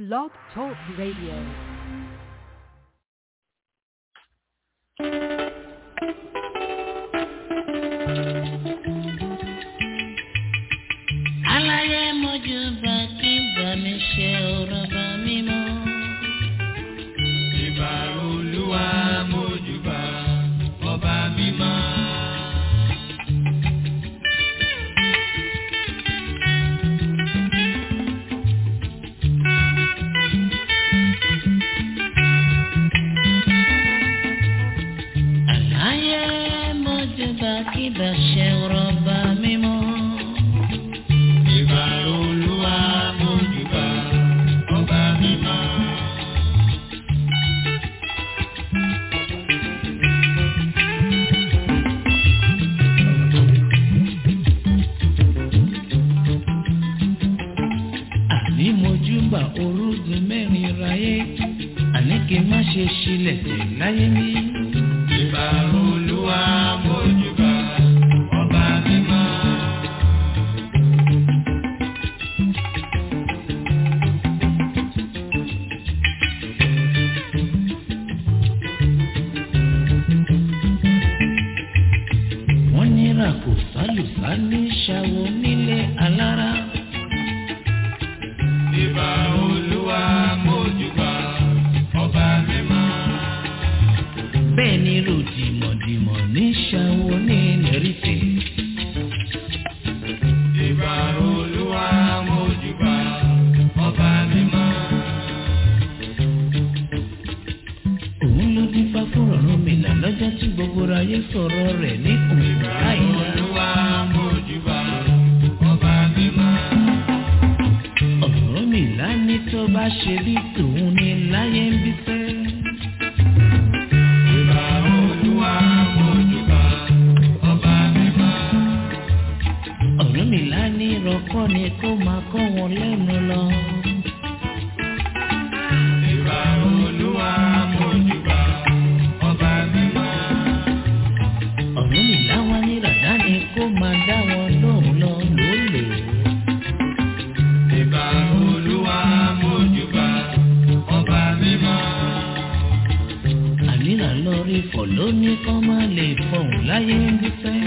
Blog Talk Radio. aláyé mojú bá kí bá mi ṣe ọ̀rọ̀ bá mi mọ́. ìbà olúwa mójúbà ọba mímọ́. aláyé mojú bá kí bá ṣe ọ̀rọ̀ bá mi mọ́. ìbà olúwa mójúbà ọba mímọ́. àní mojú bá orúgun mẹ́rin ráyé àní kí n má ṣe ṣílẹ̀ tẹ̀ láyé mi. ìbà olúwa mójúbà ọba mímọ́. wọ́n nira kò sálùsá ní ṣàwọ̀ nílé alára. ìbà olúwa mójúbà ọba mímọ́. bẹ́ẹ̀ ni ròdìmọ̀dìmọ̀ ní ṣàwọ̀ ní lẹ́rìfẹ̀. ìbà olúwa mójúbà ọba mímọ́. òun ló dín fá fún ọ̀run mi là lọ́jọ́ tí gbogbo ayé sọ̀rọ̀ rẹ̀ ní òun láìla. olúwa mójúbà ọba mímọ́. ọ̀rọ̀ mi là ní tó bá ṣe bí tòun ní láyé ń bí fẹ́. ìbà olúwa mójúbà ọba mímọ́. ọ̀rọ̀ mi là ní ìrọ̀kọ́ ni kó máa kọ́ wọn lẹ́nu lọ. ìbà olúwa mójúbà ọba mímọ́. ọ̀rọ̀ mi là wá ní ràdá ni kó máa dá wọn lóhùn lọ lólè. ìbà olúwa mójúbà ọba mímọ́. ànírà lọ rí fọ̀ lóní kọ́ máa lè fọ̀hún láyé ń bí fẹ́.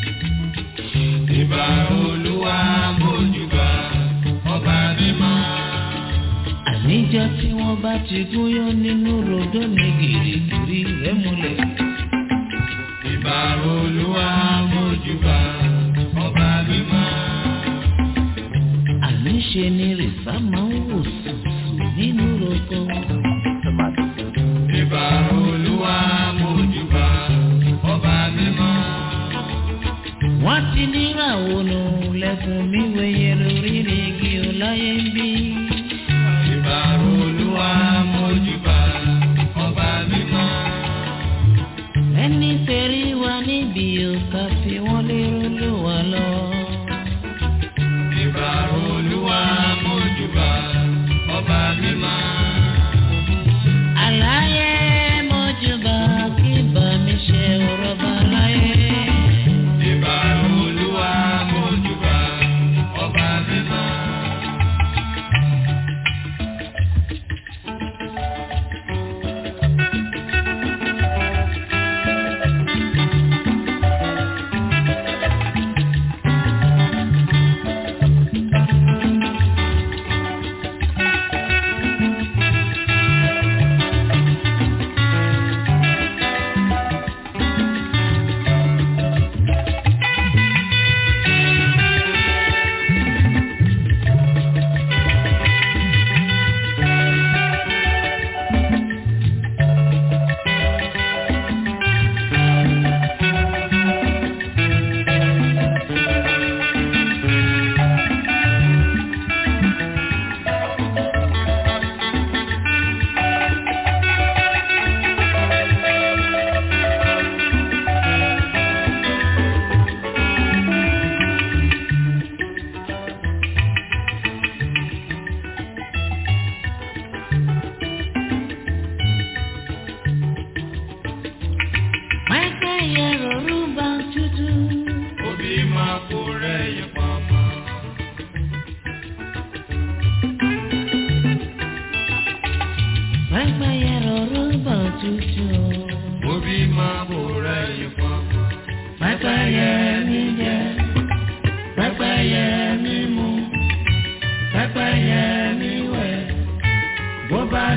ìbà olúwa mójúbà ọba mímọ́. àníjọ́ tí wọ́n bá ti gúnyán nínú rodó ní gìrìgìrì rẹ̀ múlẹ̀. ìbà olúwa mójúbà ọba mímọ́. àníṣe ni rìsá máa ń wò sùsù nínú roko. ìbà olúwa mójúbà ọba mímọ́. wọ́n ti níràwọ̀ nù lẹ́kùn mi wẹ̀yẹ lórí igi ọláyé ń bí. ìbà olúwa mójúbà ọba mímọ́. ẹni tẹ̀rí wa níbi òkà fi wọ́n lérò ló wà lọ. ìbà olúwa mójúbà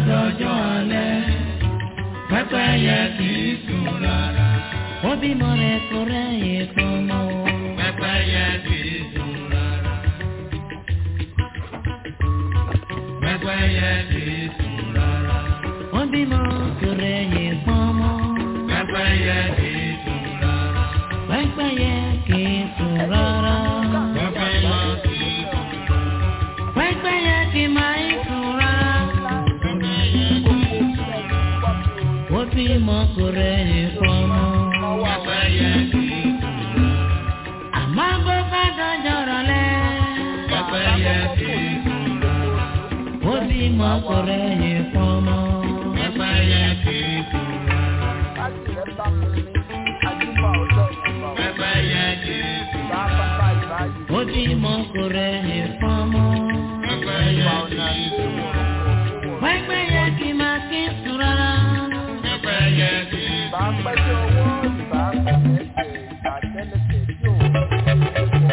dọjọ́ alẹ́ pẹ́pẹ́yẹ kì í sùn rárá. ó bímọ rẹ̀ kó rẹ́yìn kan mọ́. Pẹ́pẹ́yẹ kì í sùn rárá. Pẹ́pẹ́yẹ kì í sùn rárá. ó bímọ kó rẹ́yìn kan mọ́. Pẹ́pẹ́yẹ kì í sùn rárá. pẹ́pẹ́yẹ kì í sùn rárá. Pẹ́pẹ́yẹ kì í sùn rárá. pẹ́pẹ́yẹ kì máa ń sùn rárá. Pẹ́pẹ́yẹ kì í sùn rárá. ó bímọ kó rẹ́yìn kan mọ́. Pẹ́pẹ́yẹ kì í sùn rárá. àmọ́ bó bá dọjọ́ rọ̀lẹ́. Pẹ́pẹ́yẹ kì í sùn rárá. ó bímọ kó rẹ́yìn kan mọ́. Pẹ́pẹ́yẹ kì í sùn rárá. láti rẹ̀ bá mi ní àjùmọ̀ ọjọ́ ìgbà Pẹ́pẹ́yẹ kì í sùn bá rárá. bàbá ìbáyìí ó bímọ kó rẹ́yìn kan mọ́. Pẹ́pẹ́yẹ kì í sùn rárá. pẹ́pẹ́yẹ kì máa kí ń sùn rárá. Pẹ́pẹ́yẹ kì í sùn bá pẹ́jọ́ owó ìbá pẹ̀lẹ́pẹ̀ ìgbà tẹ́lẹ̀tẹ̀ tí ò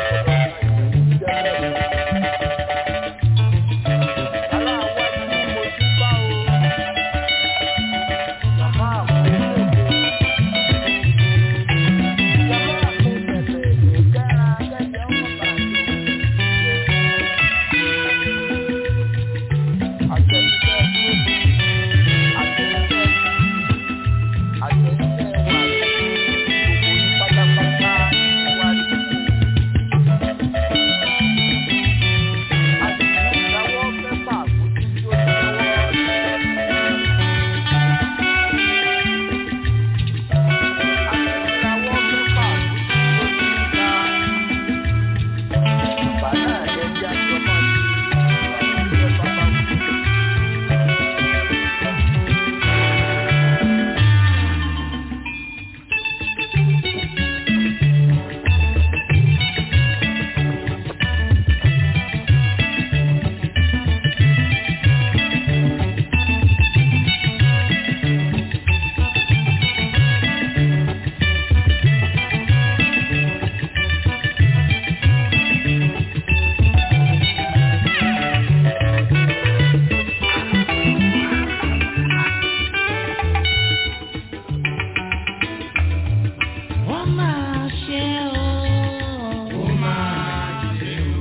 ó máa ṣe o. Ó máa ṣe o.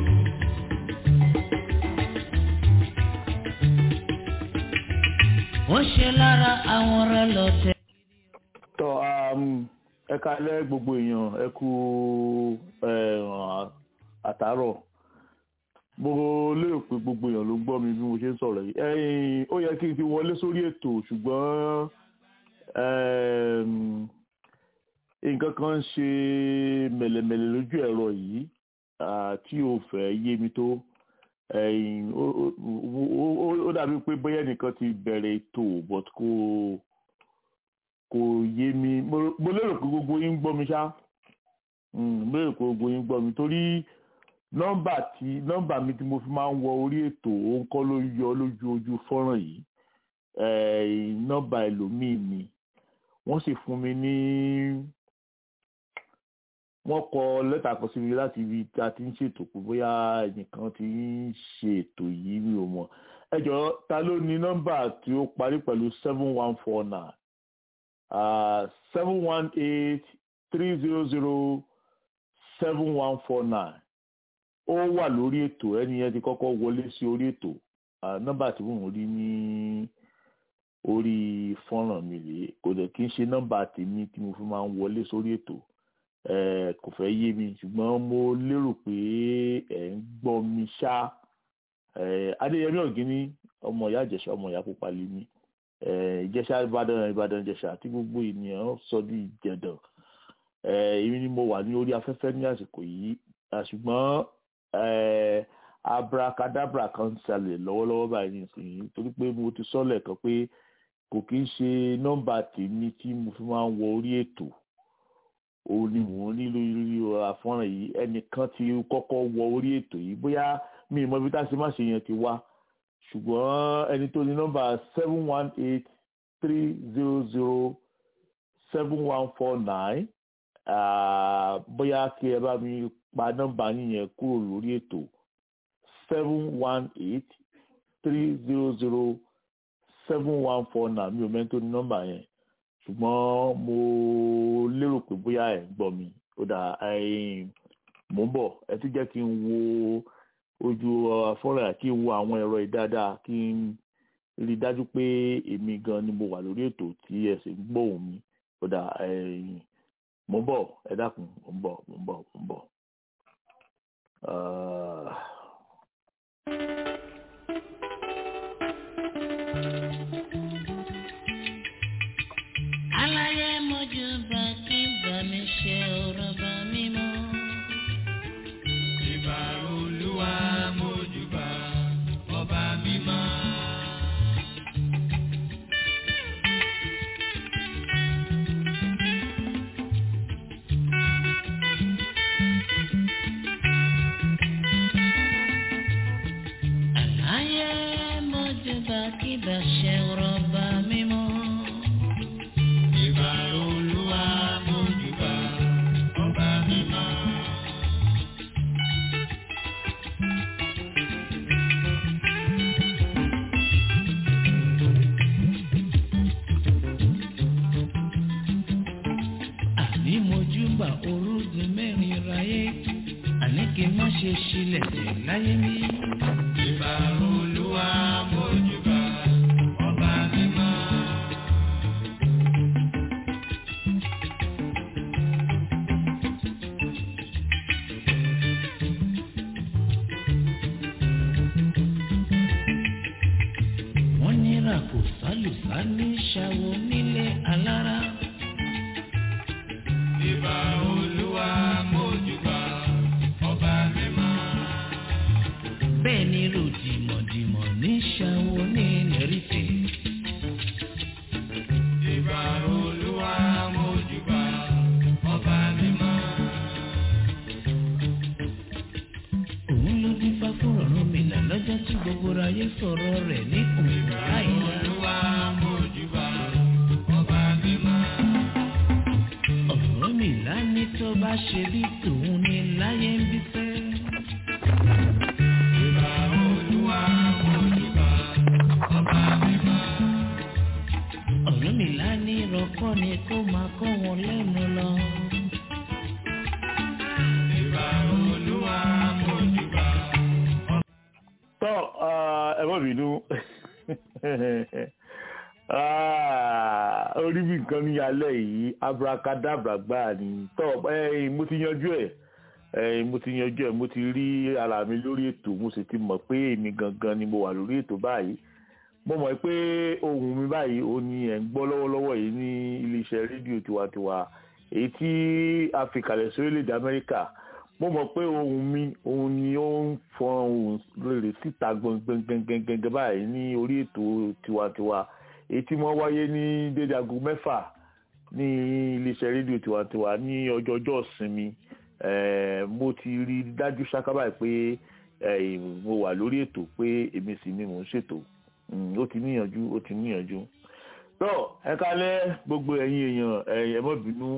ó ṣe lára àwọn ọ̀rẹ́ lọ́tẹ̀. tọ́ ẹ kalẹ́ gbogbo èèyàn ẹ kú àtàárọ̀ mo lérò pé gbogbo èèyàn ló gbọ́ mi bí mo ṣe ń sọ̀rọ̀ yìí ẹ̀yin ó yẹ kí n ti wọlé sórí ètò ṣùgbọ́n ẹm, nǹkan kan ń ṣe mẹ̀lẹ̀mẹ̀lẹ̀ lójú ẹ̀rọ yìí ah, tí ò fẹ́ yé mi tó ẹ̀yin, ó- ó- ó- ó- ó dàbí pé bóyá nìkan ti bẹ̀rẹ̀ ètò but kò kò yé mi mo mo lérò pé gbogbo yín ń gbọ́ mi ṣá Mm, mo lérò pé gbogbo yín ń gbọ́ mi torí nọ́mbà tí nọ́mbà mi tí mo fi máa ń wọ orí ètò òun kọ́ ló yọ lójú ojú fọ́nrán yìí Eh, nọ́mbà ẹlòmíì ni wọ́n sì fún mi ní wọ́n kọ lẹ́tà kan sí mi láti ibi tí a ti ń ṣètò pé bóyá ẹnìkan ti ń ṣe ètò yìí mi ò mọ̀ ẹ jọ̀ọ́ ta ló ní nọ́mbà tí ó parí pẹ̀lú seven one four nine seven one eight three zero zero seven one four nine ó wà lórí ètò ẹni yẹn ti kọ́kọ́ wọlé sí orí ètò Ah, nọ́mbà tí mò ń rí ní orí fọ́nrán mi rèé kò dẹ̀ kí n ṣe nọ́mbà tèmi tí mo fi máa ń wọlé sórí ètò Eh, kò fẹ́ yé mi ṣùgbọ́n mo lérò pé ẹ̀ ń gbọ́ mi ṣá Eh, adéyẹmí ọ̀gíní ọmọ ìyá ìjẹ̀ṣà ọmọ ìyá pupa lè mi ìjẹ̀ṣà ìbàdàn ìbàdàn ìjẹ̀ṣà tí gbogbo ènìyàn sọ ní ìjẹ̀dàn Eh, èmi ni mo wà ní orí afẹ́fẹ́ ní àsìkò yìí Ah, ṣùgbọ́n eh, abracadabra kan ń ṣẹlẹ̀ lọ́wọ́lọ́wọ́ báyìí nísìnyí torí pé mo ti sọ lẹ́ẹ̀kan pé kò kí ń ṣe nọ́mbà tèmi tí mo fi máa ń wọ orí ètò òun ni mò ń ní lórí lórí àfọ́nrán yìí ẹnìkan ti kọ́kọ́ wọ orí ètò yìí bóyá mi ì mọ ibi tá a ṣe má ṣe yẹn ti wá ṣùgbọ́n ẹni tó ní nọ́mbà seven one eight three zero zero seven one four nine bóyá kí ẹ bá mi pa nọ́mbà yín yẹn kúrò lórí ètò seven one eight three zero zero seven one four nine mi ò mẹ́ni tó ní nọ́mbà yẹn ṣùgbọ́n mo lérò pé bóyá ẹ̀ ń gbọ́ mi ó dà mò ń bọ̀ ẹ tún jẹ́ kí n wo ojú afọ́rẹ́ kí n wo àwọn ẹ̀rọ yìí dáadáa kí n rí i dájú pé èmi gan ni mo wà lórí ètò tí ẹ sì ń gbóhùn mi ó dà mò ń bọ̀ ẹ dákun mò ń bọ̀ mò ń bọ̀ mò ń bọ̀. Uh... aláyé mojú bá kí bá mi ṣe ọ̀rọ̀ bá mi mọ́. ìbà olúwa mójúbà ọba mímọ́. aláyé mojú bá kí bá ṣe ọ̀rọ̀ bá mi mọ́. ìbà olúwa mójúbà ọba mímọ́. àní mojú bá orúgun mẹ́rin ráyé àní kí n má ṣe ṣílẹ̀ tẹ̀ láyé mi. ìbà olúwa mójúbà ọba mímọ́. wọ́n ní ràkò sálùsá ní ṣàwọ̀ nílé alára. ìbà olúwa mójúbà ọba mímọ́. bẹ́ẹ̀ ni ròdìmọ̀dìmọ̀ ní ṣàwọ̀ ní lẹ́rìfẹ̀. ìbà olúwa mójúbà ọba mímọ́. òun ló dín fá fún ọ̀run mi là lọ́jọ́ tí gbogbo ayé sọ̀rọ̀ rẹ̀ ní òun láìla. olúwa mójúbà ọba mímọ́. ọ̀rọ̀ mi là ní tó bá ṣe bí tòun ní láyé ń bí fẹ́. ìbà olúwa mójúbà ọba mímọ́. ọ̀rọ̀ mi là ní ìrọ̀kọ́ ni kó máa kọ́ wọn lẹ́nu lọ. ìbà olúwa mójúbà tọ́ ẹ má bínú Ah, orí bí nǹkan ní alẹ́ yìí abracadabra gbáà ni tọ́ ẹ̀yin mo ti yanjú ẹ̀ ẹ̀yin mo ti yanjú ẹ̀ mo ti rí ara mi lórí ètò mo sì ti mọ̀ pé èmi gangan ni mo wà lórí ètò báyìí mo mọ̀ pé ohùn mi báyìí ó ní ẹ̀ ń gbọ́ lọ́wọ́lọ́wọ́ yìí ní iléeṣẹ́ rédíò tiwantiwa èyí tí a fi kalẹ̀ sí orílẹ̀-èdè Amẹ́ríkà mo mọ̀ pé ohùn mi òun ni ó ń fọn ohùn rere síta gbọ̀ngbọ̀ngbọ̀ngbọ̀ngbọ̀ báyìí ní orí ètò tiwantiwa èyí tí wọ́n wáyé ní dédé aago mẹ́fà ní iléeṣẹ́ rédíò tiwantiwa ní ọjọ́jọ́ ìsinmi Eh, mo ti rí i dájú ṣáká báyìí pé eh, mo wà lórí ètò pé èmi sì ni mò ń ṣètò Mm, ó ti níyànjú ó ti níyànjú tó ẹ kálẹ́ gbogbo ẹ̀yin èèyàn ẹ̀yin ẹ má bínú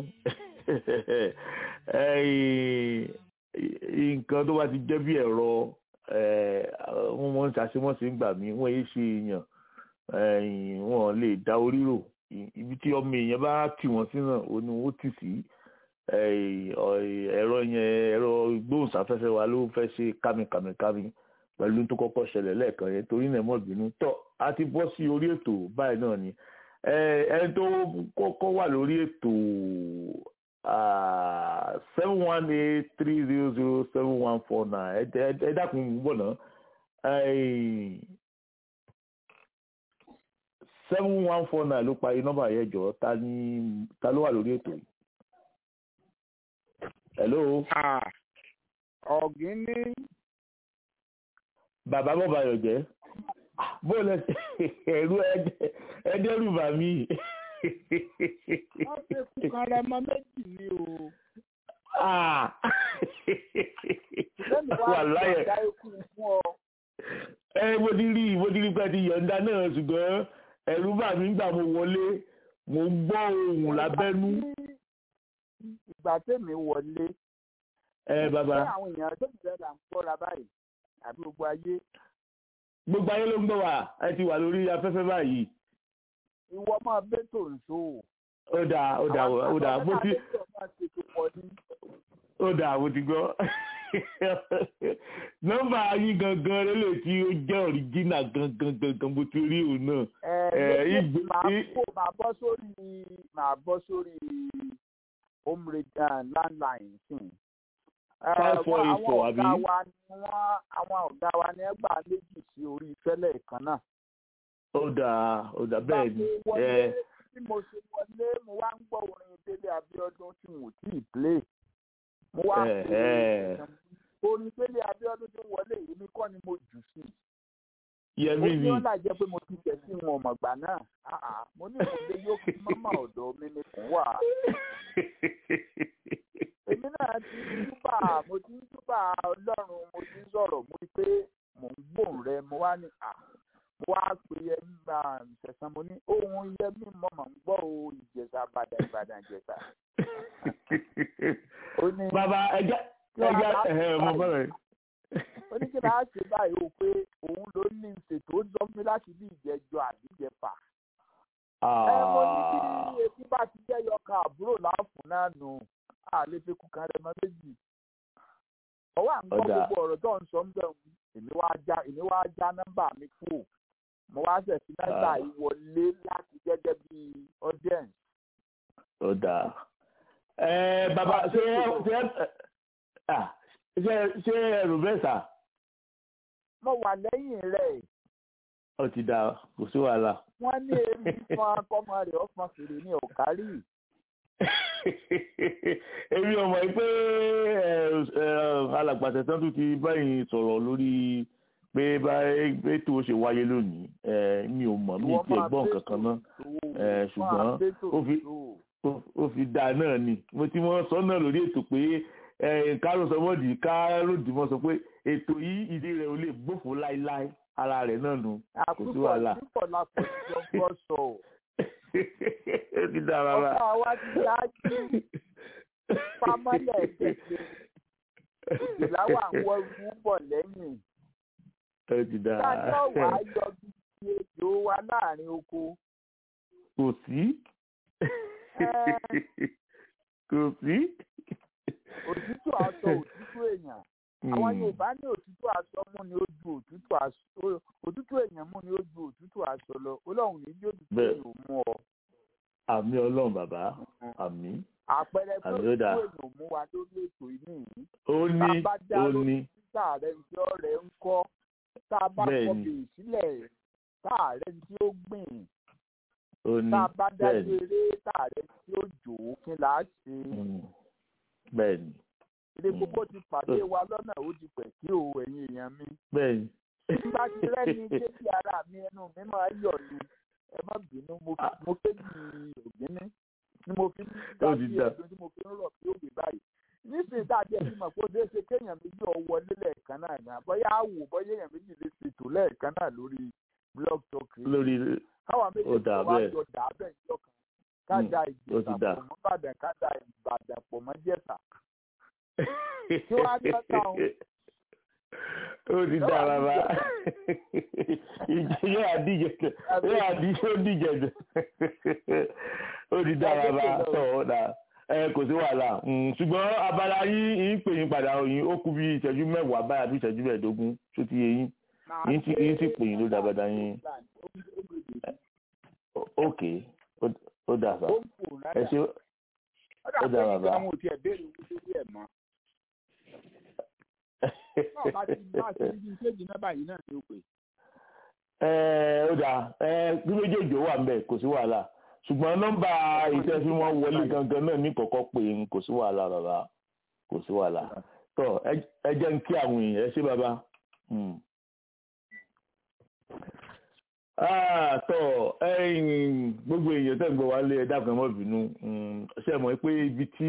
ẹ̀yin nǹkan tó bá ti jẹ́ bí ẹ̀rọ wọ́n mọ̀ ń ṣàṣemọ́sí ń gbà mí wọ́n yé ṣe èèyàn ẹ̀yin wọn lè dá orí rò ibi tí ọmọ èèyàn bá tì wọ́n sí náà ó ní wọ́n tì sí ẹ̀rọ yẹn ẹ̀rọ gbóhùnsáfẹ́fẹ́ wa ló fẹ́ ṣe kámikàmikàmi pẹ̀lú tó kọ́kọ́ ṣẹlẹ̀ lẹ́ẹ̀kan yẹn torí náà mọ̀ bínú tọ́ a ti bọ́ sí orí ètò báyìí náà ni ẹni tó kọ́kọ́ wà lórí ètò seven one eight three zero zero seven one four nine ẹ dákun bọ̀ náà seven one four nine ló parí nọ́mbà yẹn jọ ta ni ta ló wà lórí ètò yìí. hello. ọ̀gín ní bàbá bọ́ bayọ̀ jẹ́ bó lẹ ẹ̀rú ẹ̀ẹ́dẹ́rù bà mí. wọ́n fi kúkan rẹ mọ méjì ní o. lẹ́nu wa wà láyẹ̀ dá ikú fún ọ. ẹ mo ti rí mo ti rí pé ti yọ̀ǹda náà ṣùgbọ́n ẹ̀rú bà mí gbà mo wọlé mo ń gbọ́ ohùn lábẹ́nú. ìgbà tèmi wọlé. ẹ bàbá. ṣé àwọn èèyàn tó ti rẹ̀ là ń gbọ́ra báyìí àbí gbogbo ayé. gbogbo ayé ló ń gbọ́ wá ẹ ti wà lórí afẹ́fẹ́ báyìí ìwọ máa bẹ́tò nṣó. ó dáa ó dáa ó dáa bó ti ó dáa mo ti gbọ́ nọ́mbà yín gangan lélẹ̀ tí ó jẹ́ ọ̀ríjínà gangan gangan mo ti rí òun náà. ẹ Eh, ẹ ìgbé- máa í- kó máa bọ́ sórí máa bọ́ sórí home radio landline sìn. Ẹ, Five four wọ́n- eight àwọn four, ọ̀gá àbí? wa ni wọ́n àwọn ọ̀gá wa ni ẹ gbà méjì sí orí fẹ́lẹ̀ kan náà. ó dáa ó dáa bẹ́ẹ̀ ni Bá mo wọlé ẹ tí mo ṣe wọlé mo wá ń gbọ́ orin Délé Abíọ́dún tí mo tí ì play. mo wá Eh, pè eh. é orin Délé Abíọ́dún tí wọlé yìí mi kọ́ ni mo jù sí i yẹmí ó ní mi ó là jẹ́ pé mo ti tẹ̀ sí wọn ọ̀mọ̀gbà náà Ah, ah, mo ní ìwọlé yóò fi mọ́mọ́ ọ̀dọ̀ mi ni kò wà. èmi náà ti ń túbà mo ti ń túbà ọlọ́run mo ti ń sọ̀rọ̀ mo rí pé mò ń gbóhùn rẹ mo wá ní à mo wá pè é nígbà ìṣẹ̀sán mo ní ohun iye mi mọ̀ mọ̀ ń gbọ́ o ìjẹ̀sà bàdà ìbàdàn ìjẹ̀sà. ó ní bàbá ẹjẹ ẹjẹ ẹ mo bọ̀ rẹ̀. ó ní kí n á ṣe báyìí o pé òun ló ní ìṣètò ó sọ fún mi láti bí ìjẹjọ àbí ìjẹfà. ẹ mo ní kí etí bá ti jẹ́ yọkan àbúrò láàfún náà nù á lè fi kú kan rẹ mọ́ méjì. ọwọ́ à ń gbọ́ Ọ̀dà. gbogbo ọ̀rọ̀ tó ń sọ ń bẹ̀ wù èmi wá já èmi wá já nọ́mbà mi kú mo wá ṣẹ̀ sí nọ́mbà Ah. yìí wọlé láti gẹ́gẹ́ bí audience. ó dáa ẹ bàbá ṣé ṣé ah, ṣé ṣé ẹrù bẹ́ẹ̀ sà mo wà lẹ́yìn rẹ̀ ó ti dáa kò sí wàhálà. wọ́n ní èmi fún akọ́mọ rẹ̀ ọ̀fọ̀n fèrè ní ọ̀kárì. èmi ò mọ̀ pé alàgbàtà tán tún ti báyìí sọ̀rọ̀ lórí pé báyìí tó ṣe wáyé lónìí Eh, mi ò mọ̀ mi Ìwọ ti máa ẹ̀gbọ́n bẹ́tò kankan náà tó, Eh, ṣùgbọ́n máa bẹ́tò ó fi- tó. ó- ó fi dáa náà ni mo ti mọ sọ náà lórí ètò pé kárò sọmọdì káròdì mọ sọ pé ètò yìí ìdí rẹ̀ ò lè gbófo láéláé ara rẹ̀ náà nu kò sí wàhálà. àkúkọ̀ àkúkọ̀ la kò jọ gbọ́ sọ ọ́. ó ti dáa rárá. ọ̀gá wa ti dájú pamọ́lẹ̀ kẹ̀kẹ́ ìdìláwà ń wọ irú bọ̀ lẹ́yìn. ó ti dáa. dájọ́ wà á yọ bí ejò wa láàrin oko. kò sí. kò sí. òtútù aṣọ òtútù èèyàn. àwọn Yorùbá ní òtútù aṣọ mú ni ó ju òtútù aṣọ òtútù èèyàn mú ni ó ju òtútù aṣọ lọ Ọlọ́run ní bí òtútù Bẹ́ẹ̀. èèyàn ò mú ọ. àmì ọlọ́run bàbá àmì. àpẹẹrẹ pé Àmì òtútù ó dáa. èèyàn ò mú wa lórí ètò yìí nìyí. ó ní bá dá ó lórí ní títà rẹ tí ọ̀rẹ́ ń kọ́ tá a bá Bẹ́ẹ̀ kọ ni. bèrè sílẹ̀ tá a rẹ tí ó gbìn ó ní tá a bá bẹ́ẹ̀ dájú ni eré tá a rẹ tí ó jò ó kí là á ṣe Mm. bẹ́ẹ̀ ni ilé Mm. gbogbo ti pàdé wa lọ́nà ó ti pẹ̀ kí o ẹ̀yin èèyàn mi bẹ́ẹ̀ ni. nígbà tí rẹ́ni kéjì ara mi ẹnu mi máa yọ̀ ni ẹ má bínú mo fi mo kéjì ògbíní ni mo fi ń gbà Ó ti sí dà. ẹ̀dùn tí mo fi ń rọ̀ kí ó gbé báyìí nísìnyí tá a jẹ́ bí mọ̀ pé ó ṣeé ṣe kéèyàn méjì ọ̀ wọlé lẹ́ẹ̀kan náà ní àbọ̀yá àwò bọ́yá èèyàn méjì lè ṣètò lẹ́ẹ̀kan náà lórí blog talk yìí lórí káwa ó méjèèjì dà wá bẹ́ẹ̀. jọ dà á bẹ́ẹ̀ jọ kan ká Mm, da ó ti ìjẹ̀sà dà. pọ̀ mọ́ Ìbàdàn ká da Ìbàdàn pọ̀ mọ́ Jẹ̀ṣà Kí wàá ní ọ̀tá òun? ó ti Ẹ dá wàá bàbá díje. yóò àdíje yóò àdíje ó díje jù ó ti dá Ẹ bàbá díje lọ. tó ó dà ẹ kò sí wàhálà Mm, ṣùgbọ́n abala yín yín pè yín padà yín ó kú bí ìṣẹ́jú mẹ́wàá báyà bí ìṣẹ́jú mẹ́ẹ̀ẹ́dógún tó ti yé yín Màá yín sì gbé yín sì pè yín ló dá bàdá yín Ó- ok ó- ó dà sá ó ń fò ẹ náírà ṣe ó ó dà dà pé bàbá. nígbà àwọn ò tiẹ̀ béèrè owó lórí ẹ̀ mọ́ náà bá ti bá ti ní kéjì náà báyìí náà ni ó pè ẹ ó dà ẹ bí méjèèjì ó wà ń bẹ kò sí wàhálà ṣùgbọ́n nọ́mbà iṣẹ́ tí wọ́n wọlé gangan náà ní kọ̀kọ́ pé n kò sí wàhálà bàbá kò sí wàhálà tó ẹ- ẹ jẹ́ ń kí àwọn èèyàn ẹ ṣé bàbá. Hmm. Ah, tó ẹ̀yin gbogbo èèyàn tẹ̀ ń gbọ́ wá lé ẹ dákun ẹ má bínú Hmm, ṣe mọ̀ pé ibi tí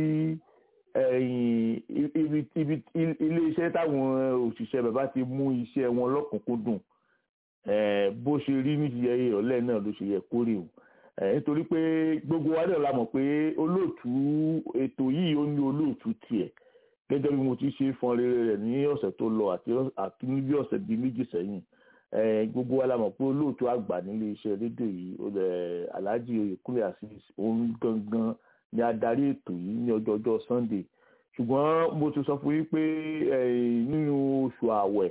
ẹ̀yin ibi ibi ilé iṣẹ́ táwọn òṣìṣẹ́ bàbá ti mú iṣẹ́ wọn lọ́kùnkúndùn eh, bó ṣe rí ní ti ẹyẹ ọ̀lẹ́ náà ló ṣe yẹ kó rí o Eh, nítorí pé gbogbo wa náà la mọ̀ pé olóòtú ètò yìí ó ní olóòtú tiẹ̀ gẹ́gẹ́ bí mo ti ṣe fọn rere rẹ̀ ní ọ̀sẹ̀ tó lọ àti àti ní bí ọ̀sẹ̀ bíi méjì sẹ́yìn gbogbo wa la mọ̀ pé olóòtú àgbà nílé iṣẹ́ rédíò yìí Alhaji Oyèkúnlé Azeez òun gangan ni adarí ètò yìí ní ọjọ́jọ́ Sunday ṣùgbọ́n mo ti sọ fún yín pé nínú oṣù àwẹ̀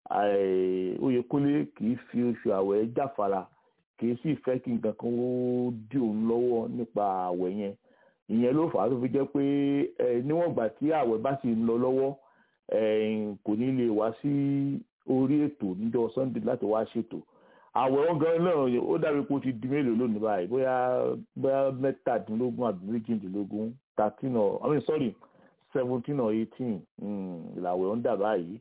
Oyèkúnlé kì í fi oṣù àwẹ̀ jáfara kì í sì fẹ́ kí nǹkan kan ó dí òun lọ́wọ́ nípa àwẹ̀ yẹn ìyẹn ló fà á tó fi jẹ́ pé níwọ̀n ìgbà tí àwẹ̀ bá sì ń lọ lọ́wọ́ kò ní lè wá sí orí ètò níjọ́ Sunday láti wá ṣètò àwẹ̀ wọn gan náà ó dàbí pé ó ti di mélòó lónìí báyìí bóyá bóyá mẹ́tàdínlógún àbí méjìdínlógún thirteen or I mean sorry seventeen or eighteen làwẹ̀ ń dà báyìí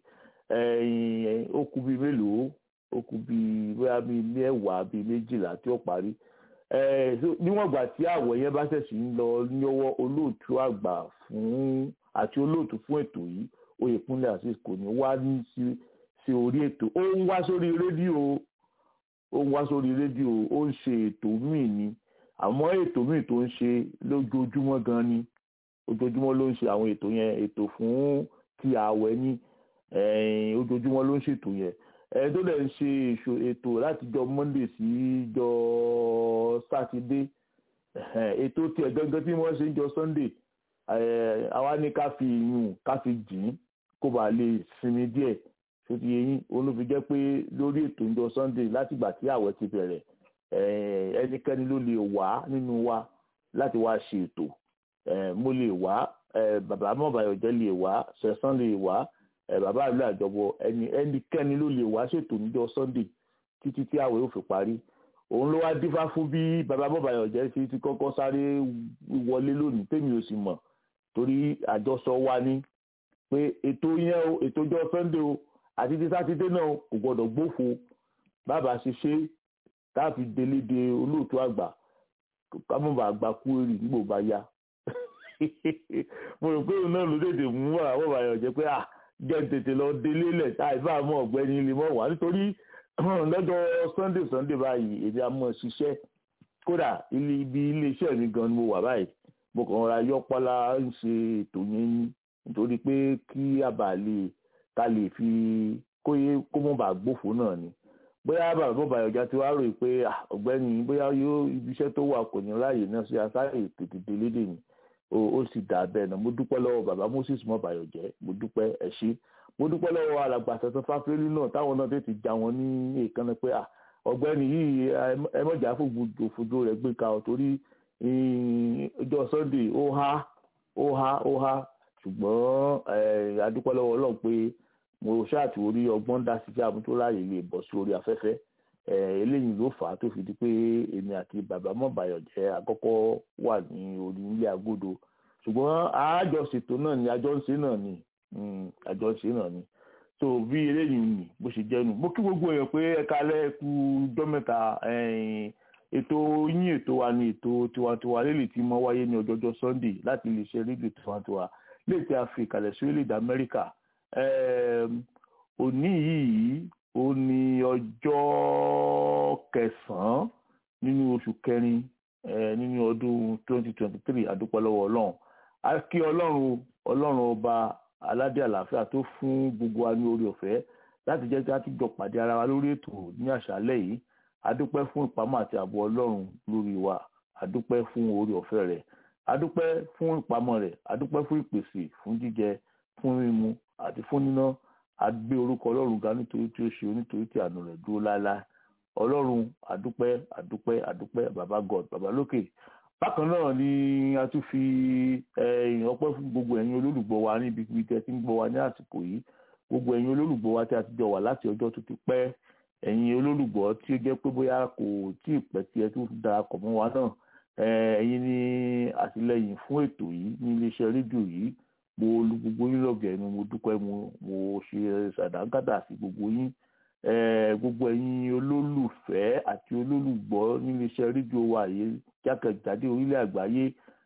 ó kù bíi mélòó ó kù bíi bóyá bíi mẹ́wàá bíi méjìlá tí ó parí níwọ̀n ìgbà tí àwẹ̀ yẹn bá ṣẹ̀ṣì ń lọ níwọ́ olóòtú àgbà fún àti olóòtú fún ètò yìí Oyèkúnlé Azeez kò ní wá ní sí sí orí ètò ó ń wá sórí rédíò ó ń wá sórí rédíò ó ń ṣe ètò míì ni àmọ́ ètò míì tó ń ṣe lójoojúmọ́ gan ni ojoojúmọ́ ló ń ṣe àwọn ètò yẹn ètò fún ti ààwẹ̀ ní ojoojúmọ́ ló ń ṣètò yẹn ẹni tó dẹ̀ ń ṣe ètò láti jọ Monday sí jọ Sátidé ètò tiẹ̀ gangan tí wọ́n ṣe ń jọ Sunday àwa ní ká fi ìyún ká fi jìn kó bàa lè sinmi díẹ̀ tó ti yẹ yín òun ló fi jẹ́ pé lórí ètò ìjọ Sunday látìgbà tí àwẹ̀ ti bẹ̀rẹ̀ ẹnikẹ́ni ló lè wá nínú wa láti wá ṣe ètò mo lè wá bàbá mọ̀bàyọ̀jẹ́ lè wá sẹ̀sán lè wá bàbá àlọ́ àjọbọ ẹni ẹnikẹ́ni ló lè wá ṣètò níjọ Sunday títí tí àwẹ̀ ò fi parí òun ló wá dífá fún bí bàbá mọ̀bàyọ̀jẹ́ ti ti kọ́kọ́ sáré wọlé lónìí tèmi ò sì mọ̀ torí àjọsọ wa ní pé ètò yẹn o ètò ìjọ Sunday o àti ti sátidé náà kò gbọdọ̀ gbófo bàbá ṣe ṣe táàfi délé de olóòtú àgbà kámọ́bà àgbà kú èrè nígbò bá yá mo rò pé òun náà ló tètè mú àwọn àyàn jẹ pé ah jẹ́ tètè lọ délé lẹ̀ àìbá mọ́ ọ̀gbẹ́ni ilé mọ́ wà nítorí lọ́jọ́ Sunday Sunday báyìí èdè àmọ́ ṣiṣẹ́ kódà ibi iléeṣẹ́ mi gan ni mo wà báyìí mo kàn ra yọpọlá ń ṣe ètò yẹn ní nítorí pé kí àbá lè ká lè fi kóyé kó mọ̀ bá gbófo náà ni bóyá bàbá bàbá ọjà tí wàá rò pé ọ̀gbẹ́ni bóyá yóò ibiṣẹ́ tó wà kò ní láàyè náà sí asáré tètè délédè ni ó sì dà bẹ́ẹ̀ náà mo dúpẹ́ lọ́wọ́ bàbá Moses mọ́bàyọ̀jẹ́ mo dúpẹ́ ẹ ṣé mo dúpẹ́ lọ́wọ́ alàgbà tẹ̀sán fáfẹ́lú náà táwọn náà tètè já wọn ní èèkánná pé ọ̀gbẹ́ni yìí ẹ mọ̀jà fòfojú rẹ̀ gbé ka ọ̀ torí ọjọ́ Sunday ó há ó há ó há ṣùgbọ́n adúpẹ́ lọ́wọ́ Ọlọ́run pé mo ṣáàtì orí ọgbọ́n dá sí jáàmù tó láàyè lè bọ̀ sí orí afẹ́fẹ́ eléyìí ló fà á tó fi di pé èmi àti bàbá mọ̀bàyọ̀jẹ́ àkọ́kọ́ wà ní orí ilé agodo ṣùgbọ́n àjọṣètò náà ni àjọṣe náà ni àjọṣe náà ni so bí eléyìí nì bó ṣe jẹ́nu mo kí gbogbo èèyàn pé ẹ̀ka lẹ́ẹ̀kú ọjọ́ mẹ́ta ètò yín ètò wa ni ètò tiwantiwa lélẹ̀ tí mo wáyé ní ọjọ́jọ́ Sunday láti lè ṣe rédíò tiwantiwa lè tí a fi ìkàlẹ̀ sí orílẹ̀-èdè Amẹ́ríkà òní yìí ó ní ọjọ́ kẹsàn-án nínú oṣù kẹrin nínú ọdún 2023 àdúpẹ́ lọ́wọ́ ọlọ́run a kí ọlọ́run ọlọ́run ọba aládé àlàáfíà tó fún gbogbo wa ní orí ọ̀fẹ́ láti jẹ́ kí a tún jọ pàdé ara wa lórí ètò ní àṣálẹ́ yìí àdúpẹ́ fún ìpamọ́ àti ààbò ọlọ́run lórí wa àdúpẹ́ fún orí ọ̀fẹ́ rẹ̀ àdúpẹ́ fún ìpamọ́ rẹ̀ àdúpẹ́ fún ìpèsè fún jíjẹ fún mímu àti fún níná àgbé orúkọ ọlọ́run ga nítorí tí ó ṣe nítorí tí àánú rẹ̀ dúró láéláé ọlọ́run àdúpẹ́ àdúpẹ́ àdúpẹ́ bàbá god bàbá lókè bákan náà ni a tún fi ọpẹ́ fún gbogbo ẹ̀yin olólùgbọ́ wa níbi ibi tẹ́ ti ń gbọ́ wa ní àsìkò yìí gbogbo ẹ̀yin olólùgbọ́ wa tí a ti jọ wà láti ọjọ́ tó ti pẹ́ ẹ̀yin olólùgbọ́ tí ó jẹ́ pé bóyá kò tí ì pẹ́ tí ẹ tún darapọ̀ mọ́ wa náà ẹ̀yin ni àtìlẹ́yìn fún ètò yìí ní iléeṣẹ́ rédíò yìí mo lu gbogbo yín lọ́gẹ̀ẹ́ ni mo dúpẹ́ mo mo ṣe ṣàdágádà sí gbogbo yín gbogbo ẹ̀yin olólùfẹ́ àti olólùgbọ́ níléeṣẹ́ rédíò wa yìí jákèjádé orílẹ̀ àgbáyé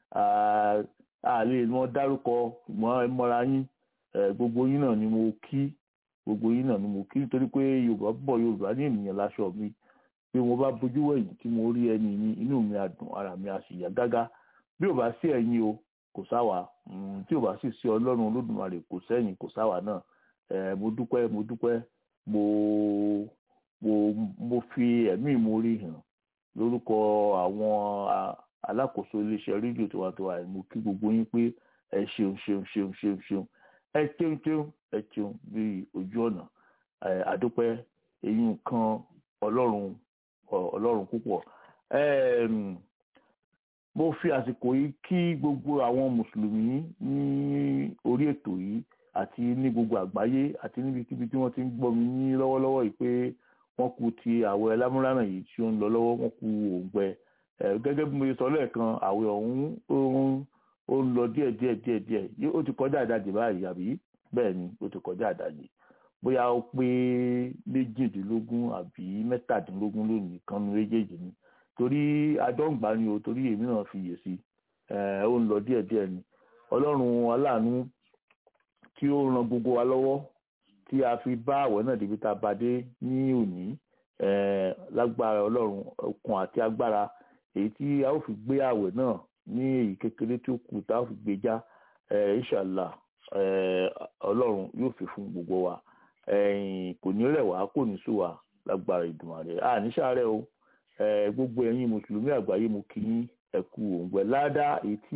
a lè mọ dárúkọ mọ́ ẹ mọ́ra yín gbogbo yín náà ni mo kí gbogbo yín náà ni mo kí nítorí pé yorùbá bọ̀ yorùbá ní ènìyàn láṣọ mi bí mo bá bójú wẹ̀yìn tí mo rí ẹni mi inú mi á dùn ara mi á sì yá gágá bí ò bá sí ẹ̀yin o kò sáwà tí ò bá sì sí ọlọ́run olódùmarè kò sẹ́yìn kò sáwà náà mo dúpẹ́ mo dúpẹ́ mo mo mo fi ẹ̀mí ìmoore hàn lórúkọ àwọn a- alákòóso iléeṣẹ́ rédíò tiwantiwa yìí mo kí gbogbo yín pé ẹ ṣeun ṣeun ṣeun ṣeun ṣeun ẹ ṣeun ṣeun ẹ ṣeun bí ojú ọ̀nà ẹ àdúpẹ́ èyí nǹkan ọlọ́run ọ- ọlọ́run púpọ̀ Ẹm, mo fi àsìkò yìí kí gbogbo àwọn mùsùlùmí ní orí ètò yìí àti ní gbogbo àgbáyé àti níbikíbi tí wọ́n ti ń gbọ́ mi ní lọ́wọ́lọ́wọ́ yìí pé wọ́n kú ti àwẹ̀ lámúránà yìí tí ó ń lọ lọ́wọ́ wọ́n kú òǹgbẹ ẹ gẹ́gẹ́ bí mo ṣe sọ lẹ́ẹ̀kan àwẹ̀ ọ̀hún ó ń ó ń lọ díẹ̀ díẹ̀ díẹ̀ díẹ̀ Yó- ó ti kọjá àdájì báyìí àbí bẹ́ẹ̀ ni ó ti kọjá àdájì bóyá ó pé méjìdínlógún àbí mẹ́tàdínlógún lónìí kan nu méjèèjì ni torí adọ́ǹgbà ni o torí èmi náà fi yè sí ẹ ó ń lọ díẹ̀ díẹ̀ ni ọlọ́run aláàánú tí ó ran gbogbo wa lọ́wọ́ tí a fi bá àwẹ̀ náà débi tá a bá dé ní òní eh, lágbára ọlọ́run okun àti agbára èyí tí a ó fi gbé àwẹ̀ náà ní èyí kékeré tí ó kù tá a ó fi gbé já eh, inshallah eh, ọlọ́run yóò fi fún gbogbo wa ẹ̀yìn kò ní rẹ̀ wá kò ní sú wa lágbára Ìdùmarè à ní sàárẹ̀ o eh, gbogbo ẹ̀yin mùsùlùmí àgbáyé mo kí yín ẹ kú òǹgbẹ ládàá èyí tí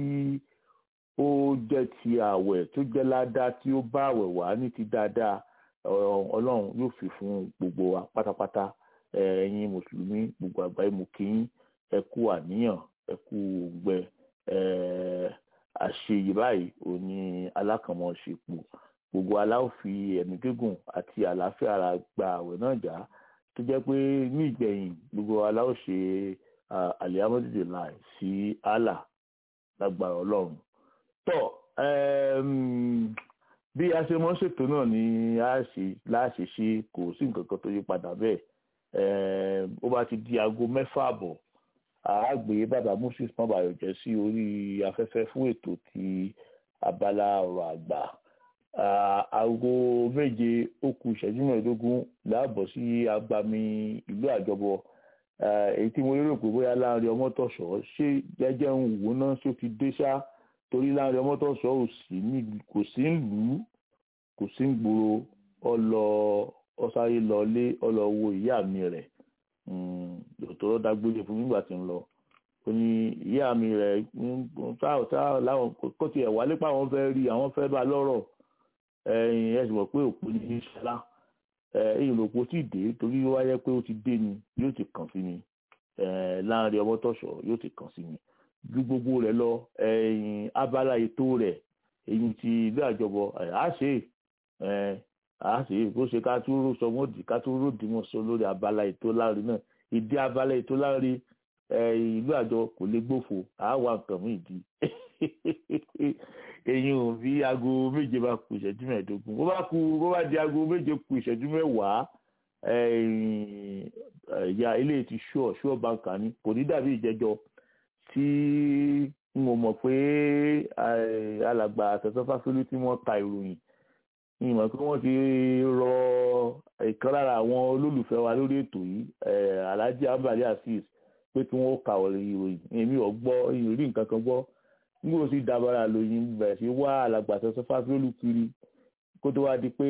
ó jẹ́ ti àwẹ̀ tó jẹ́ ládàá tí ó bá àwẹ̀ wá ní ti dáadáa ọ- ọlọ́run yóò fi fún gbogbo wa pátápátá Eh, ẹ̀yin mùsùlùmí gbogbo àgbáyé mo kí yín ẹ kú àníyàn ẹ kú òǹgbẹ Eh, àṣeyìí báyìí ò ní alákànmọ́ ṣe pò gbogbo aláwọ̀ fi ẹ̀mí gígùn àti àlàáfíà ara gba àwẹ̀ náà já tó jẹ́ pé ní ìgbẹ̀yìn gbogbo aláwọ̀ ṣe àlẹ́hámọ́dìdì láì sí Allah lágbára ọlọ́run tọ́ ẹm, bí a ṣe mọ́ ṣètò náà ni a ṣe láṣẹ ṣe kò sí nǹkan kan tó yí padà bẹ́ẹ̀ ẹm, ó bá ti di aago mẹ́fà àbọ̀ a gbé bàbá moses mọ́bàyọ̀ jẹ́ sí orí afẹ́fẹ́ fún ètò ti abala ọ̀rọ̀ àgbà Ah, aago méje ó kù ìṣẹ́jú mẹ́ẹ̀ẹ́dógún láàbọ̀ sí agbami ìlú àjọbọ Ah, èyí tí mo lérò pé bóyá láàrin ọmọtọ̀ṣọ́ ṣé jẹ́jẹ́ ń wò náà ṣó ti dé ṣá torí láàrin ọmọtọ̀ṣọ́ ò sí ní kò sí ń lù ú kò sí ń gbòòrò ọlọ ọsáré lọlé ọlọ wo ìyá mi rẹ̀ lòtọ́rọ́ dágbére fún nígbà tí ń lọ ó ní ìyá mi rẹ̀ táà táà láwọn kó tiẹ̀ wálé pa àwọn fẹ́ rí àwọn fẹ́ bá lọ́rọ̀ ẹ̀yìn ẹ sì mọ̀ pé òpó ní í ṣọlá ẹ̀yìn lòpó tí dé torí ó wáyé pé ó ti dé ni yóò ti kàn sí mi eh, láàrin ọmọtọ̀ṣọ́ yóò ti kàn sí mi ju gbogbo rẹ̀ lọ ẹ̀yìn abala ètò rẹ̀ èyí ti ilé àjọbọ ẹ̀ á ṣe ẹ̀ á ṣe bó ṣe ká tó ró sọmọdì ká tó ró dìmọ̀ sọ lórí abala ètò láàrin náà ìdí abala ètò láàrin ìlú àjọ kò lè gbófo àá wà nǹkan mú ìdí èyí ò bí aago méje bá kù ìṣẹ́jú mẹ́ẹ̀ẹ́dógún bó bá kù bó bá di aago méje kù ìṣẹ́jú mẹ́wàá ìyá ilé ti ṣúọ̀ ṣúọ̀ báńkà ni kò ní dàbí ìjẹjọ tí n ò mọ̀ pé alàgbà àtẹ̀sọ́ fásilú tí wọ́n ta ìròyìn n mọ̀ pé wọ́n ti rọ ìkan lára àwọn olólùfẹ́ wa lórí ètò yìí alhaji ambali azeez pé kí wọ́n kà ìròyìn èmi ò gbọ́ ìrírí nǹkan kan gbọ́ nígbà tí dabara lóyún bẹ̀rẹ̀ sí wá alàgbà tẹ̀sán fásiolù kiri kó tó wá di pé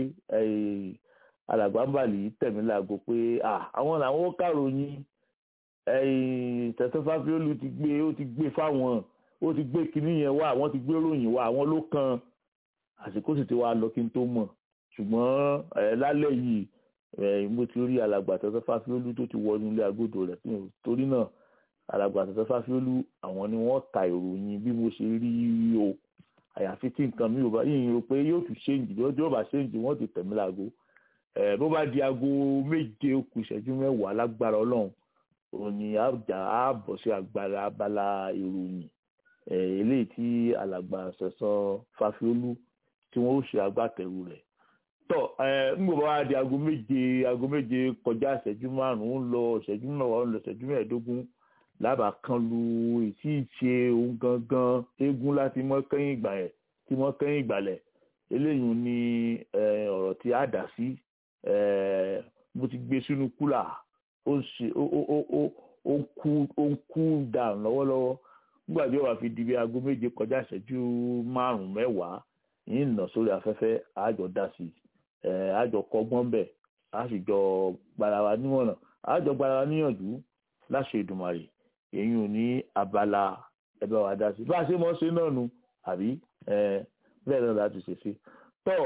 alàgbà ń bàlì tẹ̀mí láago pé àwọn làwọn ó kàròyìn tẹ̀sán fásiolù ti gbé ó ti gbé fáwọn ó ti gbé kinní yẹn wá àwọn ti gbé ròyìn wá àwọn ló kan àsìkò sì ti wá lọ kí n tó mọ̀ ṣùgbọ́n lálẹ́ yìí mo ti rí alàgbà tẹ̀sán fásiolù tó ti wọnú ilé agodo rẹ̀ torí náà alàgbà tẹ̀tẹ̀ fásiolú àwọn ni wọ́n ta ìròyìn bí mo ṣe rí o àyàfi tí nǹkan mi ò bá yìnyín o pé yóò tún ṣéǹjì lọ́jọ́ bá ṣéǹjì wọ́n ti tẹ̀mí láago ẹ̀ bó bá di aago méje ó kù ìṣẹ́jú mẹ́wàá lágbára ọlọ́run òun ni àjà á bọ̀ sí agbára abala ìròyìn ẹ̀ eléyìí tí alàgbà tẹ̀sán fásiolú tí wọ́n ó ṣe agbátẹrù rẹ̀ tọ́ ẹ̀ ń gbọ́ bá di aago méje aago méje kọjá ìṣẹ́jú márùn-ún lọ ìṣẹ́jú mẹ́wàá lọ ìṣẹ́jú mẹ́ẹ̀ẹ́dógún lábàá kan lu ìtí ìṣe ohun gangan eégún láti mọ kẹ́yìn ìgbà yẹn tí mọ kẹ́yìn ìgbàlẹ̀ eléyìí ni ọ̀rọ̀ tí a dà sí mo ti gbé sínú kúlà ó ń ṣe ó ń kú dàn lọ́wọ́lọ́wọ́ nígbà tí ó wà fi di bí aago méje kọjá ìṣẹ́jú márùn-ún mẹ́wàá yìí nà sórí afẹ́fẹ́ àjọ dá sí àjọ kọ́gbọ́n bẹ̀ a sì jọ gbara wa nímọ̀ràn a jọ gbara wa níyànjú láṣẹ Èdùmàrè èyí ò ní abala ẹ bá wa dá sí bá a ṣe mọ̀ ṣe náà nu àbí bẹ́ẹ̀ náà láti ṣe sí tọ́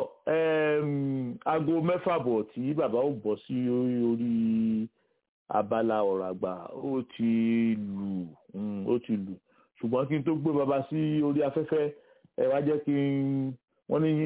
aago mẹ́fà bọ̀ tí bàbá ò bọ̀ sí orí abala ọ̀rọ̀ àgbà ó ti lù ó ti lù ṣùgbọ́n kí n tó gbé bàbá sí orí afẹ́fẹ́ ẹ wá jẹ́ kí n wọ́n ní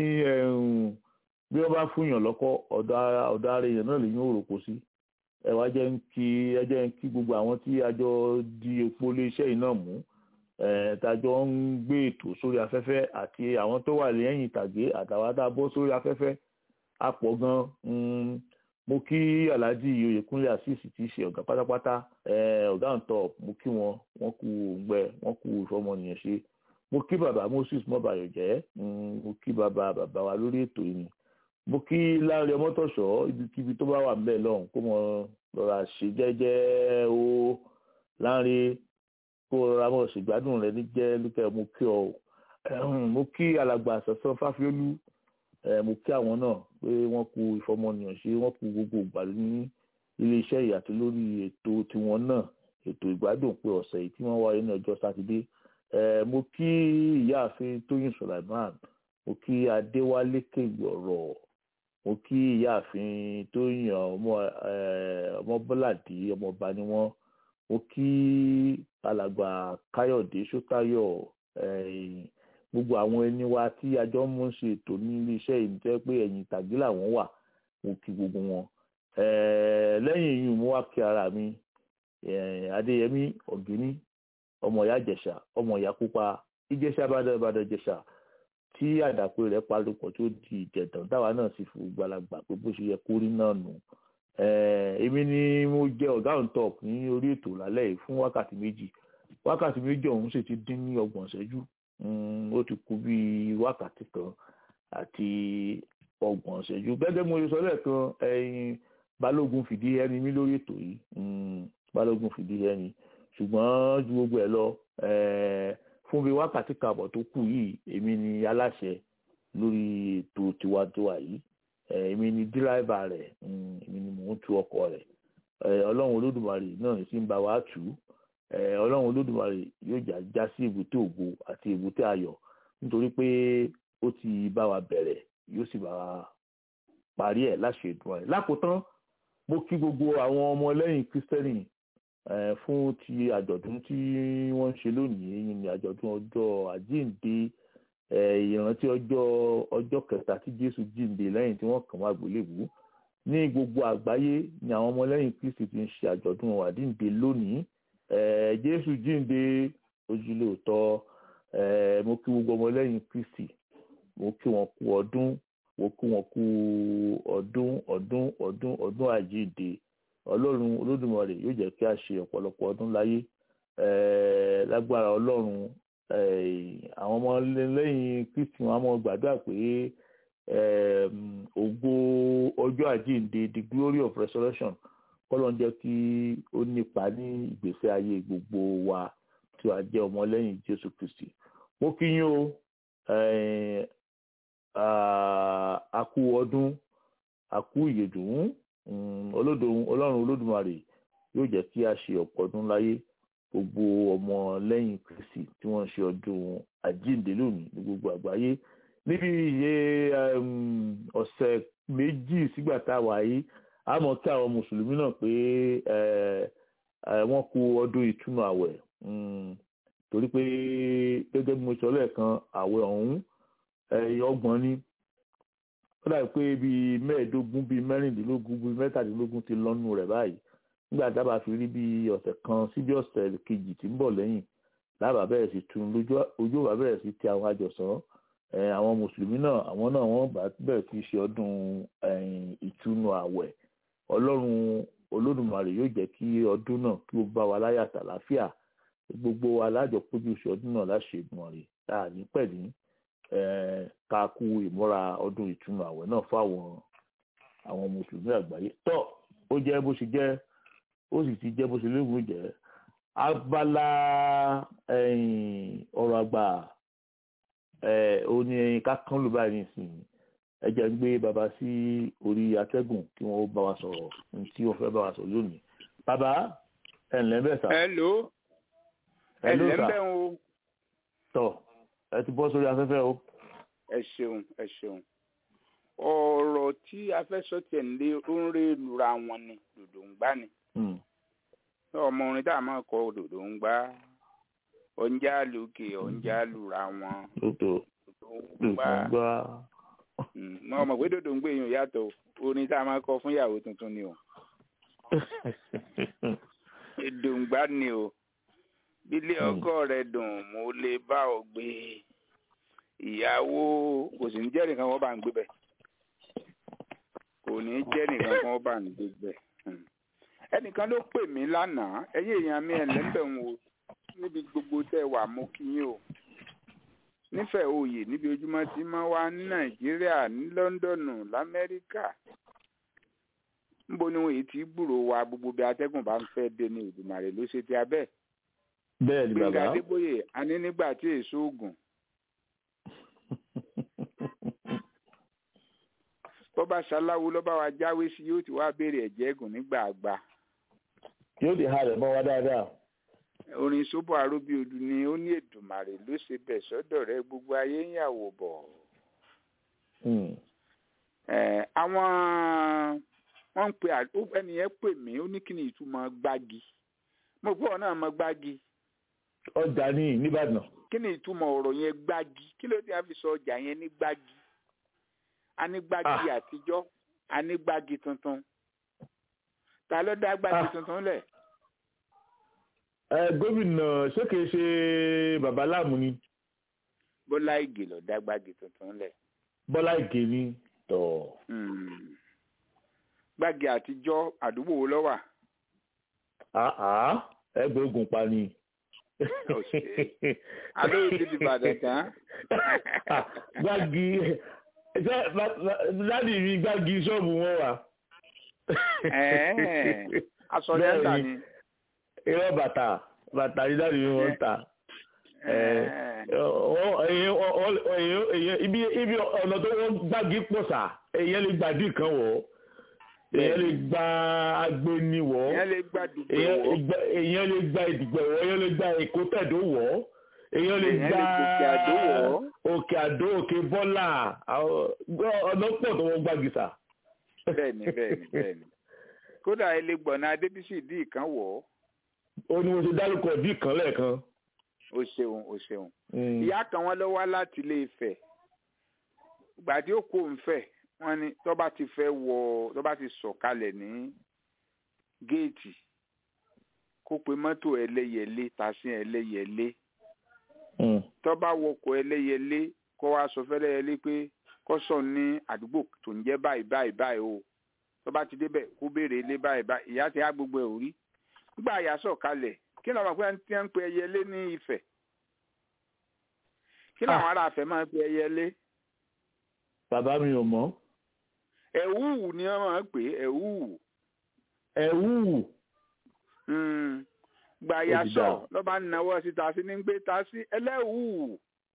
bí wọ́n bá fúnyàn lọ́kọ́ ọ̀dọ̀ ara èèyàn náà lè yín òròkó sí ẹ wá jẹ́ kí ẹ jẹ́ kí gbogbo àwọn tí a jọ di epo iléeṣẹ́ yìí náà mú tàjọ ń gbé ètò sórí afẹ́fẹ́ àti àwọn tó wà lẹ́yìn ìtàgé àtàwọn tá a bọ́ sórí afẹ́fẹ́ a pọ̀ gan mo kí alhaji oyèkúnlé àṣìṣì tí í ṣe ọ̀gá pátápátá ọ̀gá ń tọ̀ mo kí wọn wọ́n kú òǹgbẹ wọ́n kú ìfọmọnìyàn ṣe mo kí bàbá moses mọ́bàyọ̀ jẹ́ mo kí bàbá bàbá wa lórí ètò yìí mo kí láàrin ọmọtọ̀ṣọ́ ibikíbi tó bá wà ń bẹ̀ lọ́hùn kó mọ lọ́ra ṣe jẹ́jẹ́ o láàrin kó rọra mọ̀ ṣègbádùn rẹ ní jẹ́ lókè mo kí ọ mo kí alàgbà sọ̀sọ́ fáfiólú mo kí àwọn náà pé wọ́n kú ìfọmọnìyàn ṣe wọ́n kú gbogbo ìgbà ní iléeṣẹ́ ìyàtọ̀ lórí ètò tiwọn náà ètò ìgbádùn pé ọ̀sẹ̀ yìí tí wọ́n wáyé ní ọjọ́ sátidé mo kí ìyáàfin tóyìn sulaiman mo kí adéwálé kéwìọ̀rọ̀ mo kí ìyáàfin tóyìn ọmọ ọmọbọ́ládé ọmọọba ni wọ́n mo kí alàgbà káyọ̀dé sótáyọ̀ gbogbo àwọn ẹni wa tí àjọ mú ń ṣe ètò ní iléeṣẹ́ yìí jẹ́ pé ẹ̀yìn ìtàgé làwọn wà mo kí gbogbo wọn lẹ́yìn yìí mo wá kí ara mi adéyẹmí ọ̀gíní ọmọ ìyá ìjẹ̀ṣà ọmọ ìyá pupa ìjẹ̀ṣà bàdàbàdà ìjẹ̀ṣà tí àdàpè rẹ̀ palùpọ̀ tó di ìjẹ̀dàn táwa náà sì fún gbalagbà pé bó ṣe yẹ kó rí náà nù èmi ni mo jẹ ọ̀gá on top ní orí ètò lálẹ́ yìí fún wákàtí méjì wákàtí méjì ọ̀hún sì ti dín ní ọgbọ̀n ìṣẹ́jú ó ti kù bí wákàtí kan àti ọgbọ̀n ìṣẹ́jú gẹ́gẹ́ mo sọ lẹ́ẹ̀kan ẹ̀yin balógun fìdí ẹni mi lórí ètò yìí balógun fìdí ẹni ṣùgbọ́n ju gbogbo ẹ̀ lọ fún bí wákàtí kààbọ̀ tó kù yìí èmi ni aláṣẹ lórí ètò tiwantiwa yìí èmi ni díráìbà rẹ̀ èmi ni mò ń tu ọkọ̀ rẹ̀ ọlọ́run olódùmarè náà ní sí ń bá wa tù ú ọlọ́run olódùmarè yóò já já sí èbúté ògo àti èbúté ayọ̀ nítorí pé ó ti bá wa bẹ̀rẹ̀ yóò sì bá wa parí ẹ̀ láṣẹ ìdùn rẹ̀ lákòótán mo kí gbogbo àwọn ọmọlẹ́yìn kristẹni fún ti àjọ̀dún tí wọ́n ń ṣe lónìí èyí ni àjọ̀dún ọjọ́ àjíǹde ìrántí ọjọ́ ọjọ́ kẹta tí jésù jíǹde lẹ́yìn tí wọ́n kàn wá gbélébùú ní gbogbo àgbáyé ni àwọn ọmọlẹ́yìn kristi ti ń ṣe àjọ̀dún àjíǹde lónìí jésù jíǹde ojúlé òótọ́ mo kí gbogbo ọmọlẹ́yìn kristi mo kí wọn kú ọdún mo kí wọn kú ọdún ọdún ọdún ọdún àjíǹde ọlọ́run olódùmarè yóò jẹ́ kí a ṣe ọ̀pọ̀lọpọ̀ ọdún láyé lágbára ọlọ́run àwọn ọmọ lẹ́yìn kristi wọn á mọ gbàdúrà pé ògo ọjọ́ àjíǹde the glory of resurrection kọ́lọ́n jẹ́ kí ó nípa ní ìgbésí ayé gbogbo wa tí wàá jẹ́ ọmọlẹ́yìn jésù kristi mo kí yín o àkú ọdún àkú ìyèdùn ọlọ́run olódùmarè yóò jẹ́ kí a ṣe ọ̀pọ̀ ọdún láyé gbogbo ọmọ lẹ́yìn kristi tí wọ́n ń ṣe ọdún àjíǹde lónìí ní gbogbo àgbáyé níbi iye ọ̀sẹ̀ méjì sígbà tá a wà yìí a mọ̀ kí àwọn mùsùlùmí náà pé wọ́n kú ọdún ìtúnu àwẹ̀ torí pé gẹ́gẹ́ bí mo sọ lẹ́ẹ̀kan àwẹ̀ ọ̀hún ọgbọ̀n ni ó dàbí pé bíi mẹ́ẹ̀ẹ́dógún bíi mẹ́rìndínlógún bíi mẹ́tàdínlógún ti lọ́nu rẹ̀ báyìí nígbà dábàá fi rí bíi ọ̀sẹ̀ kan síbi ọ̀sẹ̀ kejì tí ń bọ̀ lẹ́yìn lábàá bẹ̀rẹ̀ sí tún ojú ọ̀bà bẹ̀rẹ̀ sí ti àwọn àjọsán àwọn mùsùlùmí náà àwọn náà wọ́n bá bẹ̀rẹ̀ sí ṣe ọdún ìtúnu àwẹ̀ ọlọ́run olódùmarè yóò jẹ́ kí ọdún náà kí ó bá wa láyà tàlàáfíà gbogbo alájọ péjú ṣe ọdún náà láṣẹ ìgbọ̀nrẹ̀ láàní pẹ̀lú ká kú ìmúra ọdún ìtúnu àwẹ̀ náà fáwọn àwọn mùsùlùmí àgbáyé tó ó jẹ́ bó ṣe jẹ́ ó sì ti jẹ́ bó ṣe léwu jẹ́ abala ọ̀rọ̀ àgbà ó ní ká kán ló báyìí nísìnyí ẹ jẹ́ ń gbé bàbá sí orí atẹ́gùn kí wọ́n bá wa sọ̀rọ̀ ní tí wọ́n fẹ́ bá wa sọ̀rọ̀ lónìí bàbá ẹ̀ ǹlẹ́ bẹ́ẹ̀ sà hello ẹ̀ ló ẹ̀lẹ́ ń sà bẹ̀ ń o tọ̀ ẹ ti bọ́ sórí afẹ́fẹ́ o. ẹ ṣeun ẹ ṣeun ọ̀rọ̀ tí a fẹ́ sọ tiẹ̀ ń lé ó ń ré lura wọn ni dòdò ń gbá ni Hmm. ọmọ orin tá a máa kọ dòdò ń gbá ọ̀njà lókè ọ̀njà lura wọn lóòótọ́ dòdò ń lóòótọ́ gbá gbá mo mọ̀ pé dòdò ń gbé yín yàtọ̀ o. orin tá a máa kọ fún ìyàwó tuntun ni o dòdò ń gbá ni o bílé Hmm. ọkọ rẹ dùn mo lè bá ọ gbé ìyàwó kò sì ní jẹ́ nìkan wọ́n bá ń gbé bẹ̀ kò ní jẹ́ nìkan wọ́n bá ń gbé bẹ̀ Hmm. ẹnìkan ló pè mí lánàá ẹ̀yin èèyàn mi ẹ̀lẹ́mbẹ̀ ń wo níbi gbogbo tẹ́ wà mo kí yín o nífẹ̀ẹ́ oyè níbi ojúmọ́ tí máa wá ní nàìjíríà ní lọ́ńdọ̀nù lamẹ́ríkà níbo ni wọn èyí ti gbúrò wa gbogbo bí atẹ́gùn bá ń fẹ́ dé ní ìdùmàrè ló ṣe ti abẹ́ bẹ́ẹ̀ ni gbẹ̀ngà bàbá adébóyè a ní nígbà tí èso oògùn bó bá ṣaláwo ló bá wa jáwé sí yóò ti wá béèrè ẹ̀jẹ̀ ẹ̀gùn nígbà àgbà yóò di ha rẹ̀ mọ́ wa dáadáa. orin sóbò aróbí odu ni ó ní èdùmàrè ló ṣe bẹ̀ sọ́dọ̀ rẹ gbogbo ayé ń yàwó bọ̀ Hmm. Eh, àwọn wọ́n ń pe à- ó- ẹnìyẹn pè mí ó ní kí ni ìtumọ̀ gbági mo gbọ́ náà mọ gbági ọjà ní nìbàdàn. kí ni ìtumọ̀ ọ̀rọ̀ yẹn gbági kí ló dé a fi sọ ọjà yẹn ní gbági a ní gbági àtijọ́ a ní gbági tuntun ta ló dá gbági Ah. tuntun lẹ̀ ẹ gómìnà ṣé kìí ṣe bàbá láàmú ni bọ́lá ìgè ló dá gbági tuntun lẹ̀ bọ́lá ìgè ni tọ̀. Hmm. gbági àtijọ́ àdúgbò wo ló wà àá ẹgbẹ́ ogun pa ni. Ọ̀sẹ̀. alóyè ti di Ìbàdàn tán gbági ṣe láti rí gbági ṣọ́ọ̀bù wọn wà. Ẹ̀ẹ́, aṣọ ní ẹ̀ta ni. irọ́ bàtà bàtà ní láti rí wọn ta. Ẹ̀ẹ́. Ọ- èyàn- ọ- ọ- èyàn- èyàn- ibi ibi ọ̀nà tó wọ́n gbági pọ̀ sà èyàn lè gbàdí kan wọ̀ èyàn lè gba agbéni wọ̀ ìyẹn lè gbàdúgbò èyàn wọ́ gba- èyàn lè gba ìdìgbò wọ̀ èyàn lè gba èkó tẹ̀dó wọ̀ èyàn lè Èyàn gba lè gòkè àdó wọ̀. òkè àdó òkè bọ́là àwọn- ọ̀nà pọ̀ tó wọ́n gbági sà. bẹ́ẹ̀ni bẹ́ẹ̀ni bẹ́ẹ̀ni kódà ẹlẹgbọnà adébísì dì kan wọ̀ ó ní mo ṣe dárúkọ ìdí kan lẹ́ẹ̀kan. ó ṣeun ó ṣeun Mm. ìyá kan wọn lọ wá láti ilé Ifẹ̀ ìgbà tí ó kó Ifẹ̀ wọn ni tó bá ti fẹ́ wọ tó bá ti sọ̀kalẹ̀ ní géètì kó pe mọ́tò ẹlẹ́yẹlé tàṣí ẹlẹ́yẹlé Mm. tó bá wọkọ̀ ẹlẹ́yẹlé kó wá sọ fẹ́lẹ́yẹlé pé kó sọ ní àdúgbò tó ń jẹ́ báyìí báyìí báyìí o tó bá ti débẹ̀ kó béèrè ilé báyìí báyìí ìyá ti á gbogbo ẹ̀ ò rí nígbà àyà sọ̀kalẹ̀ kí làwọn pé tí wọ́n ń pe ẹyẹlé ní Ifẹ̀ kí làwọn ará Ifẹ̀ máa ń pe ẹyẹlé bàbá mi ò mọ̀ ẹ̀wúwù ni wọ́n máa ń pè é ẹ̀wúwù ẹ̀wù Mm. gbà àyà Ó ti sọ dáa. lọ́ba náwó síta sí ní gbé ta sí ẹlẹ́wùú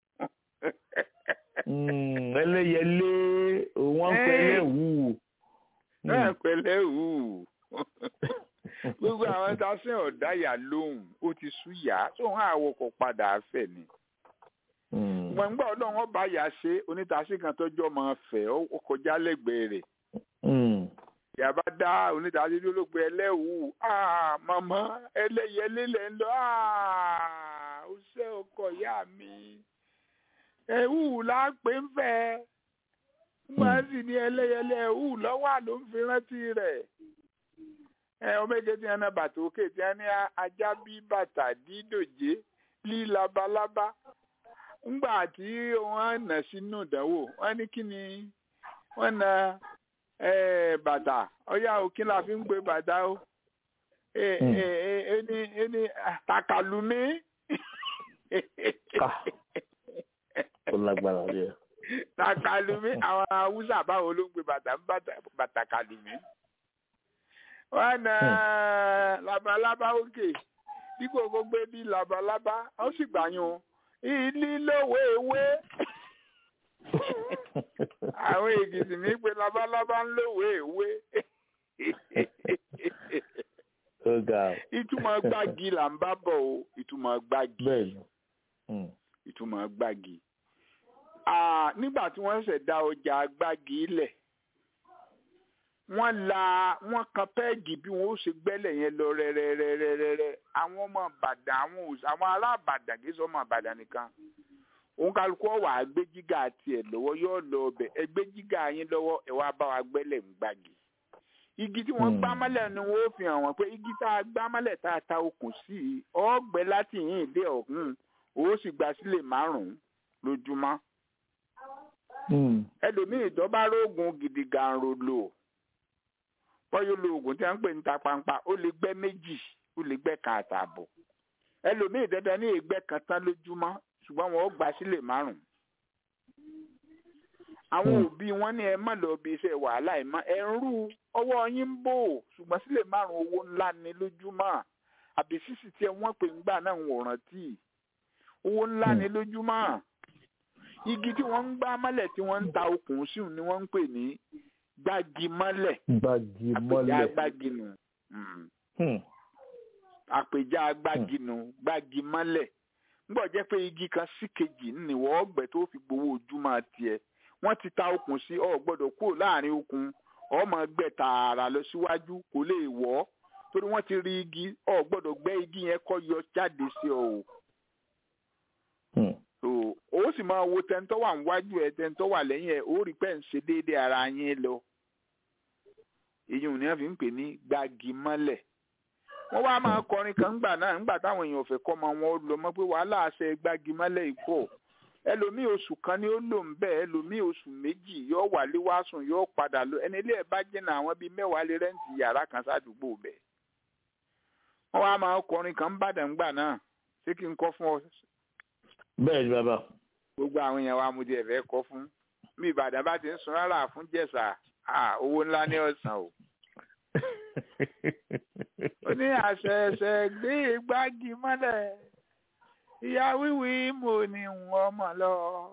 Mm, ẹlẹ́yẹlé òun wọ́n ń pẹ́ Eh. ẹlẹ́wù. náà pẹ̀lẹ́ wù gbogbo àwọn tá a sìn ọ̀dá yà lóhùn ó ti sú yá tóun àwọkọ̀ padà fẹ̀ ni Mm. gbọ̀ngbà ọlọ́run ọba yà ṣe onítàsí kan tọ́jú ọmọ fẹ̀ ó kọjá lẹ́gbẹ̀ẹ́ rẹ̀ Mm. yàbá dá onítàsí lólógbé ẹlẹ́wù ah màmá ẹlẹ́yẹlé lẹ́ ń lọ ah ó ṣe ọkọ ìyá mi ẹ̀wù là ń pè ń fẹ́ wọ́n sì ní ẹlẹ́yẹlé ẹ̀wù lọ́wọ́ ló ń fi rántí rẹ̀ ẹ ọmọ èké tí wọn ná bàtà òkè tí wọn ní ajá bí bàtà dídòjé lí labalábá ńgbà tí wọn nà sínú ìdánwò wọn ní kí ni wọn na eh, bàtà ọyá òkín la fi ń gbé bàtà o Eh, Mm. eh, eh, ẹni ẹni ah, tàkàlùmí Ká. ó lágbára rẹ. tàkàlùmí àwọn haúsá báwo ló ń gbé bàtà ń bàtà- bàtà kàlùmí wọn na labalábá òkè dípò kó gbé bí labalábá ó sì gbàyàn ìlílówó ewé àwọn èkìtì ní pé labalábá ń lòwe ìwé ó ga ọ ìtumọ̀ gbági là ń bá bọ̀ o ìtumọ̀ gbági bẹ́ẹ̀ ni Mm. ìtumọ̀ gbági. Ah, nígbà tí wọ́n ṣẹ̀ dá ọjà gbági lẹ̀ wọ́n la wọ́n kan pẹ́ẹ́gì bí wọ́n ó ṣe gbẹ́lẹ̀ yẹn lọ rẹ́rẹ́rẹ́rẹ́rẹ́ àwọn ọmọ Ìbàdàn àwọn òs- àwọn ará Ìbàdàn kì í sọ ọmọ Ìbàdàn nìkan òun kálukú ọ̀wà gbé jígà tiẹ̀ lọ́wọ́ yóò lọ ọbẹ̀ ẹ gbé jígà yín lọ́wọ́ ẹ wá bá wa gbẹ́lẹ̀ ń gbági igi tí wọ́n Hmm. gbá mọ́lẹ̀ ni wọ́n ó fi hàn wọ́n pé igi tá a gbá mọ́lẹ̀ tá a ta okùn sí i ọ̀gbẹ́ láti yìn dé ọ̀hún ó sì gba sílẹ̀ márùn-ún lójúmọ́ Mm. ẹlòmíì tó bá rógùn gidi gàǹrò lò wọ́n yóò lo oògùn tí wọ́n ń pè ní tapampa ó lè gbẹ́ méjì ó lè gbẹ́ kan àtààbọ̀ ẹlòmíì dandan ní ìgbẹ́ kan tán lójúmọ́ ṣùgbọ́n wọn ó gbà sílẹ̀ márùn-ún àwọn Hmm. òbí wọn ní ẹ má lọ bí iṣẹ́ wàhálà ẹ má ẹ ń rú ọwọ́ yín ń bò ṣùgbọ́n sílẹ̀ márùn-ún owó ńlá ni lójúmọ́ àbí sísì tí wọ́n pè ń gbà náà ń wòran tí owó ńlá ni lójúmọ́ igi tí wọ́n ń gbá mọ́lẹ̀ tí wọ́n ń ta okùn sí ni wọ́n ń pè ní gbági mọ́lẹ̀ gbági àpèjá mọ́lẹ̀ gbági nù Mm. Hmm. àpèjá gbági nù gbági mọ́lẹ̀ ńgbọ́ jẹ́ pé igi kan sí kejì ni wọ́n ọgbẹ́ tó fi gbowó ojúmọ́ tiẹ̀ wọ́n ti ta okùn sí ọ gbọ́dọ̀ kúrò láàrin okùn ọmọ gbẹ tààrà lọ síwájú kò lè wọ́ torí wọ́n ti rí igi ọ gbọ́dọ̀ gbẹ́ igi yẹn kọ́ yọ jáde sí ọ o Hmm. so ó sì máa wo tẹ́ńtọ́ wà níwájú ẹ tẹ́ńtọ́ wà lẹ́yìn ẹ ó rí pẹ́ ń ṣe déédéé ara yín lọ èyí ò ní wọ́n fi ń pè ní gbági mọ́lẹ̀ wọ́n wá máa kọrin kan ńgbà náà ńgbà táwọn èèyàn ò fẹ́ kọ́ ọmọ wọn ó lọ mọ́ pé wàhálà àṣẹ gbági mọ́lẹ̀ ìpọ̀ ẹlòmíì oṣù kan ni ó lò ń bẹ̀ ẹlòmíì oṣù méjì yóò wálé wá sùn yóò padà lọ ẹni ilé ẹ̀ bá jìnnà àwọn bíi mẹ́wàá lè rẹ́ǹtì yàrá kan sádùúgbò bẹ̀ wọ́n wá máa kọrin kan ń bàdàn ńgbà náà ṣé kí n kọ́ fún ọ bẹ́ẹ̀ ni bàbá gbogbo àwọn èèyàn wa mo ti ẹ̀fẹ́ kọ́ fún bí ìbàdàn bá ti ń sun rárá fún jẹ̀sà ah, owó ńlá ní ọ̀sán o. ó ní àṣẹ̀ṣẹ̀ gbé gbági mọ́lẹ̀ ìyá wíwí mo ní wọ́n mọ̀ lọ.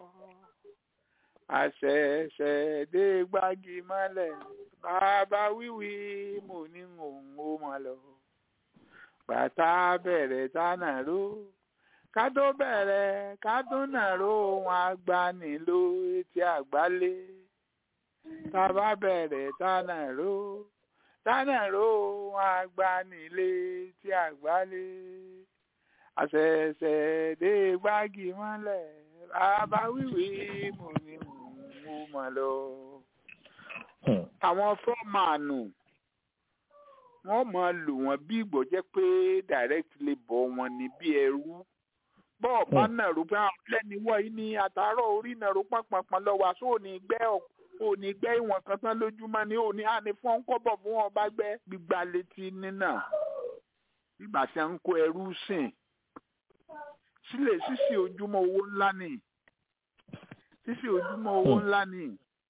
àṣẹ̀ṣẹ̀ dé gbági mọ́lẹ̀ bàbá wíwí mo ní òun ó mọ̀ lọ. bàtà bẹ̀rẹ̀ tánà ró ká tó bẹ̀rẹ̀ ká tó nàró ohun agbaniló etí àgbálé tá a bá bẹ̀rẹ̀ tá nàró tá nàró ohun agbanilé etí àgbálé àṣẹ̀ṣẹ̀ dé gbági mọ́lẹ̀ bàbá wíwí mo ní mo mọ̀ lọ. Hmm. àwọn fọ́ọ̀mánù wọ́n máa lò wọ́n bí ìgbọ́ jẹ́ pé direct labour wọn ni bí ẹrú bọ́ọ̀ bá nàró pé àwọn lẹ́ni wọ̀nyí ní àtàárọ̀ orí nàró pàpàpàn lọ́wọ́ àṣọ òní gbẹ́ òní gbẹ́ ìwọ̀n kan tán lójúmọ́ ni òní àní fún ọ̀nkọ́bọ̀ fún wọn bá gbẹ́ gbígba létí nínà nígbà tí a ń kó ẹrú sìn sílẹ̀ sísì ojúmọ́ owó ńlá ni sísì ojúmọ́ owó ńlá ni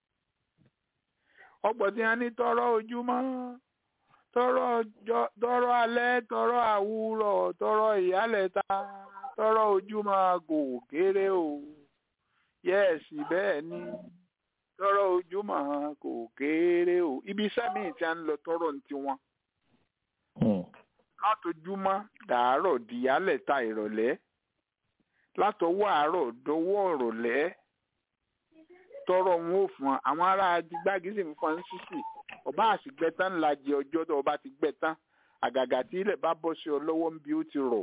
ọ̀pọ̀ tí a ní tọrọ ojúmọ́ tọrọ ọjọ́ tọrọ alẹ́ tọrọ àwúrọ̀ tọrọ ìyálẹ̀ta tọrọ ojúmọ́ kò kéré o yẹ́ẹ̀sì bẹ́ẹ̀ ni tọrọ ojúmọ́ kò kéré o ibi iṣẹ́ míì tí a ń lọ tọrọ ní tiwọn Hmm. látọjúmọ́ dàárọ̀ di ìyálẹ̀ta ìrọ̀lẹ́ látọwọ́ àárọ̀ dọwọ́ ìrọ̀lẹ́ tọrọ wọn ò fún ọ àwọn ará adigbági sì ń fọn ní sísì ọba àsìgbẹ tán ńlá jẹ ọjọ́ tó ọba ti gbẹ tán àgàgà tí ilẹ̀ bá bọ́ sí ọ lọ́wọ́ ń bí ó ti rọ̀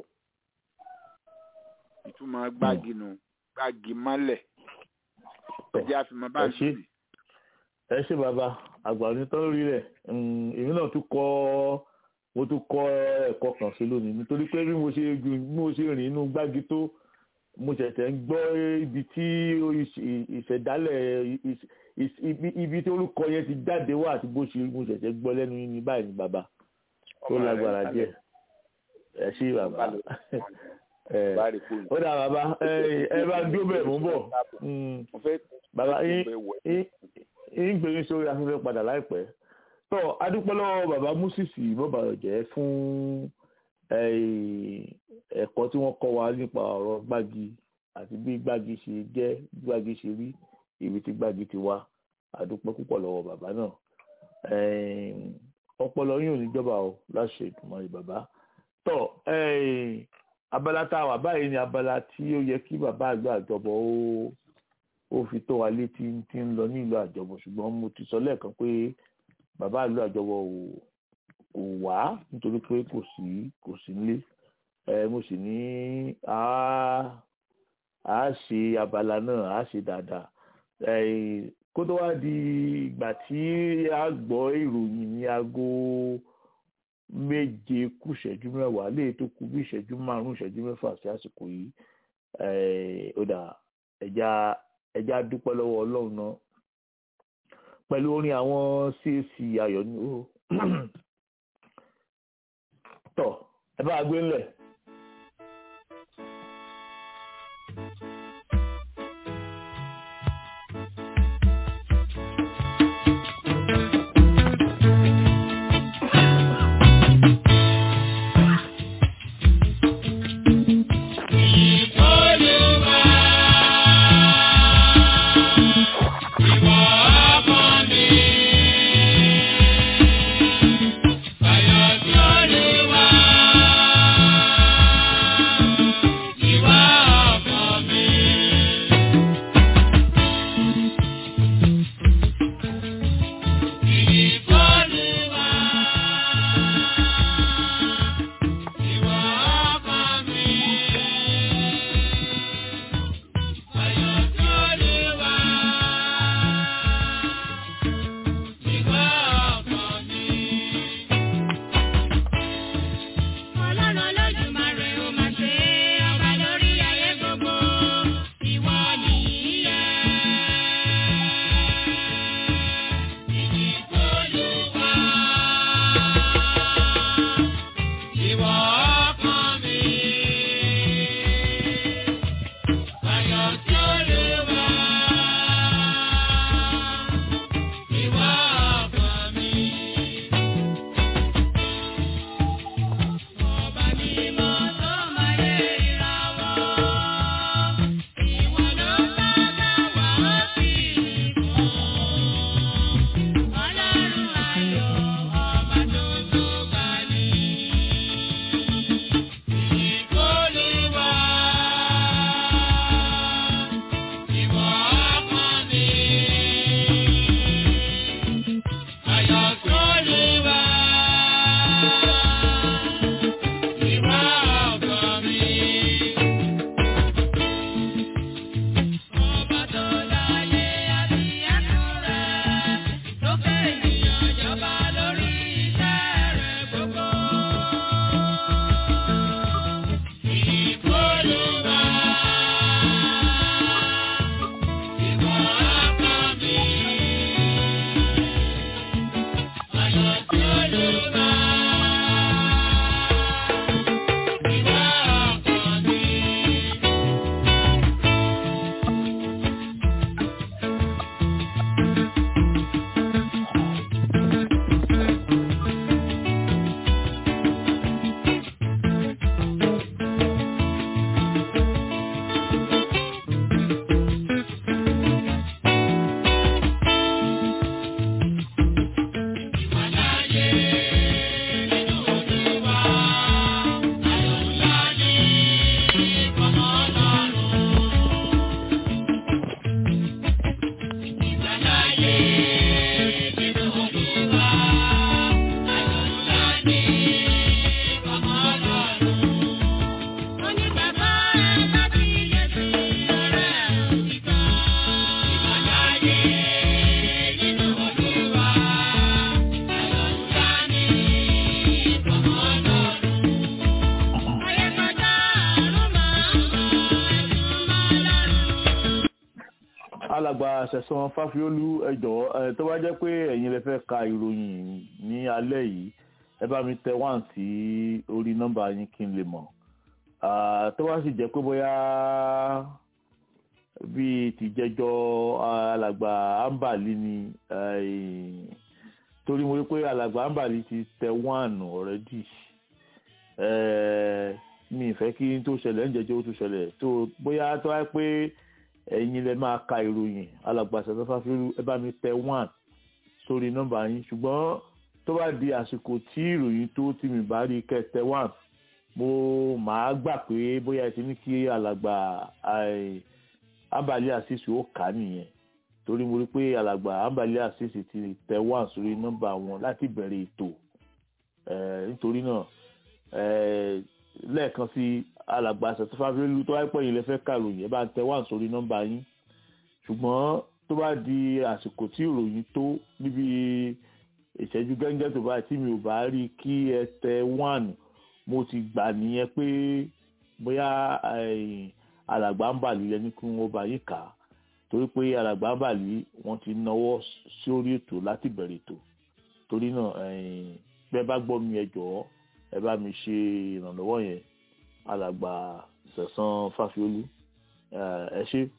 ìtumọ̀ gbági nù gbági mọ́lẹ̀ ọjà àfihàn bá ẹ ń ṣé. sùn. ẹ ṣe bàbá àgbà onítọ́ lórí rẹ̀ Mm, èmi náà tún kọ́ mo tún kọ́ ẹ̀kọ́ kan sí lónìí nítorí pé bí mo ṣe gun- bí mo ṣe rìn inú gbági tó mo ṣẹ̀ṣẹ̀ ń gbọ́ ibi tí ìṣ- ìṣẹ̀dálẹ̀ ìṣ- ìṣ- ibi- ibi tí orúkọ yẹn ti jáde wá àti bó ṣe mo ṣẹ̀ṣẹ̀ gbọ́ lẹ́nu yín ní báyìí ní bàbá tó Ọmọ rẹ̀ lágbára ń díẹ̀ ẹ ṣé bàbá ẹ bá rí fóònù. ó dà bàbá ẹ ẹ bá dúró bẹ́ẹ̀ mò ń bọ̀ Mm, mo fẹ́ bàbá yín mo fẹ́ wẹ̀. ń gbé yín sórí afẹ́fẹ́ padà láìpẹ́ tó adúpẹ́ lọ́wọ́ bàbá Músìsì bọ́bàrọ̀jẹ́ fún eh, ẹ̀kọ́ tí wọ́n kọ́ wa nípa ọ̀rọ̀ gbági àti bí gbági ṣe jẹ́ bí gbági ṣe rí ibi tí gbági ti wá àdúpẹ́ púpọ̀ lọ́wọ́ bàbá náà Ẹ̀ẹ́n, ọpọlọ yín ò ní jọba o láṣẹ ìdùnmọ̀ bàbá tọ́ ẹ̀ẹ́n, abala tá a wà báyìí ni abala tí ó yẹ kí bàbá àgbà àjọbọ ó ó fi tó wa létí tí ń lọ ní ìlú àjọbọ ṣùgbọ́n mo ti sọ lẹ́ẹ̀kan pé bàbá ìlú àjọbọ ò kò wá nítorí pé kò sí kò sí nílé ẹ mo sì ní a a ṣe abala náà a ṣe dáadáa ẹ kó tó wá di ìgbà tí a gbọ́ ìròyìn ní aago méje kù ìṣẹ́jú mẹ́wàá lè tó kù bí ìṣẹ́jú márùn-ún ìṣẹ́jú mẹ́fà sí àsìkò yìí ẹ ó dà ẹja ẹja dúpẹ́ lọ́wọ́ ọlọ́run náà pẹ̀lú orin àwọn CAC ayọ̀ ni ó tọ̀ ẹ bá gbé ńlẹ̀. Olúwa, ìwọ ọkọ mi. Ayọ̀ sí Olúwa, ìwọ ọkọ mi. Ìfọ́lùwà, ìwọ ọkọ mi. Ayọ̀ sí Olúwa, ìwọ ọkọ mi. Ọlọ́run Olódùmarè ó máa ṣe ọba lórí ayé gbogbo, ìwọ nìyí yẹ. Olúwa, ìwọ ọkọ mi. Ayọ̀ sí Olúwa, ìwọ ọkọ mi. Ọba mímọ́ tó máa yẹ ìràwọ̀, ìwọ ló bá bá wà ó sì kún. Ọlọ́run ayọ̀, ọba tó tó gbà ní. Olúwa, ìwọ ọkọ mi. Ayọ̀ sí Olúwa, ìwọ ọkọ mi. Ọba tó láyé àti ẹ̀kún rẹ̀, tó fẹ́ ènìyàn jọba lórí iṣẹ́ rẹ̀ gbogbo. Olúwa, ìwọ ọkọ mi. Ayọ̀ sí Olúwa, ìwọ ọkọ mi. Ìwàláyé nínú Olúwa, ayọ̀ ńlá ní ìfọ̀mọ́ Ọlọ́run. Ìwàláyé nínú Olúwa, ayọ̀ ńlá ní ìfọ̀mọ́ Ọlọ́run. Ó ní bàbá ẹ bá ti yẹ sí ọ̀rẹ́ òtítọ́. Ìwàláyé nínú Olúwa, ayọ̀ ńlá ní ìfọ̀mọ́ Ọlọ́run. Ayé kọjá ọ̀run máa ń sọ ẹ̀sùn máa lọ́rùn. alàgbà sẹ̀sán fáfiólú ẹ jọ̀wọ́ ẹ tó bá jẹ́ pé ẹ̀yin lè fẹ́ ka ìròyìn ní alẹ́ yìí ẹ bá mi tẹ wá sí orí nọ́mbà yín kí n lè mọ̀ Ah, tó bá sì jẹ́ pé bóyá bíi tìjẹjọ alàgbà ambali ni eh, torí mo rí pé alàgbà ambali ti tẹ one already Eh, mi ì fẹ́ kí n tó ṣẹlẹ̀ ń jẹjọ́ ó tó ṣẹlẹ̀ tó bóyá tó wáyé pé ẹ̀yin lẹ máa ka ìròyìn alàgbà Sẹ̀san Fáfiolú ẹ bá mi tẹ one sórí nọ́mbà yín ṣùgbọ́n tó bá di àsìkò tí ìròyìn tó tí mi bá rí kẹ́ tẹ one mo máa gbà pé bóyá ẹ ti ní kí alàgbà ai, Ambali Asisi ó kà á nìyẹn torí mo rí pé alàgbà Ambali Asisi ti tẹ one sórí nọ́mbà wọn láti bẹ̀rẹ̀ ètò Eh, nítorí náà eh, lẹ́ẹ̀kan sí alàgbà Sẹ̀san Fáfiolú tó wáyé pọ̀ yìí lẹ fẹ́ kàròyìn ẹ bá ń tẹ one sórí nọ́mbà yín ṣùgbọ́n tó bá di àsìkò tí ìròyìn tó níbi ìṣẹ́jú gẹ́gẹ́ tó bá tí mi ò bá rí kí ẹ tẹ one mo ti gbà nìyẹn pé bóyá eh, alàgbà ń bà lílẹ̀ ní kí wọ́n bá yín kà á torí pé alàgbà ń bà lí wọ́n ti náwó sórí ètò láti bẹ̀rẹ̀ ètò torí náà eh, bẹ́ẹ̀ bá gbọ́ mi ẹ jọ̀ọ́ ẹ bá mi ṣe ìrànlọ́wọ́ yẹn alàgbà Sẹ̀san Fáfiolú eh, ẹ ṣé.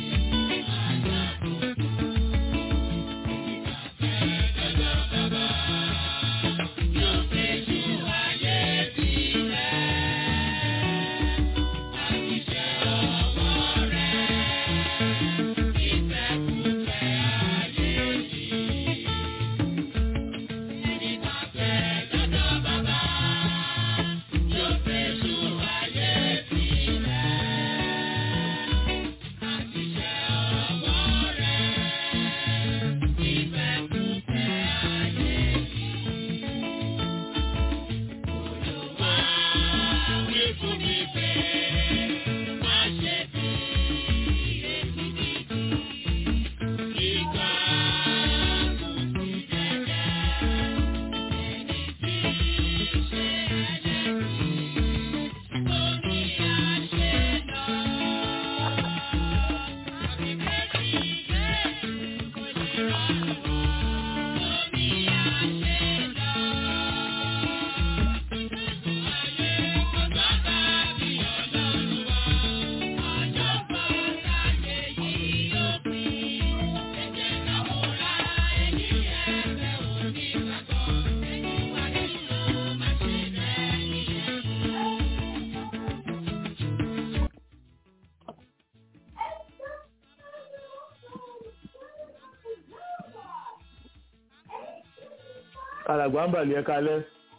alàgbà ń bà lí ẹ kalẹ́.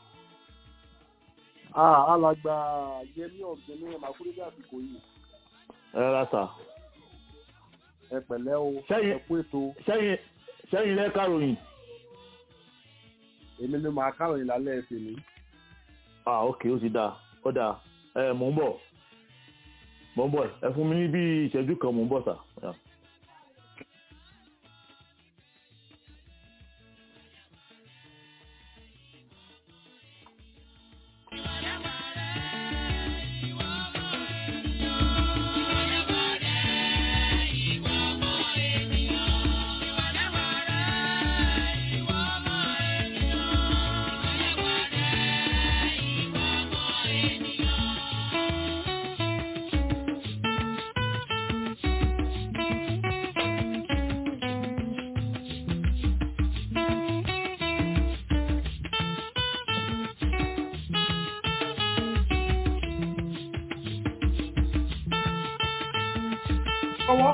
Ah, alàgbà Yẹmí ọ̀gbìn ní Màkúrẹ́dẹ́ àsìkò yìí. ẹ rárá sà. Ẹ pẹ̀lẹ́ o, Sẹ́yìn- ẹ kú ètò. sẹ́yìn sẹ́yìn lẹ́ kàròyìn. Èmi ló máa káròyìn lálẹ́ ẹ̀sìn ní. ah ok ó ti dáa ó dáa ẹ mò ń bọ̀ mò ń bọ̀ ẹ fún mi ní bí ìṣẹ́jú kan mò ń bọ̀ sà. Yeah. Ọwọ́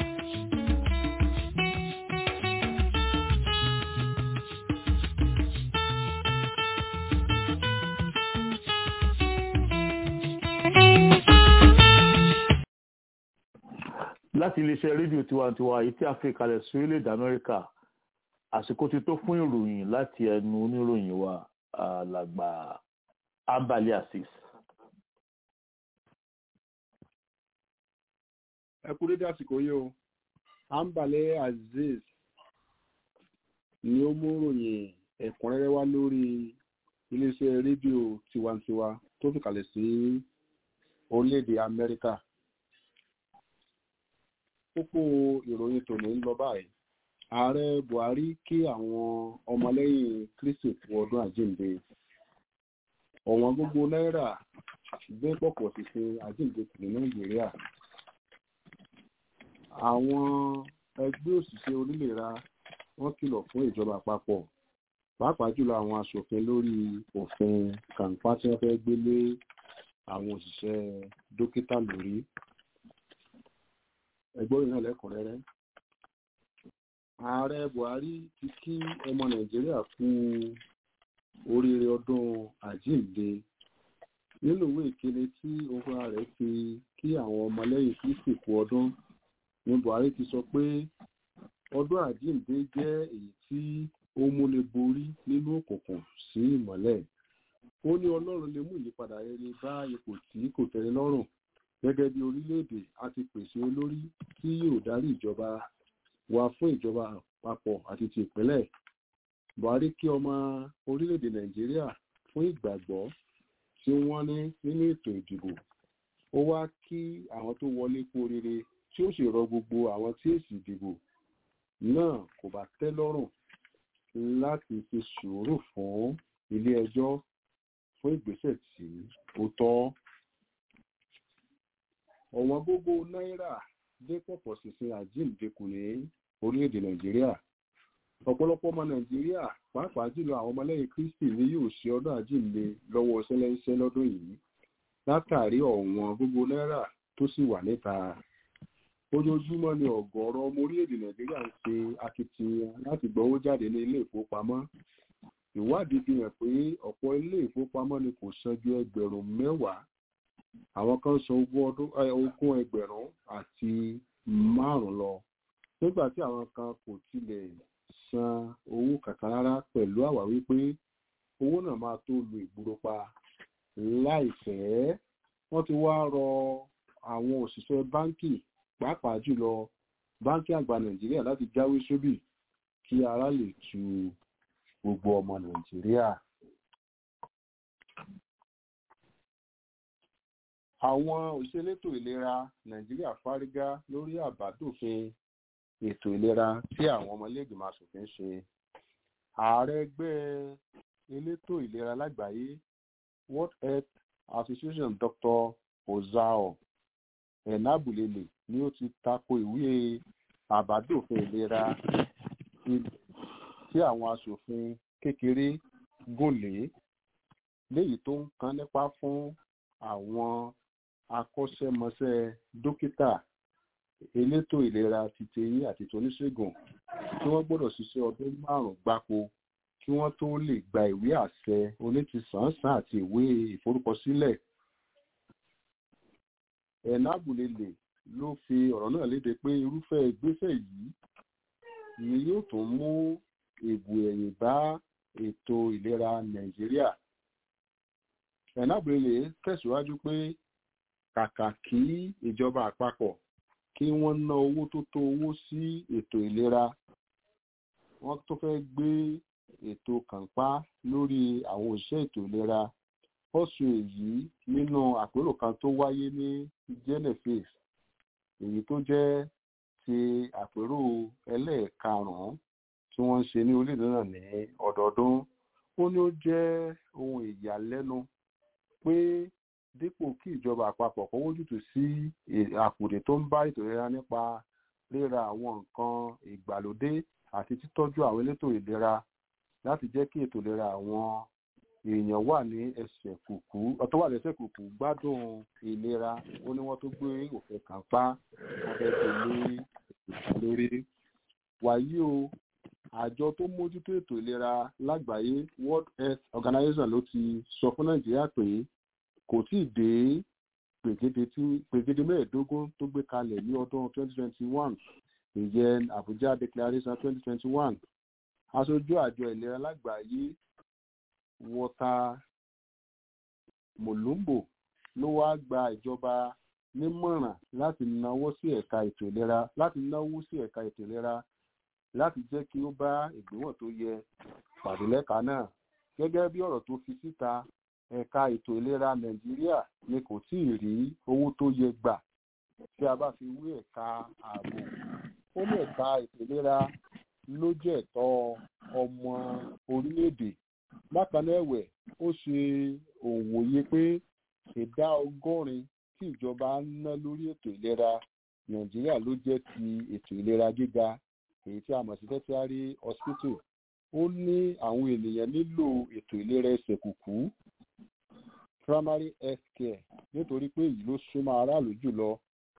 láti iléeṣẹ́ rédíò tiwantiwa èyí tí a fi kalẹ̀ sí orílẹ̀-èdè amẹ́ríkà àsìkò ti tó fún ìròyìn láti ẹnu oníròyìn wa alàgbà Ambali Azeez. ẹ kú dédé àsìkò yìí o. Ambali Azeez ni ó mú ròyìn ẹ̀kúnrẹ́rẹ́ wá lórí iléeṣẹ́ rédíò tiwantiwa tó fi kalẹ̀ sí orílẹ̀-èdè Amẹ́ríkà. Kókó ìròyìn tòní ń lọ báyìí. Ààrẹ Buhari kí àwọn ọmọlẹ́yìn Kristi fún ọdún àjíǹde. Ọ̀wọ́n gbogbo náírà gbé pọ̀pọ̀ ṣìṣe àjíǹde kù ní Nàìjíríà. Àwọn ẹgbẹ́ òṣìṣẹ́ onílera wọ́n kìlọ̀ fún ìjọba àpapọ̀ pàápàá jùlọ àwọn aṣòfin lórí òfin kàǹpá tí wọ́n fẹ́ gbé lé àwọn òṣìṣẹ́ dókítà lórí. ẹgbọ́n yìí náà lẹ́kùnrẹ́rẹ́ ààrẹ buhari ti kí ọmọ nàìjíríà kú oríire ọdún àjíǹde nínú ìwé ìkéde tí ohun rẹ̀ fi kí àwọn ọmọlẹ́yìn kristi kú ọdún ní buhari ti sọ pé ọdún àjíǹde jẹ́ èyí tí ó múni borí nínú òkùnkùn sí ìmọ́lẹ̀ ó ní ọlọ́run lè mú ìyípadà rere bá ipò tí kò tẹ́ni lọ́rùn gẹ́gẹ́ bí orílẹ̀-èdè a ti pèsè olórí tí yóò darí ìjọba wa fún ìjọba àpapọ̀ àti ti ìpínlẹ̀ buhari kí ọmọ orílẹ̀-èdè nàìjíríà fún ìgbàgbọ́ tí wọ́n ní nínú ètò ìdìbò ó wá kí àwọn tó wọlé kú oríire tí ó sì rọ gbogbo àwọn tí èsì ìdìbò náà kò bá tẹ́ lọ́rùn láti fi sùúrù fún ilé ẹjọ́ fún ìgbésẹ̀ tí ó tọ́ ọ̀wọ́n gbogbo náírà dé pọ̀pọ̀ sísin àjíǹde kù ní orílẹ̀-èdè nàìjíríà ọ̀pọ̀lọpọ̀ ọmọ nàìjíríà pàápàá jùlọ àwọn ọmọlẹ́yìn kristi ni yóò ṣe ọdún àjíǹde lọ́wọ́ ṣẹlẹ́ńṣẹ́ lọ́dún yìí látàrí ọ̀wọ́n gbogbo náírà tó sì wà níta ojoojúmọ́ ni ọ̀gọ̀ọ̀rọ̀ ọmọ orílẹ̀-èdè nàìjíríà ń ṣe akitiyan láti gbowó jáde ní ilé ìfowópamọ́ ìwádìí fi hàn pé ọ̀pọ̀ ilé ìfowópamọ́ ni kò san ju ẹgbẹ̀rún mẹ́wàá àwọn kan san ogún ẹgbẹ̀rún àti márùn lọ nígbà tí àwọn kan kò tilẹ̀ san owó kankan rárá pẹ̀lú àwáwí pé owó náà máa tó lu ìgboro pa láìpẹ́ wọ́n ti wá rọ àwọn òṣìṣẹ́ báńkì pàápàá jùlọ báńkì àgbà nàìjíríà láti jáwé sóbì kí ara lè tu gbogbo ọmọ nàìjíríà. àwọn òṣèlétò ìlera nàìjíríà fárígá lórí àbádòfin ètò ìlera tí àwọn ọmọlẹ́gbìmọ̀ asòfin ṣe ààrẹ ẹgbẹ́ elétò ìlera lágbàáyé world health association dr ozao enabulele ni ó ti tako ìwé àbádòfin ìlera tí àwọn asòfin kékeré gùn lé léyìí tó ń kan nípa fún àwọn akọ́ṣẹ́mọṣẹ́ dókítà elétò ìlera ti teyín àti toníṣègùn tí wọ́n gbọ́dọ̀ ṣiṣẹ́ ọdún márùn-ún gbáko kí wọ́n tó lè gba ìwé àṣẹ onítìsánṣán àti ìwé ìforúkọsílẹ̀. ẹ̀nàbùlélè ló fi ọ̀rọ̀ náà léde pé irúfẹ́ ìgbésẹ̀ yìí ni yóò tún mú èbù ẹ̀yìn bá ètò ìlera nàìjíríà. ẹ̀nàbùlélè tẹ̀síwájú pé kàkà kí ìjọba àpapọ̀ kí wọ́n ná owó tó tó owó sí ètò ìlera wọ́n tó fẹ́ gbé ètò kànpá lórí àwọn òṣìṣẹ́ ètò ìlera ọ̀sùn èyí nínú àpérò kan tó wáyé ní genesis èyí tó jẹ́ ti àpérò ẹlẹ́ẹ̀karùn-ún tí wọ́n ń ṣe ní orílẹ̀-èdè náà ní ọdọọdún ó ní ó jẹ́ ohun ìyàlẹ́nu pé dípò kí ìjọba àpapọ̀ kó wójútùú sí àkùdé tó ń bá ètò ìlera nípa ríra àwọn nǹkan ìgbàlódé àti títọ́jú àwọn elétò ìlera láti jẹ́ kí ètò ìlera àwọn èèyàn wà ní ẹsẹ̀ kùkú ọ̀tọ́ wà lẹ́sẹ̀ kùkú gbádùn ìlera ó ní wọ́n tó gbé òfin kan pa abẹ́tò ní ètò lórí. wàyí o àjọ tó mójútó ètò ìlera lágbàáyé world health organization ló ti sọ fún nàìjíríà pé kò tí ì dé gbègede mẹ́ẹ̀ẹ́dógún tó gbé kalẹ̀ ní ọdún 2021 ìyẹn abuja declaration 2021 aṣojú àjọ ìlera lágbàáyé wọta molumbo ló wá gba ìjọba nímọ̀ràn láti náwó sí ẹ̀ka ètò ìlera láti náwó sí ẹ̀ka ètò ìlera láti jẹ́ kí ó bá ìgbéwọ̀n tó yẹ pàdé lẹ́ka náà gẹ́gẹ́ bí ọ̀rọ̀ tó fi síta ẹ̀ka ètò ìlera nàìjíríà ni kò tí ì rí owó tó yẹ gbà tí a bá fi wé ẹ̀ka ààbò ó ní ẹ̀ka ètò ìlera ló jẹ́ ẹ̀tọ́ ọmọ orílẹ̀-èdè bákan náà ẹ̀wẹ̀ ó ṣe òwòye pé ìdá ọgọ́rin tí ìjọba ń ná lórí ètò ìlera nàìjíríà ló jẹ́ ti ètò ìlera gíga èyí tí a mọ̀ sí tertiary hospital ó ní àwọn ènìyàn nílò ètò ìlera ẹsẹ̀ kùkú primary health care nítorí pé èyí ló súnmọ́ aráàlú jùlọ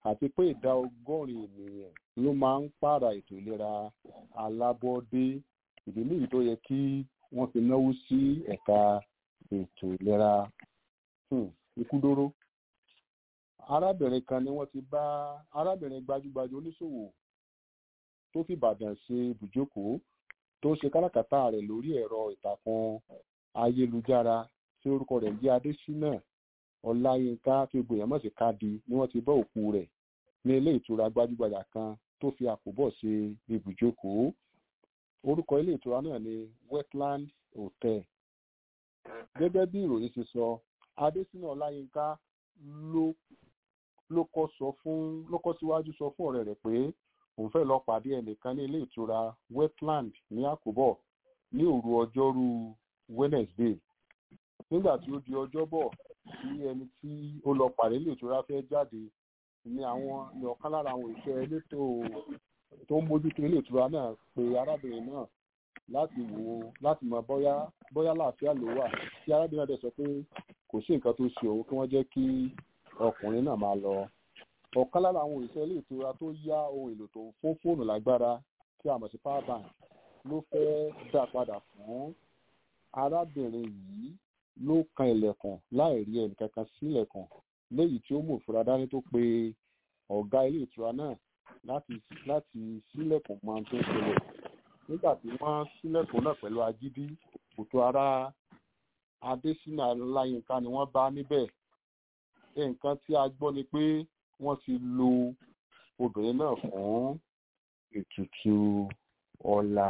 àti pé ìdá ọgọ́rin ènìyàn ló máa ń pààrà ètò ìlera alábọ́dé ìdí nìyí tó yẹ kí wọ́n fi náwó sí ẹ̀ka ètò ìlera Hmm, ikú dóró arábìnrin kan ni wọ́n ti bá arábìnrin gbajúgbajà oníṣòwò tó fi ìbàdàn ṣe ibùjókòó tó ṣe káràkátà rẹ̀ lórí ẹ̀rọ ìtàkùn ayélujára tí orúkọ rẹ̀ jẹ́ adésínà ọláyínká tí gbogbo èèyàn mọ̀ sí kádi ni wọ́n ti bá òkú rẹ̀ ní ilé ìtura gbajúgbajà kan tó fi àkóbọ̀ ṣe ibùjókòó orúkọ ilé ìtura náà ni wetland hotel gẹ́gẹ́ bí ìròyìn ṣe sọ adésínà ọláyínká ló ló kọ́ sọ fún ló kọ́ síwájú sọ fún ọ̀rẹ́ rẹ̀ pé òun fẹ́ lọ pàdé ẹnìkan ní ilé ìtura wetland ní àkóbọ̀ ní òru ọjọ́rú wednesday nígbà tí ó di ọjọ́bọ̀ tí ẹni tí ó lọ pàdé ilé ìtura fẹ́ jáde ní àwọn ní ọ̀kan lára àwọn ìṣẹ́ elétò tó ń mójútó ilé ìtura náà pé arábìnrin náà láti wò ó láti mọ bóyá bóyá láàfíà ló wà tí arábìnrin náà dẹ̀ sọ pé kò sí nǹkan tó ṣe òun kí wọ́n jẹ́ kí ọkùnrin náà máa lọ ọ̀kan lára àwọn òṣìṣẹ́ ilé ìtura tó yá ohun èlò tó ń fún fóònù lágbára tí a mọ̀ sí power bank ló fẹ́ dá padà fún arábìnrin yìí ló kan ilẹ̀kùn láì rí ẹnìkankan sílẹ̀kùn léyìí tí ó mú ìfura dání tó pe ọ̀gá ilé ìtura náà láti láti sílẹ̀kùn máa tó ṣẹlẹ̀ nígbà tí wọ́n sílẹ̀kùn náà pẹ̀lú agídí kòtò ara adésínà láyínká ni wọ́n bá níbẹ̀ nǹkan tí a gbọ́ ni pé wọ́n ti lo obìnrin náà fún ètùtù ọ̀la.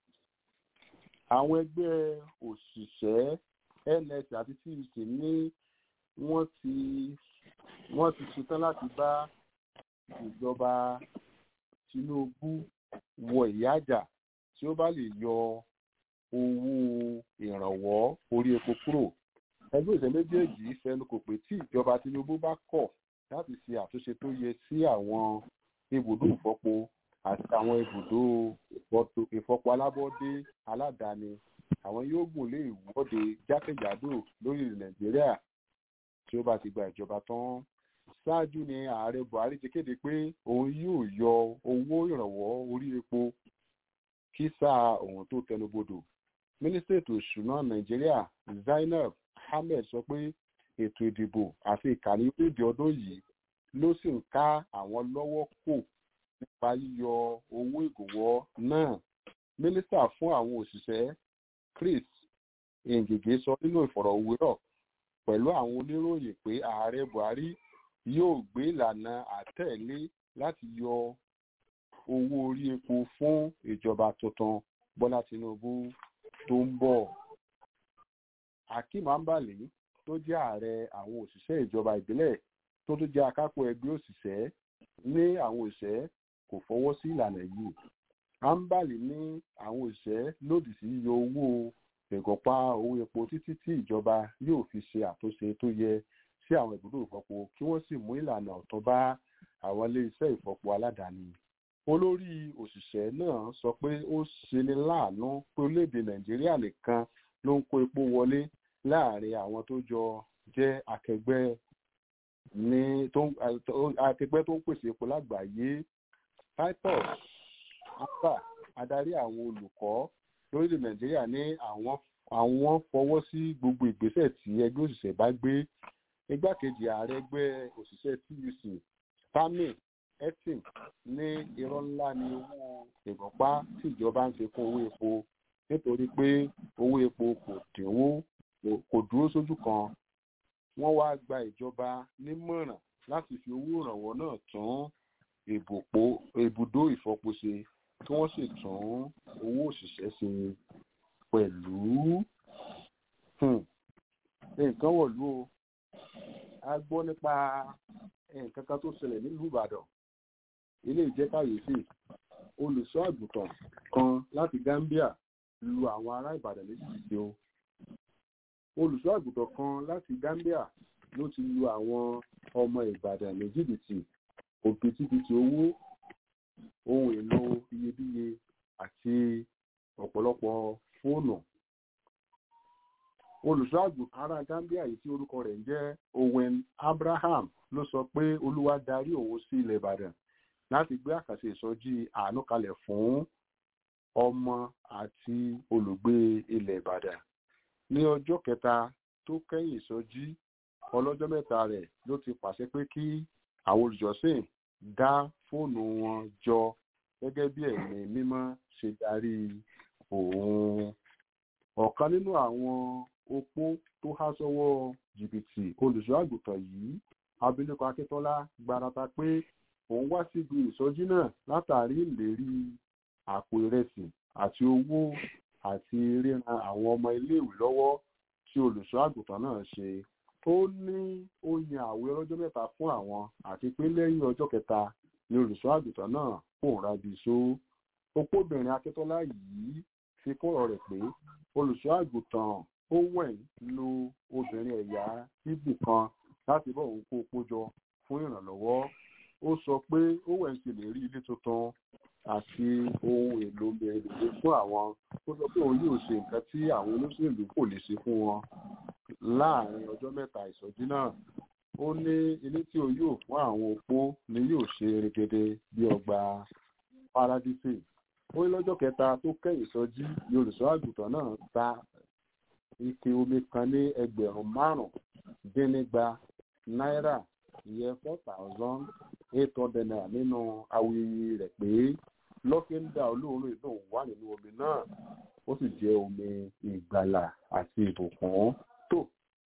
àwọn ẹgbẹ́ òṣìṣẹ́ ns àti tuc ní wọ́n ti wọ́n ti ṣetán láti bá ìjọba tinubu wọ ìyáàjà tí ó bá lè yọ owó ìrànwọ́ orí epo kúrò ẹgbẹ́ òṣèlú méjèèjì fẹnu kò pé tí ìjọba tinubu bá kọ̀ láti ṣe àtúnṣe tó yẹ sí àwọn ibùdó ìfọpo àti àwọn ibùdó ìfọpo alábọ́dé aládàáni àwọn yóò gùn lé ìwọ́de jákèjádò lórí nàìjíríà tí ó bá ti gba ìjọba tán ṣáájú ni ààrẹ buhari ti kéde pé òun yóò yọ owó ìrànwọ́ orí epo kí sáà òun tó tẹnubodò mínísítà ètò ìṣúná nàìjíríà zainab ahmed sọ pé ètò ìdìbò àti ìkànnì orílẹ̀-èdè ọdún yìí ló sì ń ká àwọn lọ́wọ́ kò nípa yíyọ owó ìgòwọ́ náà mínísítà fún àwọn òṣìṣẹ́ chris ngige sọ nínú ìfọ̀rọ̀wérọ̀ pẹ̀lú àwọn oníròyìn pé ààrẹ buhari yóò gbé ìlànà àtẹ̀lé láti yọ owó orí epo fún ìjọba tuntun bọ́lá tinubu tó ń bọ̀ akeem ambali tó jẹ́ ààrẹ àwọn òṣìṣẹ́ ìjọba ìbílẹ̀ tó tún jẹ́ akápò ẹgbẹ́ òṣìṣẹ́ ní àwọn òṣìṣẹ́ kò fọwọ́ sí ìlànà yìí ambali ní àwọn òṣìṣẹ́ lòdì sí yíyọ owó ìgọ̀pá owó epo títí tí ìjọba yóò fi ṣe àtúnṣe tó yẹ sí àwọn ibùdó ìfọpo kí wọ́n sì mú ìlànà ọ̀tún bá àwọn iléeṣẹ́ ìfọpo aládàáni olórí òṣìṣẹ́ náà sọ pé ó ṣeni láàánú pé orílẹ̀-èdè nàìjíríà nìkan ló ń kó epo wọlé láàrin àwọn tó jọ jẹ́ akẹgbẹ́ ní tó akẹgbẹ́ tó ń pèsè epo lágbàáyé titus alba adarí àwọn olùkọ́ lórílẹ̀ nàìjíríà ní àwọn àwọn fọwọ́ sí gbogbo ìgbésẹ̀ tí ẹgbẹ́ òṣìṣẹ́ bá gbé igbákejì ààrẹ ẹgbẹ́ òṣìṣẹ́ tuc tami etim ní irọ́ ńlá ni owó ìgbọ̀npá tí ìjọba ń fi kún owó epo nítorí pé owó epo kò dínwó kò dúró sójú kan wọ́n wá gba ìjọba nímọ̀ràn láti fi owó ìrànwọ́ náà tún ibùdó ìfọpo ṣe kí wọ́n sì tún owó òṣìṣẹ́ ṣe pẹ̀lú nǹkan wọ̀lú o a gbọ́ nípa nǹkan kan tó ṣẹlẹ̀ nílùú ìbàdàn ilé ìjẹ́ kàyéfì olùṣọ́ àgùntàn kan láti gambia lu àwọn ará ìbàdàn léjìdí o olùṣọ́ àgùntàn kan láti gambia ló ti lu àwọn ọmọ ìbàdàn léjìdìtì òbítíbitì owó ohun èlò iyebíye àti ọ̀pọ̀lọpọ̀ fóònù olùṣọ́ àgùntàn ará gambia yìí tí orúkọ rẹ̀ ń jẹ́ owen abraham ló sọ pé olúwa darí òun sí ilẹ̀ ìbàdàn láti gbé àkàṣe ìsọjí àánú kalẹ̀ fún ọmọ àti olùgbé ilẹ̀ ìbàdàn ní ọjọ́ kẹta tó kẹ́yìn ìsọjí ọlọ́jọ́ mẹ́ta rẹ̀ ló ti pàṣẹ pé kí àwọn olùjọ́sìn dá fóònù wọn jọ gẹ́gẹ́ bí ẹ̀mí mímọ́ ṣe darí òun ọ̀kan nínú àwọn opó tó há sọ́wọ́ jìbìtì olùṣọ́ àgùntàn yìí abilékọ akíntọ́lá gbarata pé òun wá síbi ìsọjí náà látàrí ìlérí àpò ìrẹsì àti owó àti ríran àwọn ọmọ iléèwé lọ́wọ́ tí olùṣọ́ àgùntàn náà ṣe ó ní ó yan àwẹ̀ ọlọ́jọ́ mẹ́ta fún àwọn àti pé lẹ́yìn ọjọ́ kẹta ni olùṣọ́ àgùntàn náà pòórá bí so opóbìnrin akíntọ́lá yìí fi kún ọ̀rọ̀ rẹ̀ pé olùṣọ́ àgùntàn owen lo obìnrin ẹ̀yà ibi kan láti bọ́ òun kó opó jọ fún ìrànlọ́wọ́ ó sọ pé owen ti lè rí ilé tuntun àti ohun èlò mèremère fún àwọn ó sọ pé òun yóò ṣe nǹkan tí àwọn olóṣèlú kò lè ṣe fún wọn láàrin ọjọ́ mẹ́ta ìsọjí náà ó ní ilé tí o yóò fún àwọn opó ni yóò ṣe regede bí ọgbà paradíṣe ó ní lọ́jọ́ kẹta tó kẹ́yìn ìsọjí ni olùṣọ́ àgùntàn náà ta ike omi kan ní ẹgbẹ̀rún márùn-ún dín nígba náírà ìyẹn four thousand eight hundred naira nínú awuyewuye rẹ̀ pé lọ́kíńdà olóòórùn ìdùn wà nínú omi náà ó sì jẹ́ omi ìgbàlà àti ìbùkún tó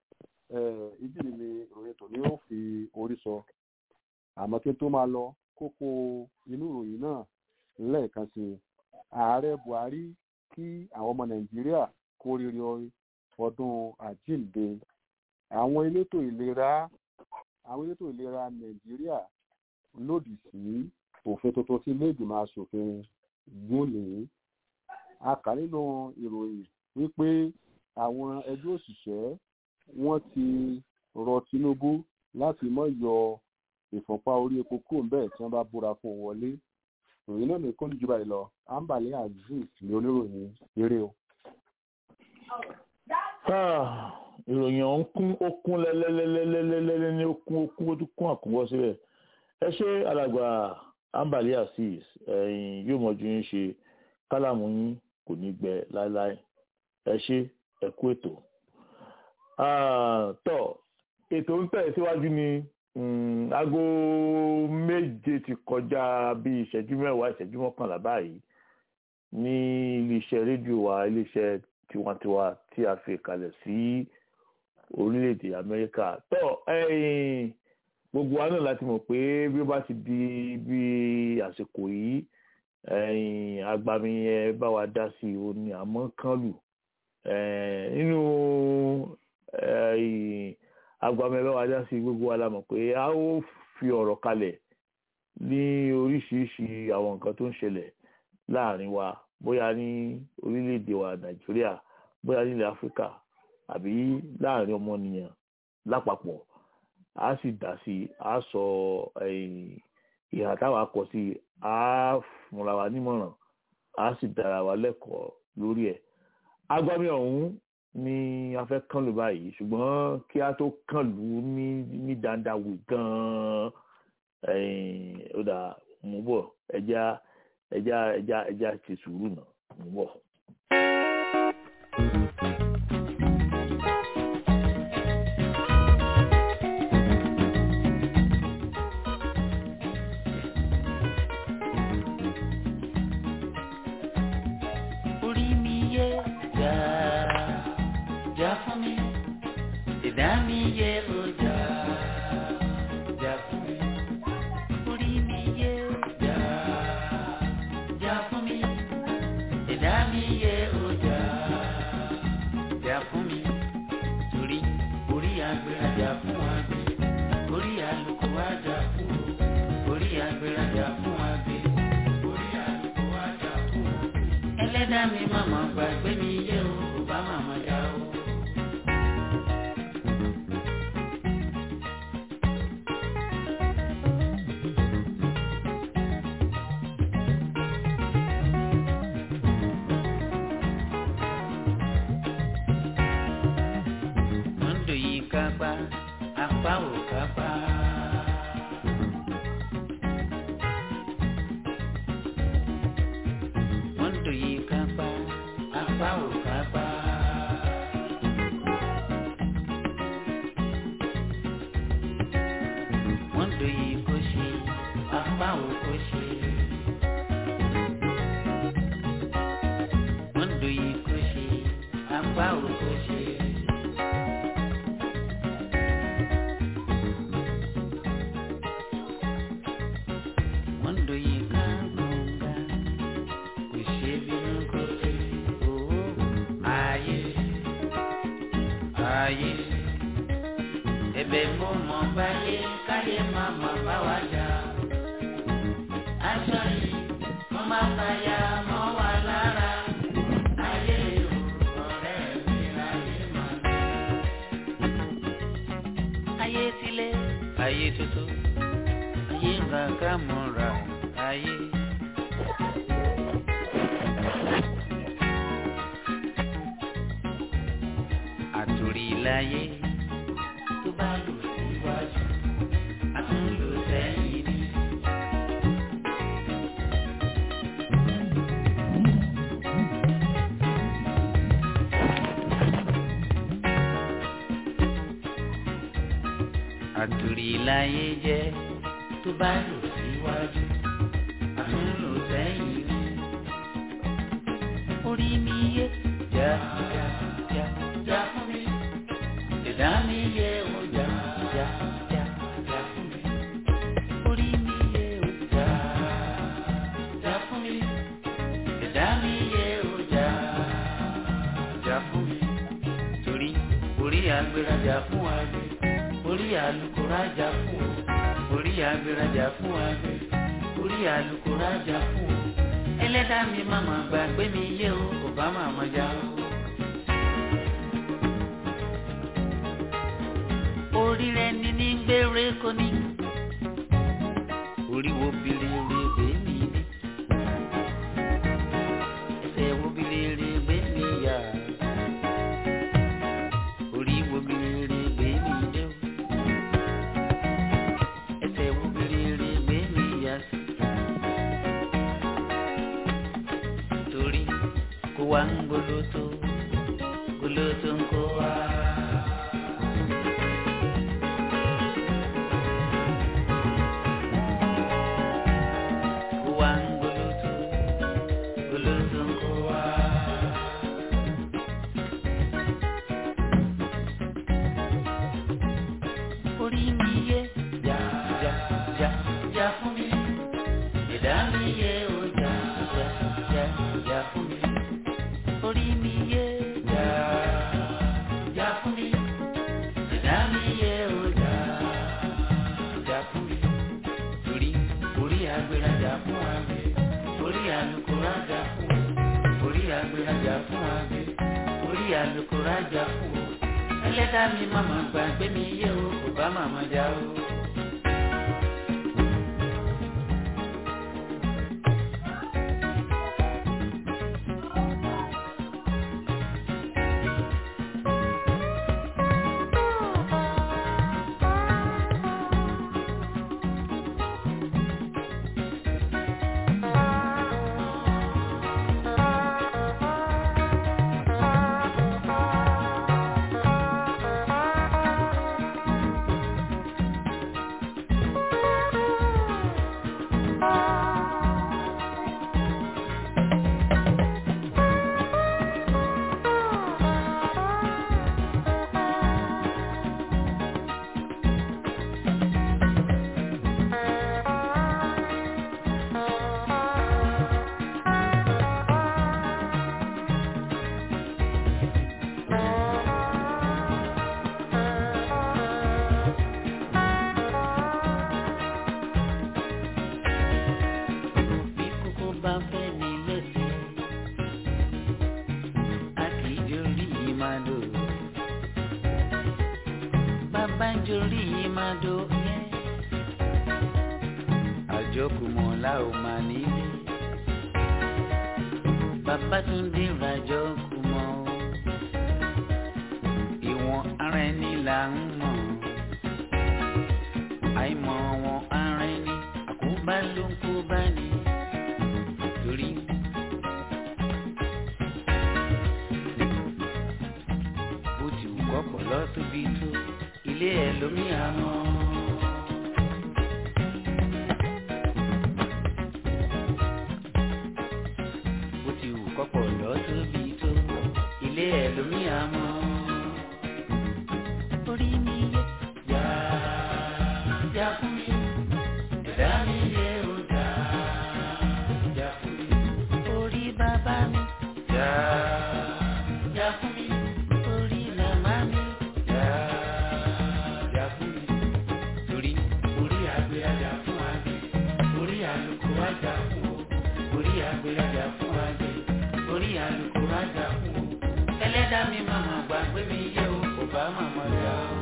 ibi ni ìròyìn tòní ó fi orí sọ àmọ́ kí n tó máa lọ kókó inú ìròyìn náà lẹ́ẹ̀kan sí i ààrẹ buhari kí àwọn ọmọ nàìjíríà kó rere ọdún àjíǹde àwọn elétò ìlera àwọn elétò ìlera nàìjíríà lòdì sí òfin tuntun tí iléègbìmọ̀ asòfin gúnlé a kà nínú ìròyìn wípé àwọn ẹgbẹ́ òṣìṣẹ́ wọ́n ti rọ tinubu láti mọ́ yọ ìfọ̀npá orí epo kúrò bẹ́ẹ̀ tí wọ́n bá búra fún un wọlé ìròyìn náà nìkan ní jùbà ìlọ ambale azeez ní oníròyìn eré o. ìròyìn ọ̀hún kún ó kún lẹ́lẹ́lẹ́lẹ́lẹ́lẹ́ ní ó kún ó kún ó tún kún àkúnwọ́ síbẹ̀ ẹ ṣe alàgbà ambale azeez ẹ̀yìn yóò mọ̀jú yín ṣe kálàmù yín kò ní gbẹ láéláé ẹ ṣe ẹ kú ètò. tọ́ ètò ń tẹ̀ síwájú ni aago méje ti kọjá bí ìṣẹ́jú mẹ́wàá ìṣẹ́jú mọ́kànlá báyìí ní iléeṣẹ́ rédíò wa iléeṣẹ́ tiwantiwa tí a fi kalẹ̀ sí orílẹ̀-èdè amẹ́ríkà tó gbogbo wa náà láti mọ̀ pé bí ó bá ti di bí àsìkò yìí agbami ẹ bá wa dá sí i ó ní àmọ́ kán lù nínú agbamẹ́bẹ́ wa dá sí gbogbo wa la mọ̀ pé a ó fi ọ̀rọ̀ kalẹ̀ ní oríṣiríṣi àwọn nǹkan tó ń ṣẹlẹ̀ láàrin wa bóyá ní orílẹ̀-èdè wa nàìjíríà bóyá nílẹ̀ áfíríkà àbí láàrin ọmọnìyàn lápapọ̀ a sì dá sí a sọ ìhà táwa kọ sí a fúnra wa nímọ̀ràn a sì dára wa lẹ́kọ̀ọ́ lórí ẹ̀ agbami ọ̀hún ni a fẹ́ kàn lù báyìí ṣùgbọ́n kí a tó kàn lù ú ní ní dandawe gan-an ó dà mú bọ̀ ẹja ẹja ẹja ẹja ti sùúrù náà mú bọ̀. orí mi yé jà jà fún mi ìdá mi yé o jà jà fún mi orí mi yé jà jà fún mi ìdá mi yé o jà jà fún mi torí orí agbèrèjà fún àgbẹ̀ orí àlùkò àjà fún o orí agbèrèjà fún àgbẹ̀ orí àlùkò àjà fún o ẹlẹ́dàá mi màmá gbàgbé mi yé o kò bá màmá já o. Mondo yìí kápá apá ò kápá. ayé ẹ̀bẹ̀ mo mọ̀ báyé káyé má má bá wa jà aṣọ yìí mo máa fàyà mọ́ wa lára ayé o ọ̀rẹ́ mi ayé má lọ. ayé tilé ayé tuntun ayé nǹkan mọ́ra ayé. àtòrí láyé tó bá lò síwájú àtúnlò sẹ́yìn ni. àtòrí láyé jẹ́ tó bá lò síwájú àtúnlò sẹ́yìn ni. orí mi yé já já já já fún mi ìdá mi yé o já já já já fún mi orí mi yé o já já fún mi ìdá mi yé o já já fún mi torí orí agbérajà fún àgbẹ̀ orí alukórajà fún o orí agbérajà fún àgbẹ̀ orí alukórajà fún o ẹlẹ́dàá mi máma gbàgbé mi yé o kò bá màmá já o. orí rẹ ní ní gbére kò ní orí wo bilere gbé mi ní ẹsẹ̀ wo bilere gbé mi yá orí wo bilere gbé mi dé o ẹsẹ̀ wo bilere gbé mi yá sí torí kó wá ń gbólótó gbólótó ń kó wá. Kó wá ń gbólótó gbólótó ń kó wá. Orí mi yé já já já já fún mi. Ìdá mi yé o já já já já fún mi. Orí mi yé já já fún mi. Ìdá mi yé o já já fún mi. Torí orí agbérajà fún àgbẹ̀, orí alukórajà fún o. Orí agbérajà fún àgbẹ̀, orí alukórajà fún o. Ẹlẹ́dàá mi màmá gbàgbé mi yé o, kò bá màmá já o. Bí kókó bá fẹ́ ní lẹ́sẹ̀, a kì í jorí yìí máa dò. Bàbá ń jorí yìí máa dò yẹn. Àjọkùmọ̀ la ò máa nílé. Bàbá tún dé ìrajọ́ kùmọ̀ o. Ìwọ̀n ara ẹni là ń mọ̀. Àìmọ̀ wọn ara ẹni àkóbá ló ń kó bá ní. Torí bó ti wù kọ́pọ̀ lọ́tóbi tó ilé ẹ̀ lómi àmọ́. Bó ti wù kọ́pọ̀ lọ́tóbi tó ilé ẹ̀ lómi àmọ́. Orí mi yẹ yá yá fún mi. Ẹ̀dá mi yẹ ó dá yá fún mi. Orí bàbá mi yá yá fún mi. Orí màmá mi ẹlẹ́dàá mi màmá gbàgbé mi yé o kò bá màmá jà o.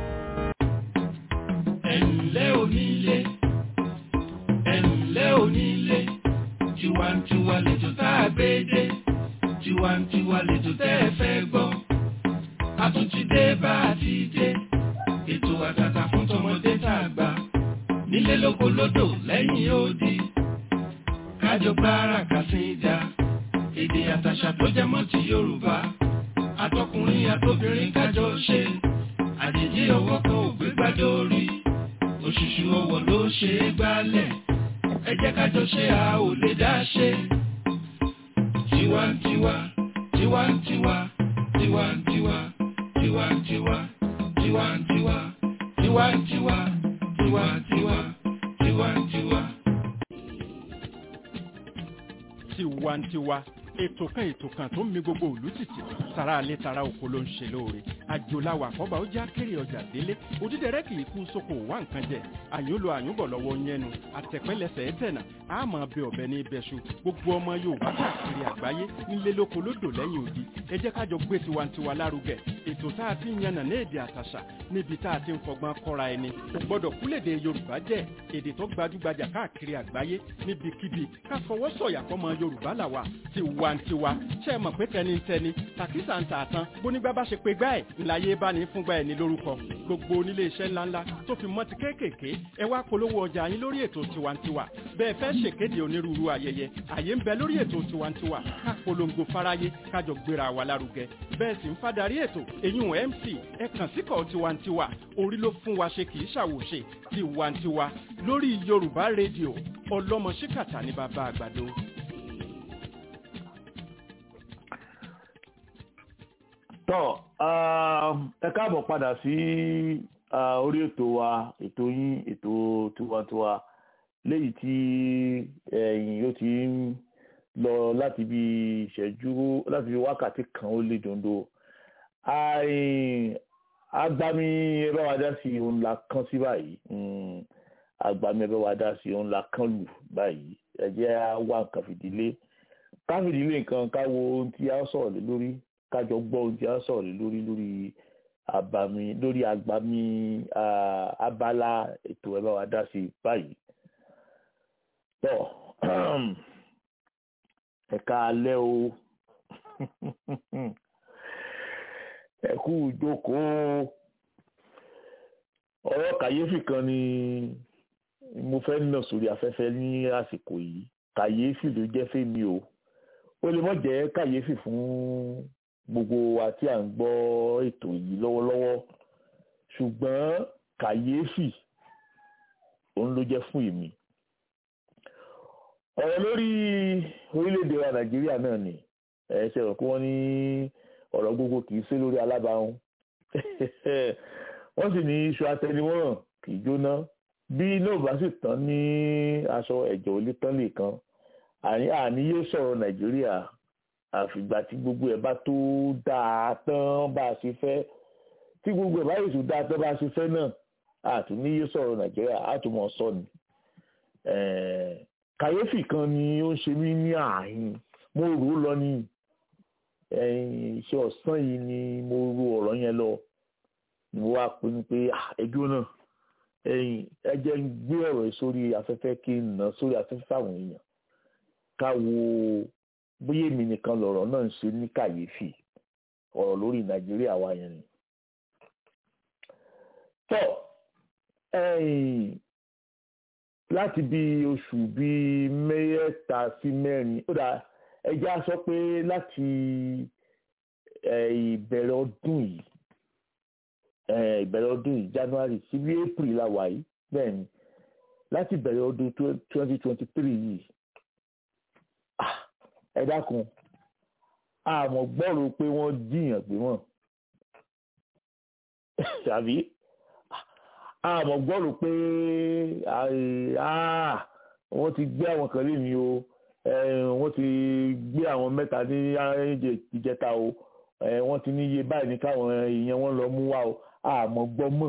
ẹ̀ǹlẹ́ onílé ẹ̀ǹlẹ́ onílé tiwantiwa lẹ́jọ́ tá a gbé dé tiwantiwa lẹ́jọ́ tẹ́ ẹ fẹ́ gbọ́ a tún ti dé bá a ti dé ètò àtàtà fún tọmọdé tá a gbà nílé lóko lódò lẹ́yìn odi kájọ gbára kàṣídà èdè àtàṣà tó jẹ mọ́ ti Yorùbá àtọkùnrin àtobìnrin kájọ ṣe àjèjì ọwọ́ kan ò gbé gbádùn orí òṣùṣù ọwọ́ ló ṣe é gbálẹ̀ ẹ jẹ́ kájọ ṣe a ò lè dá ṣe. tiwantiwa tiwantiwa tiwantiwa tiwantiwa tiwantiwa tiwantiwa tiwantiwa tiwantiwa. tiwantiwa ètò kan ètò kan tó ń mi gbogbo òlú títì tara alẹ́ tara oko ló ń ṣe lóore àjòláwà àkọ́bà ó já kéré ọjà délé òdídẹrẹ́ kì í kú sóko wá nǹkan jẹ àyúnlò àyúnbọ̀ lọ́wọ́ yẹnu àtẹ̀pẹ́lẹsẹ̀ ẹ̀tẹ̀nà àmọ́ bẹ ọ̀bẹ ní ibẹ̀ṣu gbogbo ọmọ Yorùbá káàkiri àgbáyé nílé lóko lódò lẹ́yìn odi ẹ jẹ́ kájọ gbé tiwantiwa lárugẹ ètò tá a ti ń yànnà ní èdè àtàṣà níbi tá a ti ń fọgbọ́n kọ́ra ẹni kò gbọ́dọ̀ kúlèdè Yorùbá jẹ́ èdè tó gbajúgbajà káàkiri àgbáyé níbikíbi ká fọwọ́ sọ̀yà fọmọ Yorùbá làwà tiwantiwa ṣe é mọ̀ pé tẹnitẹni tàkísà ń tà tán bónígbà bá ṣe pé gbá ẹ̀ ńláyé bá ní fúngbà ẹ̀ ní lórúkọ gbogbo onílé iṣẹ́ ńláńlá tó fi mọ́ ti kéékèèké ẹ wá polówó ọjà yín lórí ètò tiwantiwa bẹ́ẹ̀ fẹ́ ṣèkéde onírúurú ayẹyẹ àyè ń bẹ lórí ètò tiwantiwa ká polongo fáráyé kájọ gbéra wa lárugẹ bẹ́ẹ̀ sì ń fadarí ètò èyún mc ẹ kàn síkọ̀ tiwantiwa orí ló fún wa ṣe kì í ṣàwòṣe tiwantiwa lórí yorùbá rédíò ọlọ́mọ ṣíkàtà ní bàbá àgbàdo. tọ́ ẹ káàbọ̀ padà sí orí ètò wa ètò yín ètò tiwantiwa léyìí tí ẹ̀yìn ó ti ń lọ láti bí ìṣẹ́jú láti bí wákàtí kan ó lé dondo agbami ẹ bá wa dá sí òun la kán sí báyìí agbami ẹ bá wa dá sí òun la kán lù báyìí ẹ jẹ́ wá nǹkan fìdílé ká fìdílé nǹkan ká wo ohun tí a sọ̀rọ̀ lé lórí kájọ gbọ́ ohun tí a sọ̀rọ̀ lé lórí lórí àbàmì lórí àgbàmì abala ètò ẹ bá wa dá sí báyìí. tọ́ ẹ̀ka alẹ́ o ẹ̀kú ìjókòó ọ̀rọ̀ kàyéfì kan ni mo fẹ́ nà sórí afẹ́fẹ́ ní àsìkò yìí kàyéfì ló jẹ́ fẹ́mi o ó lè mọ̀ jẹ́ kàyéfì fún gbogbo wa tí à ń gbọ́ ètò yìí lọ́wọ́lọ́wọ́ ṣùgbọ́n kàyéfì òun ló jẹ́ fún èmi ọ̀rọ̀ lórí orílẹ̀-èdè wa nàìjíríà náà ni ẹ ṣe rò pé wọ́n ní ọ̀rọ̀ gbogbo kì í ṣe lórí alábàáhùn wọ́n sì ní iṣu atẹnimọ́ràn kì í jóná bí iná ò bá sì tán ní aṣọ ẹ̀jẹ̀ ò lè tán lè kan àní yóò sọ̀rọ̀ nàìjíríà àfìgbà tí gbogbo ẹ̀ bá tó dáa tán bá a ṣe fẹ́ tí gbogbo ẹ̀ bá yóò tó dáa tán bá a ṣe fẹ́ náà àtúní yóò sọ̀rọ̀ nàìjíríà àtúmọ̀ sọ ni kàyéfì kan ni ó ń ṣe mí ní ààyìn mo rò ó lọ ní iṣẹ́ ọ̀sán yìí ni mo rò ọ̀rọ̀ yẹn lọ mo wá pinnu pé ẹjọ́ náà ẹ jẹ́ ń gbé ọ̀rọ̀ yìí sórí afẹ́fẹ́ kí n nà sórí afẹ́fẹ́ àwọn èèyàn ká wo bóyá èmi nìkan lọ̀rọ̀ náà ń ṣe ní kàyéfì ọ̀rọ̀ lórí nàìjíríà wa yẹn ni. tọ́ láti bí oṣù bíi mẹ́ta sí mẹ́rin ó dà ẹja sọ pé láti ìbẹ̀rẹ̀ ọdún yìí ìbẹ̀rẹ̀ ọdún yìí january sí bí april la wà yìí bẹ́ẹ̀ ni láti ìbẹ̀rẹ̀ ọdún twenty twenty three yìí ẹ dákun àmọ́ gbọ́rò pé wọ́n jiyàn gbé wọn tàbí àmọ́ gbọ́rò pé wọ́n ti gbé àwọn kan lé mi o wọ́n ti gbé àwọn mẹ́ta ní ìjẹta o wọ́n ti níye báyìí ní káwọn èèyàn wọn lọ mú wá o àmọ́ gbọ́ mọ́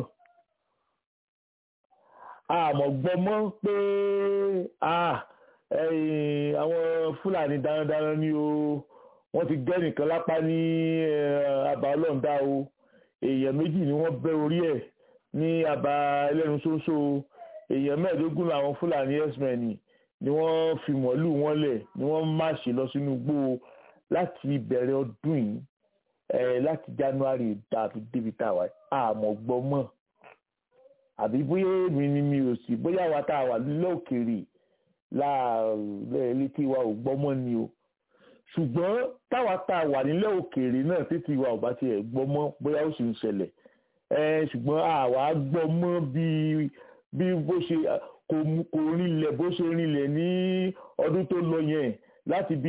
àmọ́ gbọ́ mọ́ pé àwọn fúlàní darandaran ni o wọ́n ti gẹ́ nìkan lápá ní àbá ọlọ́ǹda o èèyàn méjì ni wọ́n bẹ́ orí ẹ̀ ní àbá ẹlẹ́nu ṣoṣo èèyàn mẹ́ẹ̀ẹ́dógún làwọn fúlàní x-men ni wọ́n fi mọ̀lú wọn lẹ̀ ni wọ́n máṣe lọ sínú igbó láti ìbẹ̀rẹ̀ ọdún yìí láti january tàbí débi tàwa àmọ́ gbọ́ mọ́ àbí bóyá èmi ni mi ò sí bóyá àwa tá a wà nílẹ̀ òkèèrè láàárẹ̀ létí wa ò gbọ́ mọ́ ni o ṣùgbọ́n táwa tá a wà nílẹ̀ òkèèrè náà títí wa ò bá tiẹ̀ gbọ́ mọ́ bóyá ó sì ń ṣẹlẹ̀ ṣùgbọ́n àwa gbọ́ mọ́ bí bí bó ṣe kò kò rinlẹ̀ bó ṣe rinlẹ̀ ní ọdún tó lọ yẹn láti bí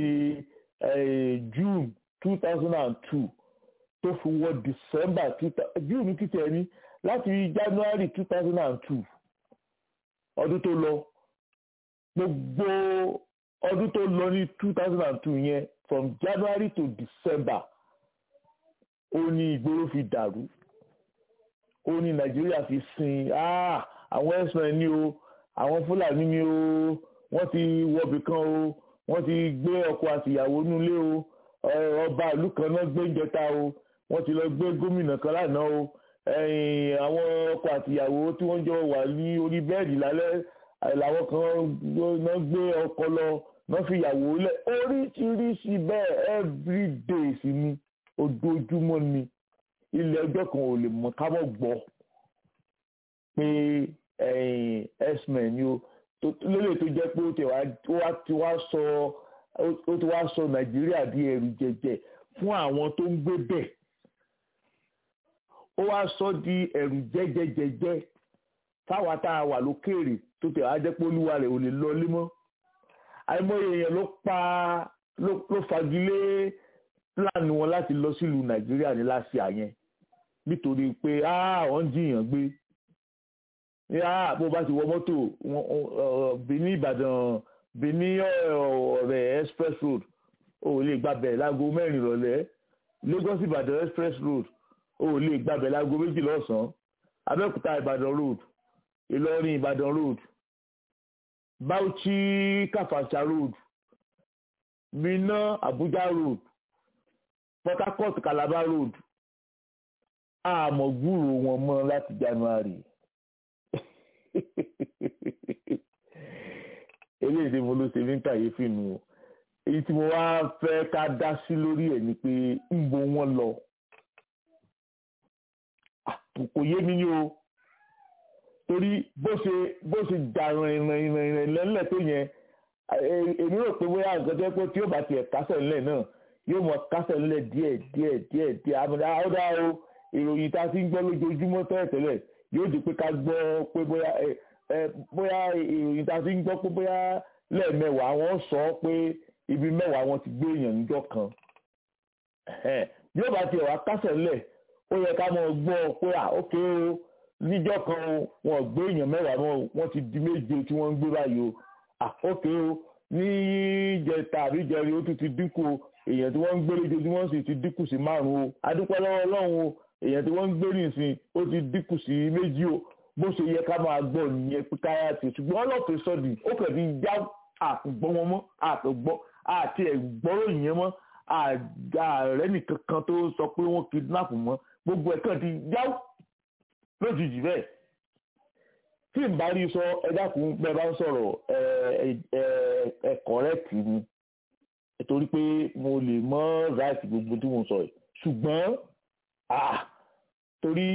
June two thousand and two tó fi wọ December June títí ẹni láti January two thousand and two ọdún tó lọ gbogbo ọdún tó lọ ní two thousand and two yẹn from January to December ó ní ìgboro fi dàrú ó ní Nàìjíríà fi sin àwọn ẹ̀sùn ní o àwọn Fúlàní ní o wọ́n ti wọbì kan o wọ́n ti gbé ọkọ àtìyàwó nílé o ọba ìlú kan náà gbé ìjẹta o wọ́n ti lọ gbé gómìnà kan lánàá o àwọn ọkọ àtìyàwó tí wọ́n jọ wà ní orí bẹ́ẹ̀dì lálẹ́ làwọn kan náà gbé ọkọ lọ náà fi ìyàwó lẹ̀ oríṣiríṣi bẹ́ẹ̀ everyday sí ni ojoojúmọ́ ni ilé ẹjọ́ kan ò lè mọ ká mọ̀ gbọ́ pé x-men ni o lélẹ̀ tó jẹ́ pé ó ti wá sọ ó ti wá sọ nàìjíríà di ẹrù jẹjẹ fún àwọn tó ń gbé bẹ̀ ó wá sọ di ẹrù jẹjẹjẹjẹ fáwa tá a wà lókèèrè tó tẹ̀ wá jẹ́ pé olúwa rẹ̀ ò lè lọ lé mọ́ àìmọye èèyàn ló pa ló fagilé láàánú wọn láti lọ sílùú nàìjíríà ní láṣìá yẹn nítorí pé àwọn ń jiyàn gbé bó bá ti wọ mọ́tò Benin Ìbàdàn Benin ọ̀rẹ́ express road o ò lè gbàbẹ̀ láago mẹ́rin ìrọ̀lẹ́ Lagos Ìbàdàn express road o ò lè gbàbẹ̀ láago méjì lọ́sàn-án Abẹ́òkúta Ìbàdàn road Ìlọrin Ìbàdàn road Bauchi Kàfàṣà road Minna Abuja road Port Harcourt Calabar road àmọ́ gbúrò wọn mọ́ láti January eléyìí tí mo ló ṣe ní kàyéfì nù o èyí tí mo wá fẹ́ ká dá sí lórí ẹ̀ ni pé ń bo wọn lọ kò yé mi ní o torí bó ṣe bó ṣe jà ìrìn ìrìn ìrìn lẹ́lẹ̀ tó yẹn èmi rò pé bóyá nǹkan tó yẹ pé tí yóò bá tiẹ̀ kásẹ̀ ńlẹ̀ náà yóò mọ kásẹ̀ ńlẹ̀ díẹ̀ díẹ̀ díẹ̀ díẹ̀ àmọ́dá ọ̀dà o ìròyìn tá a ti ń gbọ́ lójoojúmọ́ tẹ́lẹ̀tẹ́lẹ̀ yóò di pé ká gbọ́ pé bóyá bóyá ìròyìn tá a ti ń gbọ́ pé bóyá lẹ́ẹ̀mẹwàá wọ́n sọ pé ibi mẹ́wàá wọn ti gbé èèyàn níjọ́ kan yóò bá tiẹ̀ wá kásẹ̀ ńlẹ̀ ó yẹ ká mọ̀ gbọ́ pé à ókè o níjọ́ kan wọn gbé èèyàn mẹ́wàá mọ́ wọ́n ti di méje tí wọ́n ń gbé báyìí o à ókè o ní ìjẹta àbí ìjẹrin ó tún ti dínkù o èèyàn tí wọ́n ń gbé lójoojúmọ́ sì ti dínkù sí márùn-ún o adúpẹ́ lọ́wọ́ ọlọ́run o èèyàn tí wọ́n ń gbé nìsín ó ti dínkù sí méjì o bó ṣe yẹ ká máa gbọ́ nìyẹn pé káyà ti ṣùgbọ́n ọlọ́pàá sọ́ọ̀dì ó kàn ti já àgbọ̀ wọn mọ́ àtọ̀gbọ́ àti ẹ̀gbọ́rò yẹn mọ́ ààrẹ nìkan kan tó sọ pé wọ́n kidnap mọ́ gbogbo ẹ̀ kàn ti já lójijì bẹ́ẹ̀ tí n bá rí sọ ẹ dákun bẹ́ẹ̀ bá ń sọ̀rọ̀ ẹ kọ̀rẹ́tì ni torí pé mo lè mọ́ ráìtì gbogbo tí mo sọ yìí ṣùgbọ́n torí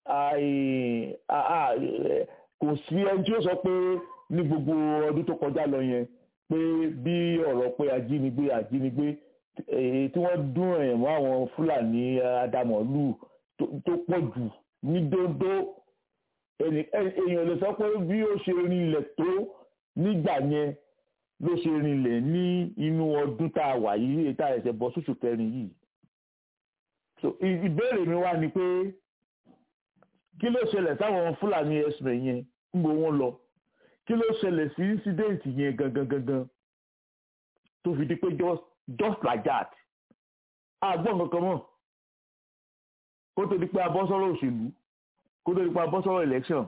kò sí ẹni tí ó sọ pé ní gbogbo ọdún tó kọjá lọ yẹn pé bí ọ̀rọ̀ pé ajínigbé ajínigbé tí wọ́n dún ẹ̀yàn mọ́ àwọn fúlàní adamọ̀lù tó pọ̀ jù ní dóńdó èèyàn lè sọ pé bí ó ṣe rinlẹ̀ tó nígbà yẹn ló ṣe rinlẹ̀ ní inú ọdún tá a wà yìí èyí tá a ẹ̀sẹ̀ bọ́ sóṣù kẹrin yìí ìbéèrè mi wá ni pé kí ló ṣẹlẹ̀ sáwọn fúlàní ẹ̀sìn yẹn ń bo wọn lọ kí ló ṣẹlẹ̀ sí incident yẹn gangan gangan tó fi di pé just just like that àgbọ̀n kankan mọ̀ kó tó di pé a bọ́ sọ́rọ̀ òṣèlú kó tó di pé a bọ́ sọ́rọ̀ election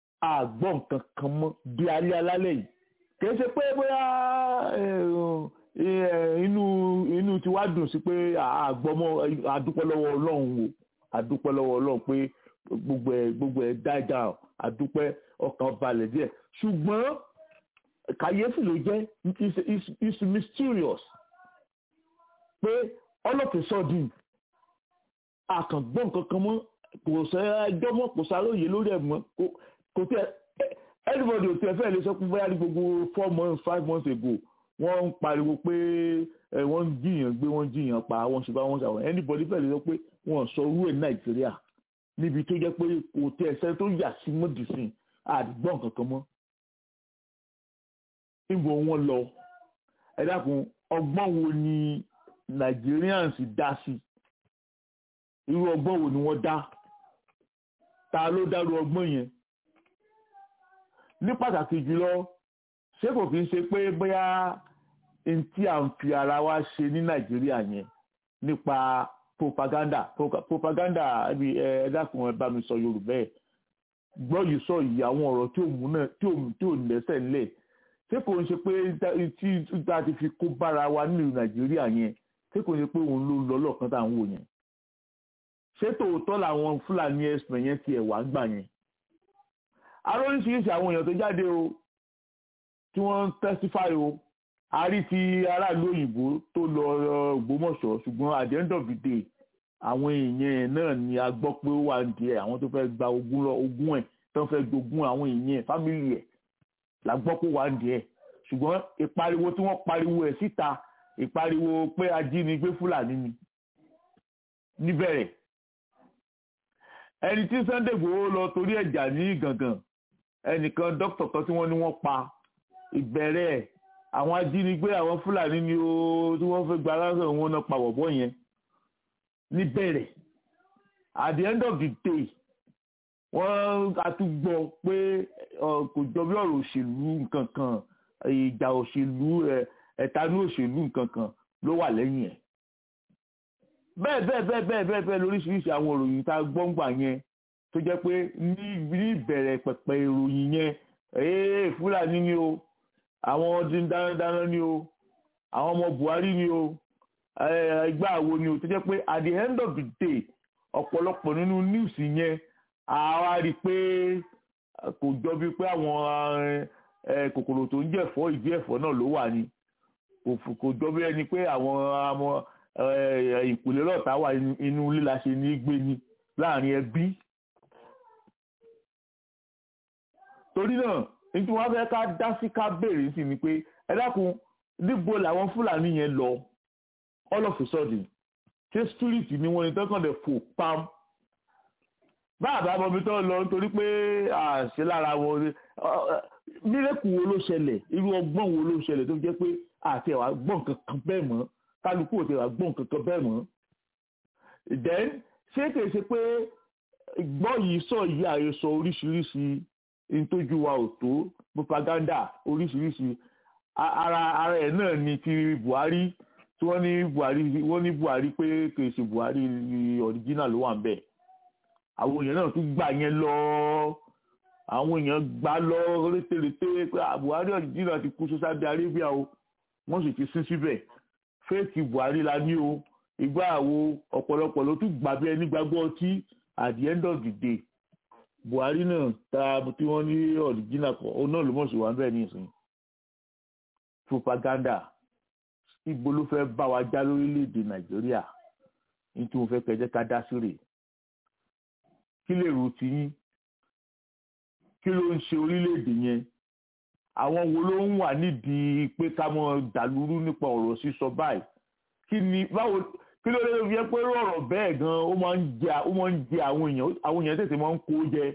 àgbọ̀n kankan mọ́ bí alẹ́ alálẹ̀ yìí kìí ṣe pé bóyá inú inú tí wàá dùn sí pé àgbọmọ àdúpẹ́ lọ́wọ́ Ọlọ́run o àdúpẹ́ lọ́wọ́ Ọlọ́run pé gbogbo ẹ̀ gbogbo ẹ̀ dájà àdúpẹ́ ọkàn balẹ̀ díẹ̀ ṣùgbọ́n kàyéfì ló jẹ́ it's mysterious pé all of a sudden àkàngbọ́n kankan mọ́ kò sẹ́ ẹjọ́ mọ́ kò sáròyè lórí ẹ̀ mọ́ kò tẹ́ everybody ò tẹ́ fẹ́ lè sọ pé bóyá ní gbogbo four months five months ago wọ́n ń pariwo pé wọ́n ń jiyàn gbé wọ́n ń jiyàn pa wọ́n ṣe bá wọ́n ṣàwọn anybody fẹ́ lè sọ pé wọ́n sọ orú ẹ̀ nàìjíríà níbi tó jẹ́ pé kò tẹ́ ẹsẹ̀ tó yà sí mọ́dìsìn àdìgbọ́n kankan mọ́ níbo wọ́n lọ ẹ dákun ọgbọ́n wo ni Nigerians dá sí irú ọgbọ́n wo ni wọ́n dá ta ló dárú ọgbọ́n yẹn ní pàtàkì jùlọ ṣé kò kí n ṣe pé bóyá n tí à ń fi ara wa ṣe ní Nàìjíríà yẹn nípa propaganda propaganda ẹbí ẹ dákun ẹ bá mi sọ Yorùbá ẹ gbọ́ yìí sọ yìí àwọn ọ̀rọ̀ tí ò mú náà tí ò lẹ́sẹ̀ ńlẹ̀ ṣé kò ń ṣe pé tí a ti fi kó bára wa nílùú Nàìjíríà yẹn ṣé kò ń ṣe pé òun ló lọ lọ́ọ̀kan tá à ń wò yẹn ṣé tòótọ́ làwọn Fúlàní ẹ̀sìn yẹn ti ẹ̀wà ń gbà yẹn aróríṣiríṣi àwọn èèyàn tó jáde o tí wọ́n ń testify o a rí ti aráàlú òyìnbó tó lọ Ògbómọ̀ṣọ́ ṣùgbọ́n at the end of the day àwọn èèyàn náà ni a gbọ́ pé ó wà díẹ̀ àwọn tó fẹ́ gba ogún ogún ẹ̀ tó fẹ́ gbógun àwọn èèyàn fámìlì ẹ̀ la gbọ́ pé ó wà díẹ̀ ṣùgbọ́n ìpariwo tí wọ́n pariwo ẹ̀ síta ìpariwo pé ajínigbé Fúlàní ni níbẹ̀rẹ̀ ẹni tí Sunday Igboho lọ torí ẹ̀jà ní Ìgàngàn ẹnìkan dókítà kan tí wọ́n ní wọ́n pa ìbẹ̀rẹ̀ àwọn ajínigbé àwọn Fúlàní ni ó tí wọ́n fẹ́ gba aláṣẹ wọn náà pa bọ̀bọ̀ yẹn níbẹ̀rẹ̀ at the end of the day wọ́n àtúgbọ́ pé kò jọ bí ọ̀rọ̀ òṣèlú nǹkan kan ìjà òṣèlú ẹ̀tanú òṣèlú nǹkan kan ló wà lẹ́yìn ẹ̀ bẹ́ẹ̀ bẹ́ẹ̀ bẹ́ẹ̀ bẹ́ẹ̀ bẹ́ẹ̀ bẹ́ẹ̀ lóríṣiríṣi àwọn ìròyìn tá a gbọ́ ń gbà yẹn tó jẹ́ pé ní ìbẹ̀rẹ̀ pẹ̀pẹ̀ ìròyìn yẹn ee Fúlàní ni o àwọn ọdún dáradára ni o àwọn ọmọ Buhari ni o ẹgbẹ́ àwo ni o tó jẹ́ pé at the end of the day ọ̀pọ̀lọpọ̀ nínú news yẹn àwa rí i pé kò jọ bíi pé àwọn kòkòrò tó ń jẹ̀fọ́ ìdí ẹ̀fọ́ náà ló wà ní kò jọ bí ẹni pé àwọn ìpìlẹ̀ lọ́ta wà inú líla ṣe ní gbé ni láàrin ẹbí. torí náà nítorí wọ́n fẹ́ ká dá sí ká béèrè sí ni pé ẹ dákun níbo làwọn fúlàní yẹn lọ all of a sudden ṣé street ni wọ́n ní tọ́kàn dẹ̀ fò pam báàbá bọmi tó lọ nítorí pé àṣẹ lára wọn mírèkù wo ló ṣẹlẹ̀ irú ọgbọ́n wo ló ṣẹlẹ̀ tó jẹ́ pé àti ẹ̀wà gbọ́n kankan bẹ́ẹ̀ mọ́ kálukú ò ti wà gbọ́n kankan bẹ́ẹ̀ mọ́ then ṣé kìí ṣe pé gbọ́ yìí sọ yìí àhesọ oríṣiríṣi ntójú wa ò tó propaganda oríṣiríṣi ara ara ẹ̀ náà ni ti Buhari tí wọ́n ní Buhari wọ́n ní Buhari pé kìí ṣe Buhari original ló wà ń bẹ̀ àwọn èèyàn náà tún gbà yẹn lọ àwọn èèyàn gbà lọ rétérété pé Buhari original ti kú sí Saudi Arabia o wọ́n sì ti sín síbẹ̀ fẹ́ẹ̀kì Buhari la ní o ìgbà àwo ọ̀pọ̀lọpọ̀ ló tún gbà bí ẹni gbàgbọ́ ọtí at the end of the day Buhari náà ta tí wọ́n ní original kan òun náà ló mọ̀ sí wa bẹ́ẹ̀ nísìnyí propaganda ibo ló fẹ́ bá wa já lórílẹ̀‐èdè Nàìjíríà ní tí mo fẹ́ kẹjẹ́ ká dá sí rèé kí lè rò tí yín kí ló ń ṣe orílẹ̀-èdè yẹn àwọn wo ló ń wà nídìí pé ká mọ dàlúrú nípa ọ̀rọ̀ sísọ báyìí kí ni báwo kí ló lè fi pé ọ̀rọ̀ bẹ́ẹ̀ gan ó máa ń jẹ ó máa ń jẹ àwọn èèyàn àwọn èèyàn tètè máa ń kó jẹ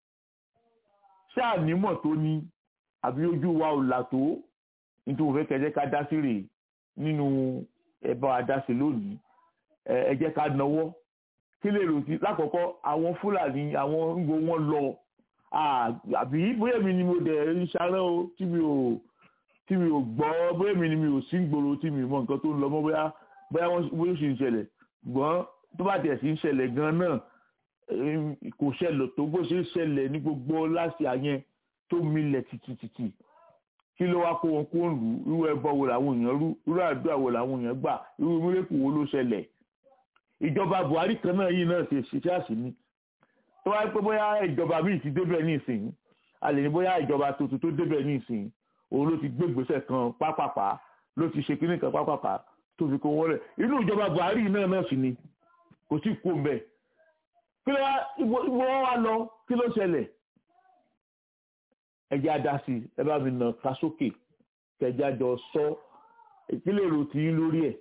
ṣáà nímọ̀ tó ní àbí ojú wa ò là tó nítorí mo fẹ́ kẹjẹ́ ká dá sí rèé nínú ẹ̀bá adásí lónìí ẹ jẹ́ ká náwó kí lè rò sí lákọ̀ọ́kọ́ àwọn fúlàní àwọn ń gbọ́ wọn lọ àbí bóyá mi ni mo dẹ̀ ń ṣarán o tí mi ò tí mi ò gbọ́ bóyá mi ni mi ò sí gbòòrò tí mi mọ nǹkan tó ń lọ mọ́ bóyá bóyá wọ́n bóyá sì ń ṣẹlẹ̀ gbọ́n tó bá tẹ̀ sí ń ṣẹlẹ̀ gan náà kò ṣẹlẹ̀ tó bó ṣe ń ṣẹlẹ̀ ní gbogbo láti àyẹn tó milẹ̀ tìtìtìtì kí ló wá kó wọn kó ń lù irú ẹbọ wo làwọn èèyàn rú irú àdúrà wo làwọn èèyàn gbà irú múlẹ́kù wo ló ṣẹlẹ̀ ìjọba Buhari kan náà yìí náà ṣe ṣiṣẹ́ àṣìní tó wáyé pé bóyá ìjọba míì ti débẹ̀ ní ìsìn a lè ní bóyá ìjọba tuntun tó débẹ̀ ní ìsìn òun ló ti gbé ìgbésẹ̀ kan pápápá ló ti ṣe kíní kan pápápá tó fi kó wọlé inú ìjọba Buhari náà náà sì ni kò sí kó mbẹ kí ló wá ibo ibo wọn wá lọ kí ló ṣẹlẹ̀ ẹjẹ adasi ẹ bá mi nà ká sókè kẹjẹ àjọ sọ ìpínlẹ̀ èrò tí yín lórí ẹ̀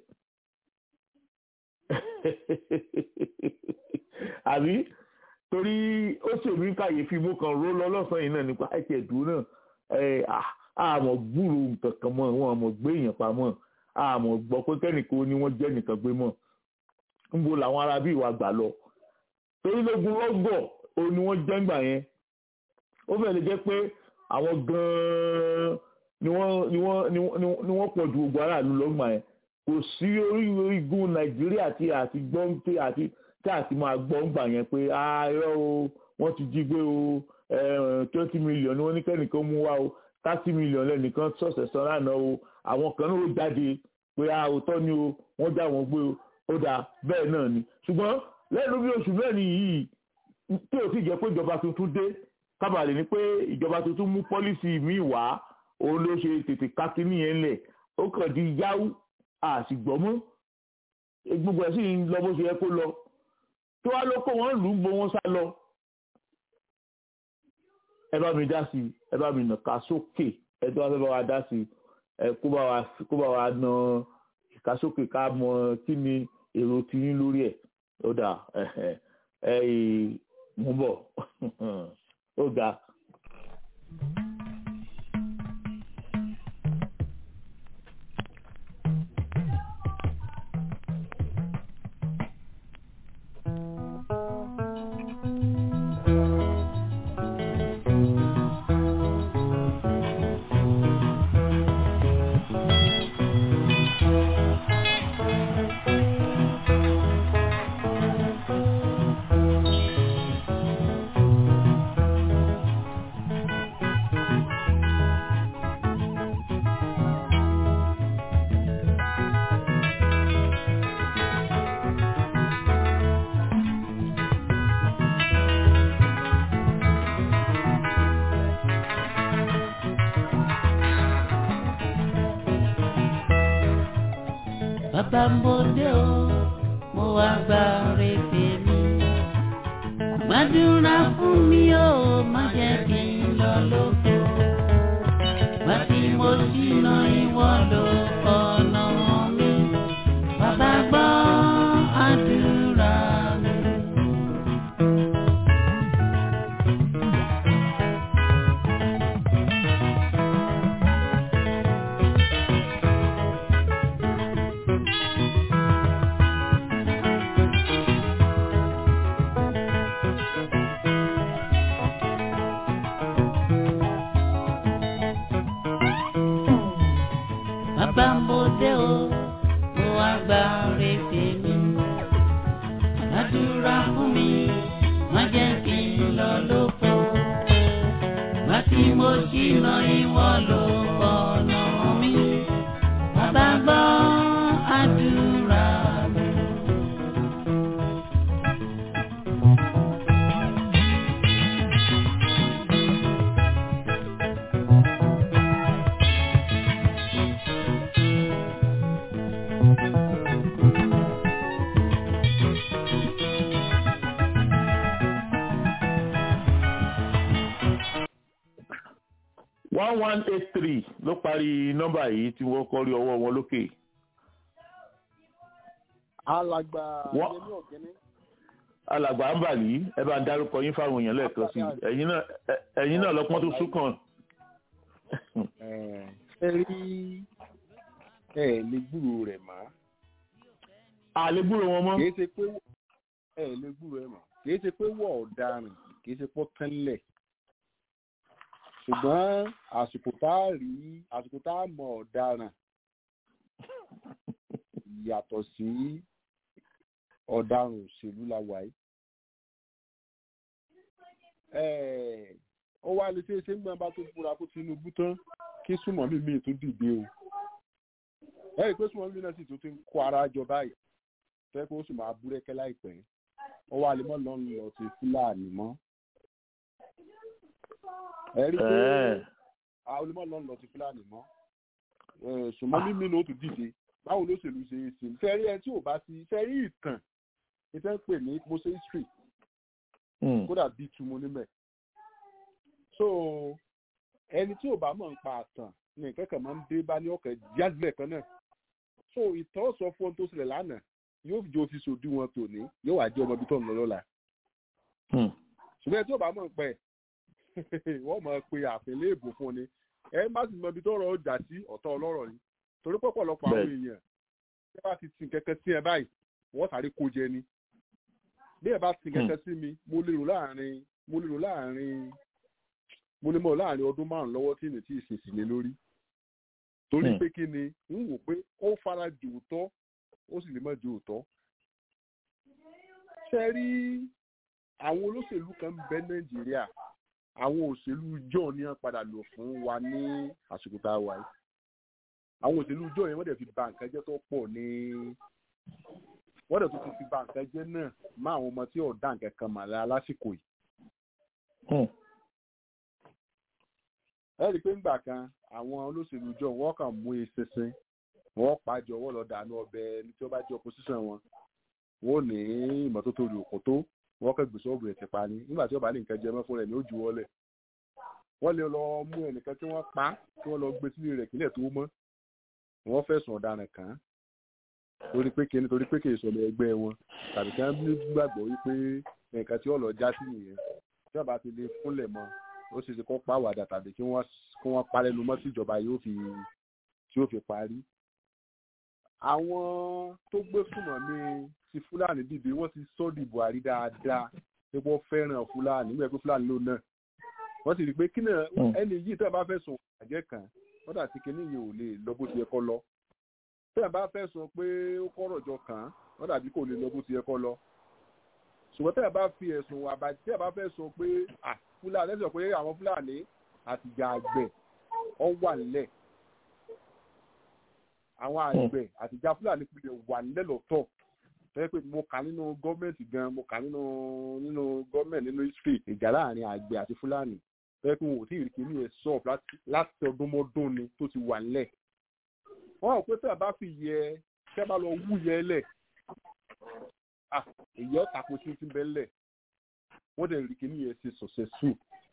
àbí torí ó ṣèmí kàyéfì mú kan ró lọ lọ́sàn-án yìí náà nípa ẹ̀kẹ́ ìdúró náà àmọ́ gbúrò nǹkan kan mọ́ wọn àmọ́ gbé èèyàn pamọ́ àmọ́ gbọ́ pé kẹ́nìkan ni wọ́n jẹ́ nìkan gbé mọ́ níbo làwọn ará bí ìwà gbà lọ torí lógun lọ́gọ̀ òun ni wọ́n jẹ́ ńgbà yẹn ó fẹ́ lè jẹ́ pé àwọn gan-an ni wọ́n ni wọ́n ni wọ́n pọ̀ ju gbogbo aráàlú lọ́gbà yẹn kò sí orígun nàìjíríà tí àti gbọ́ tí àti tí àti máa gbọ́ ńgbà yẹn pé irọ́ o wọ́n ti jí gbé o twenty million ni wọ́n ní kẹ́nìkan mú wá o thirty million lẹ́nìkan sọ̀sẹ̀ sọ lánàá o àwọn kan náà ó jáde pé àwòtọ́ ni o wọ́n já wọn gbé o ó dáa bẹ́ẹ̀ náà ni ṣùgbọ́n lẹ́nu bí oṣù mẹ́rin yìí tí ò sì jẹ́ pé ìjọba tuntun dé kábàlì ni pé ìjọba tuntun mú pọ́lísì míì wá òun ló ṣe tètè kákínní yẹn lẹ̀ ó kàn di yáwó àṣìgbọ́mọ́ gbogbo ẹ̀ sì ń lọ bó ṣe yẹ kó lọ tó wá ló kó wọn lù ú gbó wọn sá lọ. ẹ bá mi dá sí i ẹ bá mi nà ká sókè ẹ tó wá fẹ́ bá wa dá sí i ẹ kó bá wa kó bá wa nà ká sókè ká mọ kí ni èrò tiyín lórí ẹ̀ ó dà ẹ ẹ mú bọ̀ ó ga. bàbá mo dé o mo wá gba rèébè mi gbàdúrà fún mi o má jẹ́ kí n lọ lóko wá tí mo ṣìnà ìwọ ló ọ̀nà mi bàbá gbọ́ àdúrà mi. bàbá mo dé o mo wá gba rèébè mi àdúrà fún mi má jẹ́ kí n lọ lóko má tí mo ṣìnà ìwọ ló ọ̀nà mi bàbá gbọ́ àdúrà mi. one one eight three ló parí nọ́mbà yìí tí wọ́n kọ́ rí ọwọ́ wọn lókè. alàgbà Wọ́n- yẹmí ọ̀gẹ́ni alàgbà ń bà lí ẹ bá ń dárúkọ yín fáwọn èèyàn lẹ́ẹ̀kan sí i ẹ̀yin náà ẹ- ẹ̀yin náà lọ́pọ́n tó súnkàn. ẹ rí ẹ lè gbúrò rẹ̀ mọ́ àlébúrò wọn mọ́. kìí ṣe pé ẹ lè gbúrò ẹ̀ mọ́ kìí ṣe pé wọ́n ọ̀daràn kìí ṣe pọ́ tẹ́lẹ̀ ṣùgbọ́n àsìkò tá a rí àsìkò tá a mọ̀ ọ̀daràn yàtọ̀ sí ọ̀daràn òṣèlú la wà yìí. Ẹ̀, ó wá lè ṣeé ṣe ń gbọ́n bá tó búra fún Tinubu tán kí súnmọ́mí mi tún dìde o ẹ rí i pé súnmọ́mí náà sì tún ti ń kó ara jọ báyìí fẹ́ kó sì máa búrẹ́kẹ́ láìpẹ́ ó wá lè mọ́ lọ́nù lọ sí fúlàní mọ́ ẹ rí i pé àwọn olè mọ́ lọ́nù lọ sí fúlàní mọ́ súnmọ́mí mi náà tún dìde báwo ló ṣèlú ṣe é ṣe fẹ́ rí ẹ tí ò bá ti fẹ́ rí ìtàn ìfẹ́ ń pè ní mose history kódà bíi tu mo níbẹ̀ so ẹni tí ò bá mọ̀ ń pa àtàn ní ìkẹ́kọ̀ọ́ máa ń dé bá ní ọkọ̀ jálẹ̀ kan náà so ìtàn sọ fún ohun tó ṣẹlẹ̀ lánàá yóò fi jẹ́ òfin sòdí wọn tòní yóò wá jẹ́ ọmọ ibi tó ń lọ lọ́la ṣùgbọ́n ẹni tí ò bá mọ̀ ń pẹ́ wọ́n mọ̀ pé àfin léèbù fún ni ẹ má sì mọ ibi tó rọ ọjà sí ọ̀tọ̀ ọlọ́rọ̀ ni torí pọ̀pọ̀lọpọ̀ àwọn èèyàn bí ẹ bá ti sin kẹ̀kẹ́ sí ẹ báyìí wọ́n sáré kó jẹ ni bí ẹ bá sin kẹ̀kẹ́ sí mi mo lérò láàrin mo lérò láàrin mo lè mọ láàrin ọdún márùn lọ́wọ́ tí mi tí ì ṣèṣì lé lórí torí pé kí ni ń wò pé ó fara jù òótọ́ ó sì lè má ju òótọ́ ṣe rí àwọn olóṣèlú kan ń bẹ nàìjíríà àwọn òṣèlú john ní wọn padà lò fún wa ní àsìkò tá a wà yìí àwọn òṣèlú john yẹn wọ́n dẹ̀ fi ba nǹkan jẹ́ tó pọ̀ ní wọ́n dẹ̀ tó ti fi ba nǹkan jẹ́ náà má àwọn ọmọ tí ọ̀dà nǹkan kan mà lára lásìkò yìí ẹ rí i pé ńgbà kan àwọn olóṣèlú jọ wọn kàn mú eṣinṣin wọn pàjọ wọn lọ dànù ọbẹ ẹni tí wọn bá jẹ opposition wọn wọn ò ní ìmọ́tótó rí òkú tó wọn kàn gbèsè ọ̀bùrẹ̀ ti pa ni nígbà tí wọn bá ní nǹkan jẹ mọ́ fún rẹ̀ ní ó ju wọlé wọn lè lọ mú ẹnìkan tí wọ́n pa tí wọ́n lọ gbé sílé rẹ̀ kílẹ̀ tó mọ́ wọn fẹ̀sùn ọ̀daràn kàn án torí pé kí nítorí pé kì í sọmọ ẹgbẹ́ wọn tàbí kí wọ́n gbàgbọ́ wípé nǹkan tí wọ́n lọ já sí nìyẹn tí wọ́n bá ti lè fúnlẹ̀ mọ́ ó ṣe ṣe kó pàwàdà tàbí kí wọ́n kí wọ́n parẹ́ lu mọ́ sí ìjọba yóò fi tí yóò fi parí. àwọn tó gbé fúnmọ̀ mi ti fúlàní dìde wọ́n ti sọ́ di buhari dáadáa pé wọ́n fẹ́ràn fúlàní nígbà pé fúlàní ló náà wọ́n sì rí i pé kí náà ẹni yìí tẹ́ ẹ bá fẹ́ sùn àjẹ́ kan wọ́n dà sí kinní yìí ò lè lọ bó ti yẹ kọ́ lọ tẹ́ ẹ bá fẹ́ sọ pé ó kọ́rọ̀ jọ kàn án wọ́n dàbí kò lè lọ bó ti yẹ kọ́ lọ ṣùgbọ́n tẹ́ ẹ bá fi ẹ̀sùn àbàjẹ́ tẹ́ ẹ bá fẹ́ sọ pé fúlàní ẹ̀sìn pé àwọn fúlàní àtìjà àgbẹ̀ ọ wà nílẹ̀ àwọn àgbẹ̀ àtìjà fúlàní pilẹ̀ wà nílẹ̀ lọ́tọ̀ tẹ́lẹ̀ pé mo kà nínú gọ́ọ̀mẹ̀ntì gan mo kà nínú nínú gọ́ọ̀mẹ̀ntì nínú history ìjà láàrin àgbẹ̀ àti fúlàní tẹ́lẹ̀ pé wọn ò tí ì rí kíní ẹ̀ sọ láti ọdún mọ́dún ni tó ti wà nílẹ̀ wọ́n rò pé tẹ́ ẹ bá fi yẹ tẹ́ ẹ bá lọ wú yẹ lẹ̀ èyí ọ̀tà kò tí ń bẹ́ lẹ̀ wọ́n dẹ̀ rí kíní yẹn ṣe successful.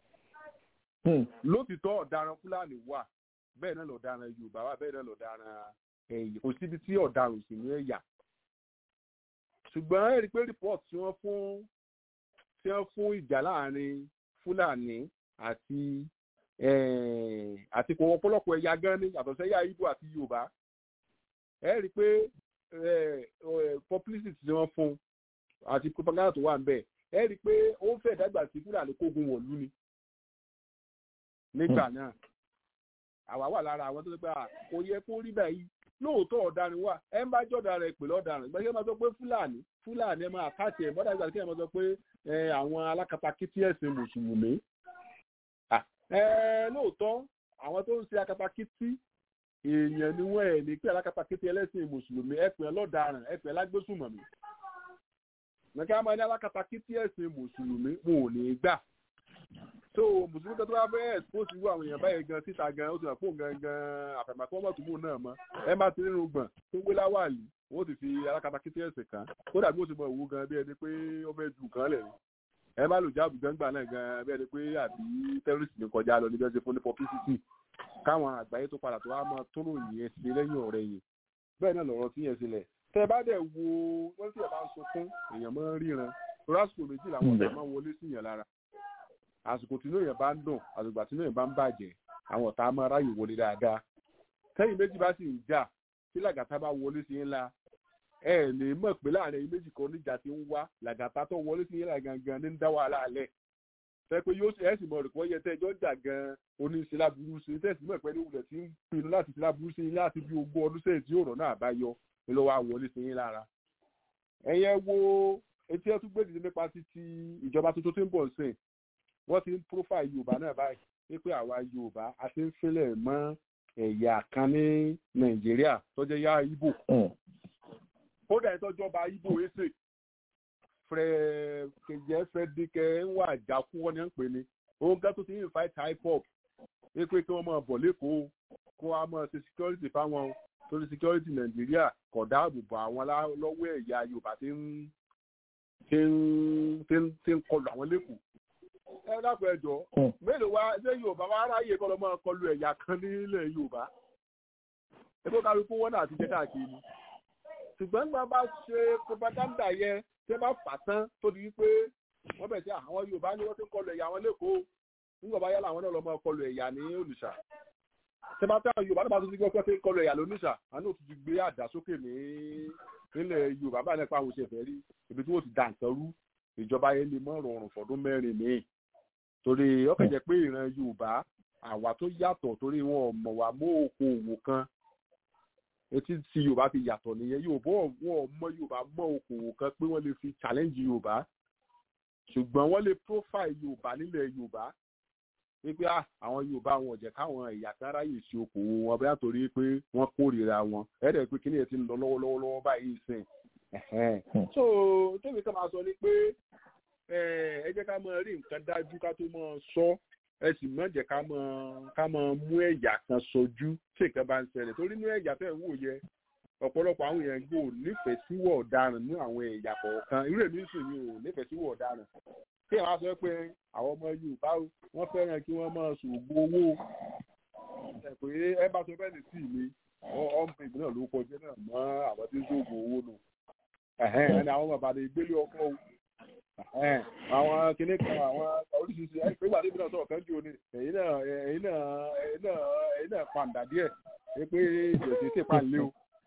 lótìtọ́ ọ̀daràn fúlàní wà bẹ́ẹ̀ náà lọ̀daràn yorùbá wà bẹ́ẹ̀ náà lọ̀daràn ẹ̀yìn kò síbi tí ọ̀daràn sì ní ẹ̀yà. ṣùgbọ́n ẹ̀rí pé report tí wọ́n fún tí wọ́n fún ìjà láàrin fúlàní àti àti kò ọ̀pọ̀lọpọ̀ ẹ̀yà gan ni yàtọ̀ sẹ́yà ibo àti yorùbá ẹ̀rí pé publicity tí wọ́n fún àti propaganda tó wà ń bẹ̀ ẹ rí i pé ó ń fẹ́ dàgbà sí fúlàní kógun wọ̀lú ni nígbà náà àwa wà lára àwọn tó ṣe pé kò yẹ kó rí báyìí lóòótọ́ ọ̀daràn wà ẹ ń bá jọ̀dá rẹ̀ pè lọ́daràn ìgbà tí wọ́n máa sọ pé fúlàní fúlàní ẹ máa káàtì ẹ̀ mọ́dà ìgbà tí wọ́n máa sọ pé àwọn alákatakítí ẹ̀sìn mùsùlùmí lóòótọ́ àwọn tó ń ṣe akatakítí èèyàn ni wọ́n ẹ̀ ní pé alákatakítí ẹlẹ́sìn mùsùlùmí ẹ pè lọ́daràn ẹ pè lágbésùmọ̀mí nǹkan máa ní alákatakítí ẹ̀sìn mùsùlùmí wọn ò ní gbà so mùsùlùmí kan tó bá fẹ́ expose irú àwọn èèyàn báyìí gan síta gan ó ti hàn fóun gangan àfẹ̀mọ́ kí wọ́n mọ̀ tó mú náà mọ́ ẹ má ti nínú gbọ̀n tó gbé láwàlì wọ́n ti fi alákatakítí ẹ̀sìn kan ó dàbí ó ti mọ ìwú gan bí ẹni pé ó fẹ́ ju nǹkan lẹ̀ ẹ má lò jáàbù gbangba náà gan bí ẹni pé àbí terrorist ní kọjá lọ níbi ẹsẹ̀ fún ní publicity káwọn àgbáyé tó padà tó wá mọ tó ròyìn ẹ̀ sí lẹ́yìn ọ̀rẹ́ yìí bẹ́ẹ̀ náà lọ̀rọ̀ tí yẹn sílẹ̀ tẹ bá dẹ̀ wo wọ́n sì bá ń sunkún èèyàn máa ń ríran lásìkò méjì làwọn ọ̀tá máa ń wọlé sí yẹn lára àsìkò tí inú yẹn bá ń dùn àsìkò tí inú yẹn bá ń bàjẹ́ àwọn ọ̀tá máa ráyè wọlé dáadáa tẹ́yìn méjì bá sì ń jà tí làgàtà bá wọlé sí yẹn la ẹ lè mọ̀ pé láàrin ẹ̀yin méjì kan níjà ti ń wá làgàtà tó wọlé sí yẹn la gangan ní ń dá wàhálà alẹ́ fẹ́ pé yóò ẹ̀ sì mọ̀ rẹ̀ kọ́ yẹ tẹ́ ẹjọ́ jà gan oníṣẹ́lá burú sí tẹ́sí mọ̀ pé ní wulẹ̀ tí ń pinnu láti ṣẹlá burú sí láti bí ogún ọdún sẹ́yìn tí ọ̀rọ̀ náà bá yọ ló wá wọlé sí yín lára. ẹ̀yẹ wo etí ẹ̀ tún gbé dìde nípa títí ìjọba tuntun tí ń bọ̀ sìn wọ́n ti ń profile yorùbá náà báyìí wípé àwa yorùbá a ti ń sílẹ̀ mọ́ ẹ̀yà kan ní nàìjíríà tó jẹ́ yá ibo kódà ẹ̀ tọ́jọba ibo ẹsẹ̀ kẹjẹ fẹdíkẹ ń wà jákú wọn ni à ń pè ní òun gẹ́gẹ́ tó ti ń fight hip hop wípé kí wọ́n máa bọ̀ lẹ́kọ̀ọ́ kó wá máa ṣe security fáwọn torí security nàìjíríà kò dáàbò bò àwọn lọ́wọ́ ẹ̀yà yorùbá tí ń tí ń tí ń tí ń kọlu àwọn lẹ́kọ̀ọ́ ẹ dákun ẹ jọ mélòó wá ṣé yorùbá wá ráyè kọ́ lọ́ máa kọlu ẹ̀yà kan nílẹ̀ yorùbá ẹgbẹ́ kálukú wọn náà ti jẹ́ káàkiri ni ṣùgbọ́n nígbà bá ṣe propaganda yẹn tẹ́ bá fà tán tó di wípé wọ́n bẹ̀ sí àwọn yorùbá ni wọ́n ti ń kọlu ẹ̀yà àwọn lẹ́kọ̀ọ́ nígbà bá yálà àwọn náà lọ máa kọlu ẹ̀yà ní olùṣà tẹ́ bá tẹ́ yorùbá náà bá tún ti gbọ́ pé ń kọlu ẹ̀yà lónìṣà àánú tó ti gbé àdá sókè ní nílẹ̀ yorùbá bá nípa àwọn òṣèfẹ́ rí ibi tí wọ́n ti dà nǹkan rú ìjọba yẹn lè mọ́ rọrùn fọdún mẹ́rin míì torí ọkàn jẹ́ pé ìran yorùbá àwa tó yàtọ̀ torí wọn ò mọ̀ wá mọ́ oko òwò kan etí tí yorùbá fi yàtọ̀ nìyẹn yorùbá wọn ò mọ̀ yorùbá mọ́ oko òwò kan pé wọ́n lè fi challenge yorùbá ṣùgbọ́n wọ́n lè profile yorùbá nílẹ̀ yorùbá wípé àwọn yorùbá wọn ò jẹ́ káwọn ẹ̀yà kan ráyè sí okòwò wọn bẹ́ẹ̀ torí pé wọ́n kórìíra wọn ẹ̀rẹ̀ pé kíní ẹ̀ ti ń lọ lọ́wọ́lọ́wọ́ lọ́wọ́ báyìí sìn so tóbi kan máa sọ ni pé ẹ jẹ́ ká máa rí nǹkan dájú ká tó máa sọ ẹ sì má jẹ́ ká máa ká máa mú ẹ̀yà kan sojú tí nǹkan bá ń ṣẹlẹ̀ torí ní ẹ̀yà tẹ̀ ń wò yẹ ọ̀pọ̀lọpọ̀ àwọn èèyàn gbò nífẹ̀ẹ́ síwọ̀ ọ̀daràn ní àwọn ẹ̀yà kọ̀ọ̀kan irú èmi sì ni ò nífẹ̀ẹ́ síwọ̀ ọ̀daràn kí àwọn sọ pé àwọn ọmọ yorùbá wọ́n fẹ́ràn kí wọ́n máa ṣògbó owó pé ẹ bá sọ bẹ́ẹ̀ ní sí mi ọmọ ìgbìn náà ló kọjá náà mọ́ àwọn tí ń ṣògbó owó nù ẹni àwọn bàbá rẹ̀ gbélé ọkọ o àwọn kìnnì kan àwọn oríṣiríṣi ẹ pé gbàdébí náà sọ̀rọ̀ kan jù ní ẹ̀yin náà ẹ̀yin náà ẹ̀yin náà ẹ̀yin náà pàǹdà díẹ̀ ẹ pé ìjọsìn sì pa lé o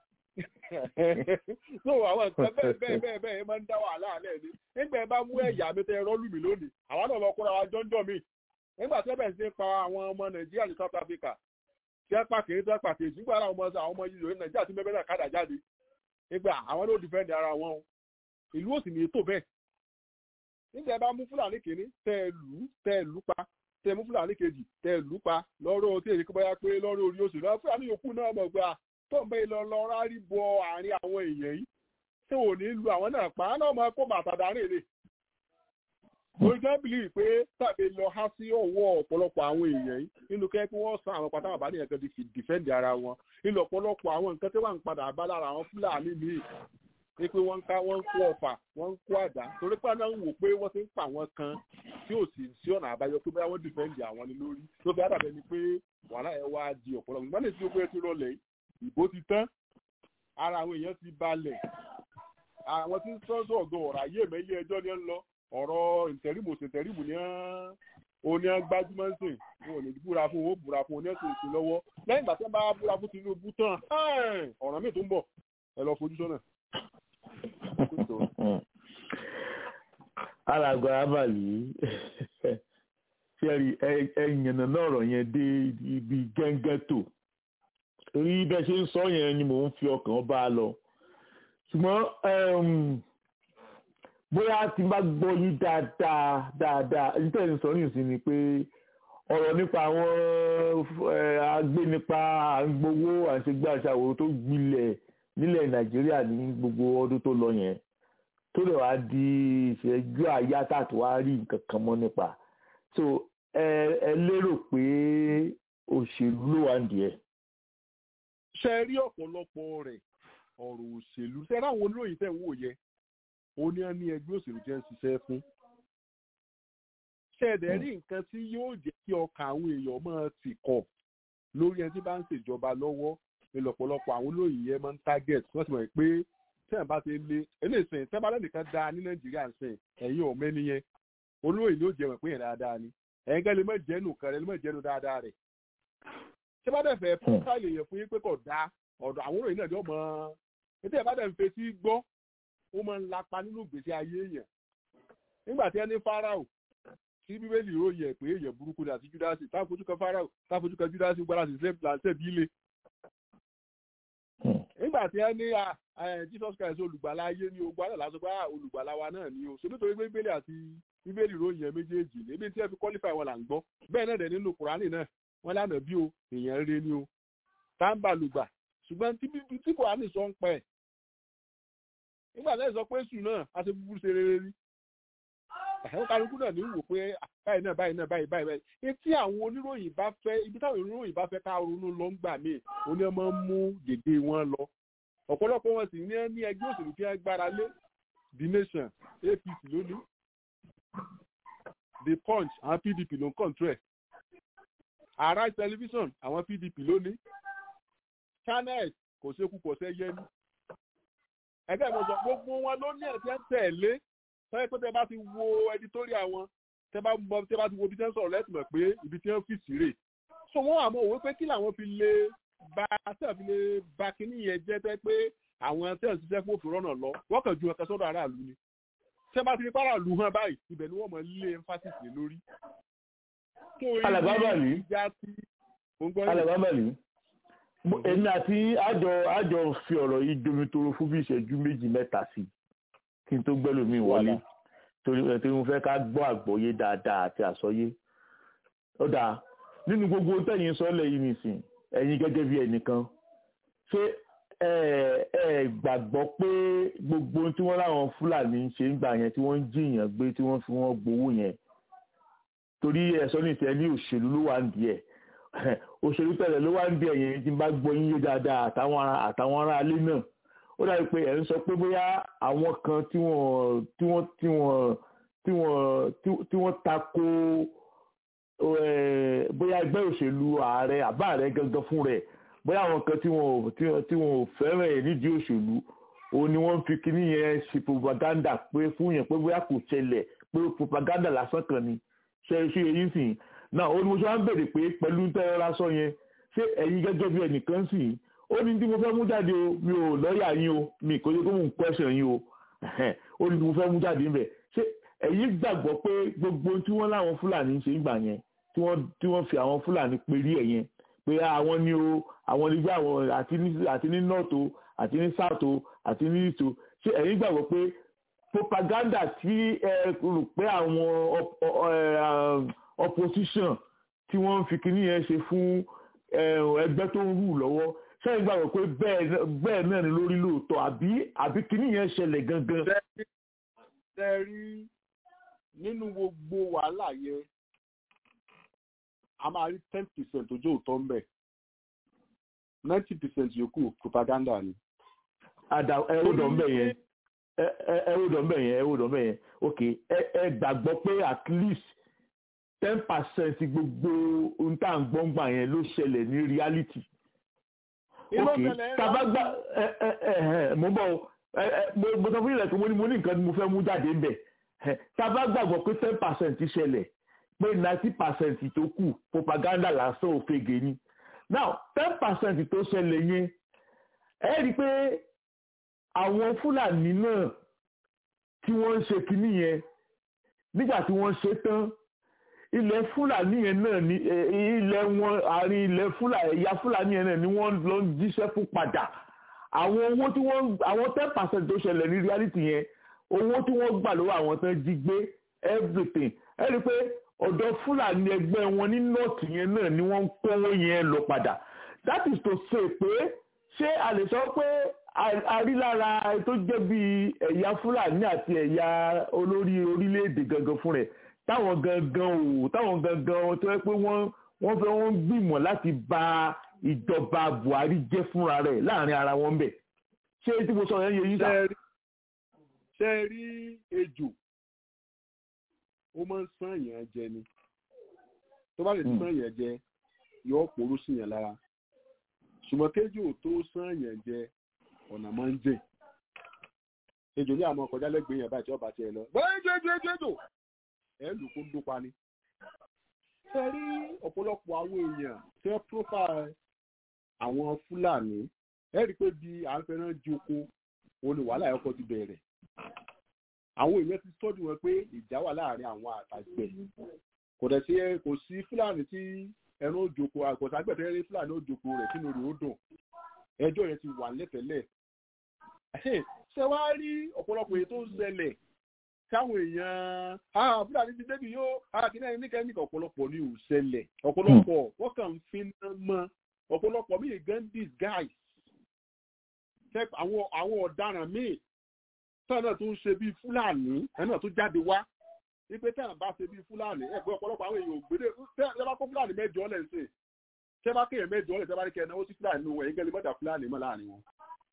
so àwọn nǹkan bẹ́ẹ̀ bẹ́ẹ̀ bẹ́ẹ̀ bẹ́ẹ̀ máa ń dá wàhálà alẹ́ ni nígbà ẹ bá mú ẹ̀yà mi tẹ ẹ rọ́ọ̀lù mi lónìí àwa náà lọ kóra wa jọ́njọ́ mi nígbà tí ẹ bẹ̀rẹ̀ sí ń pa àwọn ọmọ nàìjíríà ní south africa tí ẹ pa kìí tí ẹ pa kìí nígbà àwọn ọmọ àwọn ọmọ yìí lórí nàìjíríà tí mẹ́bẹ́ náà kádà jáde nígbà àwọn ló dìfẹ́ǹdì ara wọn o ìlú òsì ní ètò bẹ́ẹ̀ nígbà ẹ bá mú fúlàní kìíní tẹ ẹ lù tẹ ẹ lù pa tẹ ẹ mú fúlàní kejì tẹ ẹ lù pa lọ́rọ̀ tí èyí kọ́ báyà pé lọ́rọ̀ orí oṣù náà fúlàní yòókù náà mọ̀ pé tó ń bẹ lọ lọ rárí bọ àárín àwọn èèyàn yìí tí ò ní lu àwọn náà pa á náà máa kó bàtà dárìn lè. orí kan bìlì pé tàbí lọ há sí ọwọ́ ọ̀pọ̀lọpọ̀ àwọn èèyàn yìí nínú kẹ́ kí wọ́n san àwọn pátá àbá nìyẹn kan ti fi dìfẹ́ǹdì ara wọn nínú ọ̀pọ̀lọpọ̀ àwọn nǹkan tí wọ́n ń padà bá lára àwọn fúlàní míì ní pé wọ́n ń ká wọ́n ń kó ọ̀fà wọ́n ń kó àdá torí pé náà ń wò pé wọ́n ti ń pa àwọn kan tí ò sì sí ọ̀nà àbáyọ pé báyọ̀ wọ́n dìfẹ́ǹdì àwọn ni lórí tó fi àdàbẹ̀ ni pé wàhálà ẹ̀ wá di ọ̀pọ̀lọpọ̀ nígbà tí ó pé ti rọlẹ̀ ìbò ti tán ara àwọn èèyàn ti balẹ̀ àwọn tí ń sọ́sọ́ ọ̀gọ́ ọ̀rọ̀ ayé mẹ́lí ẹjọ́ ni ń lọ ọ̀rọ̀ ìtẹ̀rìmù ìtẹ̀rìmù ni oní gbajúmọ̀ ń sìn wọn ò ní búra fún wọn ó búra fún oní ẹ̀sìn ìsìn lọ́wọ́ lẹ́yìn ìgbà tí wọ́n bá búra fún Tinubu tán ọ̀ràn míì tó ń bọ̀ ẹ lọ fojú sọ́nà. alàgbà abàlì ṣẹ́rí ẹ̀yìnà náà ọ̀rọ̀ yẹn dé ibi gẹ́ngẹ́ tó torí bẹ́ẹ̀ ṣe ń sọ yẹn ni mò ń fi ọkàn bá a lọ ṣùgbọ́n bóyá tí n bá gbọ́ yín dáadáa dáadáa ní tẹ̀sí sọ yìí sí ni pé ọ̀rọ̀ nípa àwọn agbénipa àgbowó àṣegbè àṣàwò tó gbilẹ̀ nílẹ̀ nàìjíríà ní gbogbo ọdún tó lọ yẹn tó lè wá di ìṣẹ́jú àyá tààtò wá rí nǹkan kan mọ́ nípa so ẹ lérò pé òṣèlú ló wà ń díẹ̀ ṣe rí ọ̀pọ̀lọpọ̀ rẹ̀ ọ̀rọ̀ òṣèlú ṣe ráwọn olóyìn tẹ̀ ń wò yẹ ó ní ẹni ẹgbẹ́ òṣèlú jẹ́ ń ṣiṣẹ́ fún. ṣe ẹ̀dẹ̀ rí nǹkan tí yóò jẹ́ kí ọkàn àwọn èèyàn máa tì kọ̀ lórí ẹni tí bá ń ṣèjọba lọ́wọ́ ìlọ̀pọ̀lọpọ̀ àwọn olóyìn yẹn máa ń target wọ́n ti mọ̀ pé tẹ́ẹ̀ bá ti lé eléyìí tẹ́ẹ̀ bá lẹ́nìkan da ní nàìjíríà sìn ẹ̀yin ọ̀mẹ́ni yẹn olóyìn ló jẹ́ mọ̀ pé yẹn dáadáa ni ẹ̀yin gẹ́gẹ́ lè má jẹ́nu kan rẹ̀ lè má jẹ́nu dáadáa rẹ̀ ṣé bá dẹ̀ fẹ́ fúnkáìlì yẹn fún yín pé kò dáa ọ̀dọ̀ àwọn òròyìn náà jọ mọ́ ètò ẹ̀ bá dẹ̀ ń fetí gbọ́ ó máa ń lapa nínú ìgbésí ayé èèyàn nígbà tí ẹni Fáráò tí bíbélì ròyìn ẹ̀ pé èèyàn burúkú ni àti Júdásì táfojú kan Fáráò táfojú kan Júdásì gbára sí ṣẹ́bi ilé nígbà tí ẹ ní jesus christ olùgbàlà ayé ní ogun alẹ́ lásán pé olùgbàlà wa náà ni o so nítorí pé bíbélì àti bíbélì ròyìn ẹ méjèèjì níbi tí ẹ fi qualify wọn là ń gbọ́ bẹ́ẹ̀ náà dẹ̀ nínú kùránì náà wọ́n lánàá bí o èèyàn rere ni o táǹbà lùgbà ṣùgbọ́n tí kùránì sọ ń pẹ́ nígbà tí ẹ sọ pé sùn náà a ti búburú ṣe rere rí ẹ̀hún kálukú náà ní wò pé báyìí náà báyìí náà báyìí báyìí etí àwọn oníròyìn bá fẹ́ ibi táwọn oníròyìn bá fẹ́ ká ronú lọ ń gbà míì oní ọmọ ń mú gègé wọn lọ ọ̀pọ̀lọpọ̀ wọn sì ní ní ẹgbẹ́ òṣèlú tí wọ́n gbára lé the nation apc lónìí the punch àwọn pdp ló ń kọ̀ǹtrẹ̀ arise television àwọn pdp lónìí channel kò sékú kò sẹ́ yẹn ní ẹgbẹ́ ìmọ̀jọ gbogbo wọn ló ní ẹ̀ tí ń tẹ̀lé sọ́yẹ́ pé tẹ bá ti wo editorial wọn tẹ bá mọ tẹ bá ti wo ibi tí wọ́n sọ̀rọ̀ lẹ́tì mọ̀ pé ibi tí wọ́n fi sí rè so wọ́n àmọ́ òwe pé kí làwọn fi lè ba tẹ̀ fi lè ba kíní yẹn jẹ́ tẹ́ pé àwọn tẹ̀ ń ṣiṣẹ́ fún òfin rọ́nà lọ wọ́n kàn ju ọ̀kẹ́ sọ́dọ̀ aráàlú ni tẹ́ bá ti rí pàràlú hàn báyìí ibẹ̀ ni wọ́n mọ̀ lé emphasis lé lórí. alàbábàlì alàbábàlì èmi àti àjọ àjọ fi ọ̀rọ̀ yìí domitoro fún bí ìṣẹ́jú méjì mẹ́ta sí i kí n tó gbẹ́lòmíì wọlé torí torí mo fẹ́ ká gbọ́ àgbọ́yé dáadáa àti àsọyé ó dáa nínú gbogbo tẹ̀yìn sọ́lẹ̀ yìí nìsín ẹ̀yin gẹ́gẹ́ bí ẹnìkan ṣé ẹ ẹ gbàgbọ́ pé gbogbo tí wọ́n láwọn fúlàní ń ṣe ń gbà yẹn tí wọ́n ń jiyàn gbé tí wọ́n fi wọ́n gbowó yẹn torí ẹ̀sọ́ ní ìṣẹ́ ní òṣèlú ló wà ń di ẹ̀ òṣèlú tẹ̀lé ló wà ń di ẹ̀ yẹn tí n bá gbọ́ yín yé dáadáa àtàwọn ará ilé náà ó dàbí pé ẹ̀ ń sọ pé bóyá àwọn kan tí wọ́n tí wọ́n tí wọ́n tí wọ́n tí wọ́n tako bóyá ẹgbẹ́ òṣèlú ààrẹ àbá ààrẹ gangan fún rẹ̀ bóyá àwọn kan tí wọ́n tí wọ́n ò fẹ́ràn ẹ̀ nídìí òṣèlú òun ni wọ́n fi kíní yẹn ṣe propaganda pé fún yẹn pé bóyá kò ṣẹlẹ̀ pé propaganda lásán kan ni ṣe ṣe èyí sìn náà ó ní mo ṣe wá ń bèrè pé pẹ̀lú tẹ́lẹ̀ sọ yẹn ṣé ẹ̀yin gẹ́gẹ́ bí ẹnìkan sìn ó ní tí mo fẹ́ mú jáde o mi ò lọ́ọ̀yà yín o mi kò yẹ kó mò ń question yín o ó ní tí mo fẹ́ mú jáde ńbẹ̀ ṣé ẹ̀yin gbàgbọ́ pé gbogbo tí wọ́n láwọn fúlàní ń ṣe ń gbà yẹn tí wọ́n tí wọ́n fi àwọn fúlàní perí ẹ̀ yẹn pé àwọn ni o àwọn nígbà àwọn àti ní àti ní north o àti ní south o àti ní east o ṣé ẹ̀yin gbàgbọ́ pé propaganda tí ẹ rò pé àwọn opposition tí wọ́n ń fi kíní yẹn ṣe fún ẹgbẹ́ tó ń rù lọ́wọ́ sẹ́yìn gbàgbọ́ pé bẹ́ẹ̀ náà ni lórí lóòótọ́ àbí àbí kíní yẹn ṣẹlẹ̀ gangan. ṣe rí nínú gbogbo wàhálà yẹn a máa rí ten percent ojú òótọ́ ń bẹ̀ ninety percent yòókù propaganda ni. àdà ẹ ó dọ̀ ń bẹ̀ yẹn ẹ ó dọ̀ ń bẹ̀ yẹn ẹ ó dọ̀ ń bẹ̀ yẹn ok ẹ gbàgbọ́ pé at least ten percent gbogbo ohun tá à ń gbọ́ngbà yẹn ló ṣẹlẹ̀ ní reality ok tabagba ẹ ẹ ẹ mo bọ mo sọ fún yìí lẹ́kọ̀ọ́ mo ní mo ní nǹkan mo fẹ́ mú jáde ń bẹ̀ tabagbàgbọ́ pé ten percent ṣẹlẹ̀ pé ninety percent tó kù propaganda lásán òfegè ni now ten percent tó ṣẹlẹ̀ yẹn ẹ rí i pé àwọn fúlàní náà tí wọ́n ń ṣe kinní yẹn nígbà tí wọ́n ṣe tán ilẹ̀ fúlàní yẹn náà ní ilẹ̀ wọn àárín ilẹ̀ fúlàní ẹ̀yà fúlàní yẹn náà ni wọ́n lọ ń jíṣẹ́ fún padà àwọn owó tí wọ́n àwọn ten percent tó ṣẹlẹ̀ ní reality yẹn owó tí wọ́n gbà lọ́wọ́ àwọn tán jí gbé everything ẹ rí i pé ọ̀dọ̀ fúlàní ẹgbẹ́ wọn ní north yẹn náà ni wọ́n ń kówó yẹn lọ padà that is to say pé ṣé a lè sọ pé a rí lára tó jẹ́ bí ẹ̀yà fúlàní àti ẹ̀yà olórí orílẹ̀-èdè gangan fún rẹ̀ táwọn gangan ò táwọn gangan tó yẹ pé wọ́n wọ́n fẹ́ wọ́n gbìmọ̀ láti bà ìjọba buhari jẹ́ fúnra rẹ̀ láàrin ara wọn bẹ̀ ṣé tí mo sọ yẹn yẹ yín sá. ṣe rí ejò ó máa ń sán èèyàn jẹ ni tó bá lè sán èèyàn jẹ yọ pòrú sí yẹn lára ṣùgbọ́n kéjò tó sán èèyàn jẹ ọ̀nà máa ń jẹ ejò ní àwọn ọkọ̀ jálẹ̀gbẹ̀ yẹn báyìí tí ọba tiẹ̀ lọ bẹ́ẹ̀ ejò ejò ejò ejò ẹ lù kó dópa ni. ṣe rí ọ̀pọ̀lọpọ̀ àwọn èèyàn tí wọ́n profile àwọn fúlàní ẹ rí i pé bí à ń fẹ́ràn joko òun ni wàhálà ẹ̀kọ́ ti bẹ̀rẹ̀. àwọn èèyàn ti tọ́jú wọn pé ìjà wà láàrin àwọn àtàgbẹ̀ kò dẹ̀ sí kò sí fúlàní tí ẹran òjòkó àgọ̀tàgbẹ̀tẹ̀ rí fúlàní òjòkó rẹ̀ sínú rẹ̀ ó dùn ẹjọ́ yẹn ti wà lẹ́tẹ̀lẹ̀ ṣé wàá rí ọ̀pọ̀lọpọ̀ èyí tó ń ṣẹlẹ̀ káwọn èèyàn ah fúlàní ti débi yóò ah kí náà níkẹ́ níkẹ́ ọ̀pọ̀lọpọ̀ ni ò ṣẹlẹ̀ ọ̀pọ̀lọpọ̀ wọ́n kàn ń fi ná mọ́ ọ̀pọ̀lọpọ̀ míì gan disguise àwọn àwọn ọ̀daràn míì táwọn náà tó ń ṣe bíi fúlàní ẹ̀ náà tó jáde wá wípé táwọn bá ṣe bíi fúlàní ẹ̀ pé ọ̀pọ̀lọpọ̀ àwọn èèyàn ògbédè tẹ́ bá kó fúlàní mẹ́jọ lẹ̀ ṣe tẹ́ bá kéèyàn mẹ́jọ lẹ̀ tẹ́ bá ní kẹ́ ẹ̀ náwó sí fúlàní nù ẹ̀yìn gẹ́lẹ́ mọ́dà fúlàní mọ́ láàrin wọn.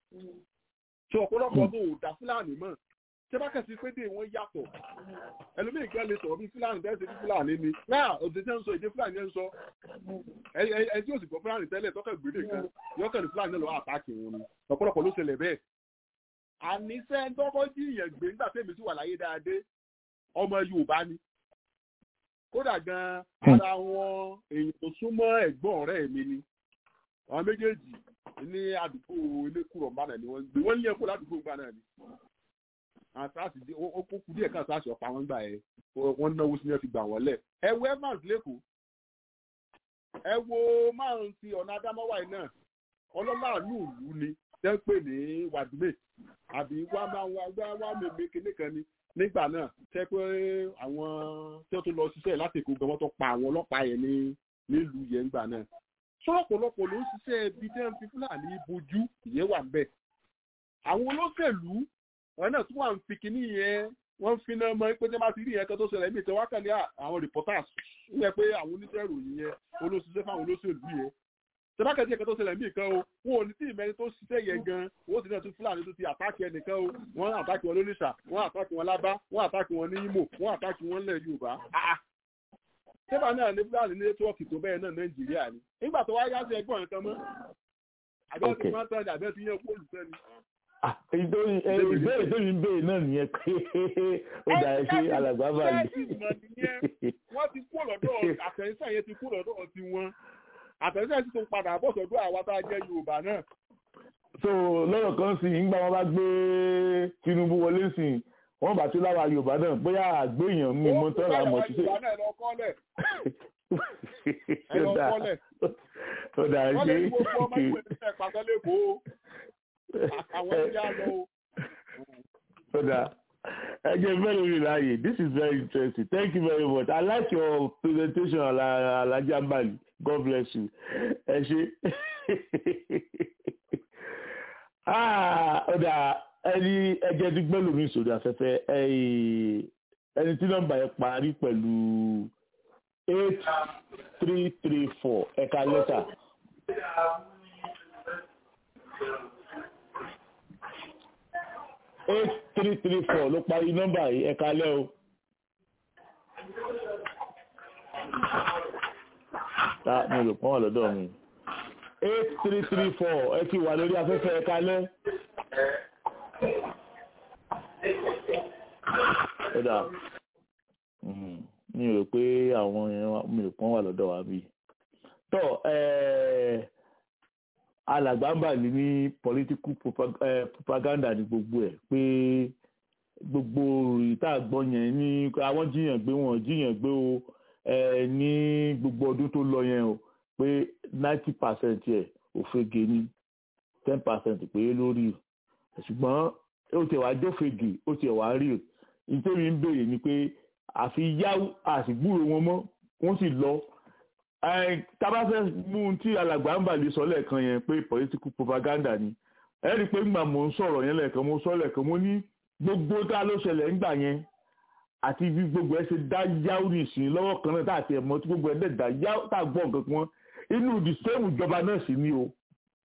ṣé ọ̀pọ̀lọpọ̀ tó ò dá fúlàní mọ́ tẹ́ bá kẹ̀sí pé dé wọ́n yàtọ̀ ẹlòmíì gan lè sọ̀rọ̀ bí fúlàní tẹ́ ṣe bí fúlàní ni náà òṣèṣe ń sọ èdè fúlàní ń sọ ẹ tí ó sì gbọ́ fúlàní tẹ́lẹ̀ tọ́kẹ̀ gbèdè kan yọkẹ̀ ní fúlàní lọ́wọ́ àtàkì wọn ni ọ̀pọ̀lọpọ̀ ló ṣẹlẹ̀ bẹ́ẹ̀ àníṣe tọ́kọ́ jí ìyẹn gbé nígbà tẹ́mi sì wà láyé dáadé ọmọ yorùbá ni kódà gan ara wọn èyí tó súnmọ́ ẹ̀gbọ́n ọ̀rẹ́ mi ni àwọn méjèèjì ní àdúgbò elékùrọ̀ mbànà ni wọ́n gbé wọ́n lé ẹ̀kọ́ ládùúgbò mbànà ni àtàsì ó kú díẹ̀ kan àtàsì ọ̀pá wọn gbà ẹ̀ wọ́n náwó sí ní ẹ̀ fi gbà wọ́n lẹ̀ ẹ wo evans lẹ́kọ̀ọ́ ẹ wo márùn ti ọ̀nà adámọ́wá yìí náà ọlọ́láàánú ìlú ni tẹ́ ń pè ní wàdúmè àbí wá máa wá wá wá mèmé kinní kan ni nígbà náà tẹ́ pé àwọn tí wọ́n tó lọ ṣiṣẹ́ láti èkó gan wọ́n tó pa àwọn ọlọ́pàá yẹn ní nílùú yẹn ńgbà náà sọ́ọ̀pọ̀lọpọ̀ ló ń ṣiṣẹ́ ibi tí wọ́n fi fúlàní bojú ìyẹn wà ń bẹ̀ àwọn olóṣèlú wọn náà tún wà ń fi kinní yẹn wọ́n fi náà mọ pé tí wọ́n bá ti rí yẹn kan tó ṣẹlẹ̀ ní ìtẹ́ wákàlẹ́ àwọn reporters ń yẹ pé àwọn oníṣẹ́ ìròyìn yẹn olóṣìṣẹ́ fáwọn olóṣèlú yẹn tẹ́bákẹ́tì ẹ̀kan tó ṣẹlẹ̀ mí kan o wọn ò ní tí ìmẹ́ni tó ṣiṣẹ́ yẹn gan owó ti náà tún fúlàní tó ti àtàkì ẹnìkan o wọ́n àtàkì wọn lónìṣà wọ́n àtàkì wọn lábá wọ́n àtàkì wọn ní Imo wọ́n àtàkì wọn lẹ̀ Yorùbá. tẹ́bà náà ní fúlàní ní nẹ́tíwọ́ọ̀kì tó bẹ́ẹ̀ náà Nàìjíríà ni nígbà tó wáyé láti ẹgbọ́n nǹkan mọ́ àbẹ́ ti máa ń tán àbẹ́ ti yẹn kó olùfẹ́ ni. ìbéèrè tó ń béèrè náà nìyẹn pé ó dà ẹ sí alàgbà báyìí. wọ́n ti kú lọ́dọ̀ àtẹ̀yìnsá yẹn ti kú lọ́dọ̀ tiwọn àtẹ̀sẹ̀ sì tún padà bọ̀ sọ́dọ̀ àwa tá a jẹ́ yorùbá náà. so lọ́rọ̀ kan sì ń gbà wọ́n bá gbé tinubu wọlé sí i wọ́n bá tún láwa yorùbá náà bóyá àgbéyàn mi mọ́ tọ́ra mọ̀ sí. ó dà ẹ lọ kọ́lẹ̀. ó dà ẹ wọ́n lè ṣe. ní gbogbo ọmọ ìwé nípa ìpàgọ́ lẹ́kọ̀ọ́ àwọn ẹ̀yà lọ. ó dà ẹ jẹ́ very very láàyè this is very interesting thank you very much i like your presentation alaja mbali god bless you ẹ ṣe ó dà ẹni ẹjẹ dúgbẹ́ lómi sórí afẹ́fẹ́ ẹni tí nọ́mbà yẹn parí pẹ̀lú eight three three four ẹ̀ka lẹ́tà. eight three three four ló parí nọ́mbà yìí ẹ̀ka lẹ́ o. ta mi ò lò pọ́n wà lọ́dọ̀ mi. eight three three four ẹ ti wà lórí afẹ́fẹ́ ẹ̀ka lẹ́. ó dà mi ò rò pé àwọn èèyàn mi ò pọ́n wà lọ́dọ̀ wa bí. tọ́ alàgbàǹbàlì ní political propaganda ní gbogbo ẹ̀ pé gbogbo ìta àgbọ̀n yẹn ní àwọn jiyàn gbé wọn jiyàn gbé o ní gbogbo ọdún tó lọ yẹn o pé ninety percent ẹ̀ òfegè ní ten percent pé lórí ṣùgbọ́n ó tiẹ̀ wá jófegè ó tiẹ̀ wá rí nítorí ń béèrè ni pé àfi yáwó àsìgbúrò wọn mọ́ wọ́n sì lọ tabafẹ́ mú un tí alàgbà ń bàlẹ̀ sọ lẹ́ẹ̀kan yẹn pé political propaganda ni ẹ rí i pé ńgbà mò ń sọ̀rọ̀ yẹn lẹ́ẹ̀kan mo sọ lẹ́ẹ̀kan mo ní gbogbo tá ló ṣẹlẹ̀ ńgbà yẹn àti bí gbogbo ẹ ṣe dá yáwó nìsín lọ́wọ́ kan náà tá àti ẹ̀mọ́ tí gbogbo ẹ dẹ̀ dá yáwó tá a gbọ́ nǹkan kan inú the same ìjọba náà sì ni o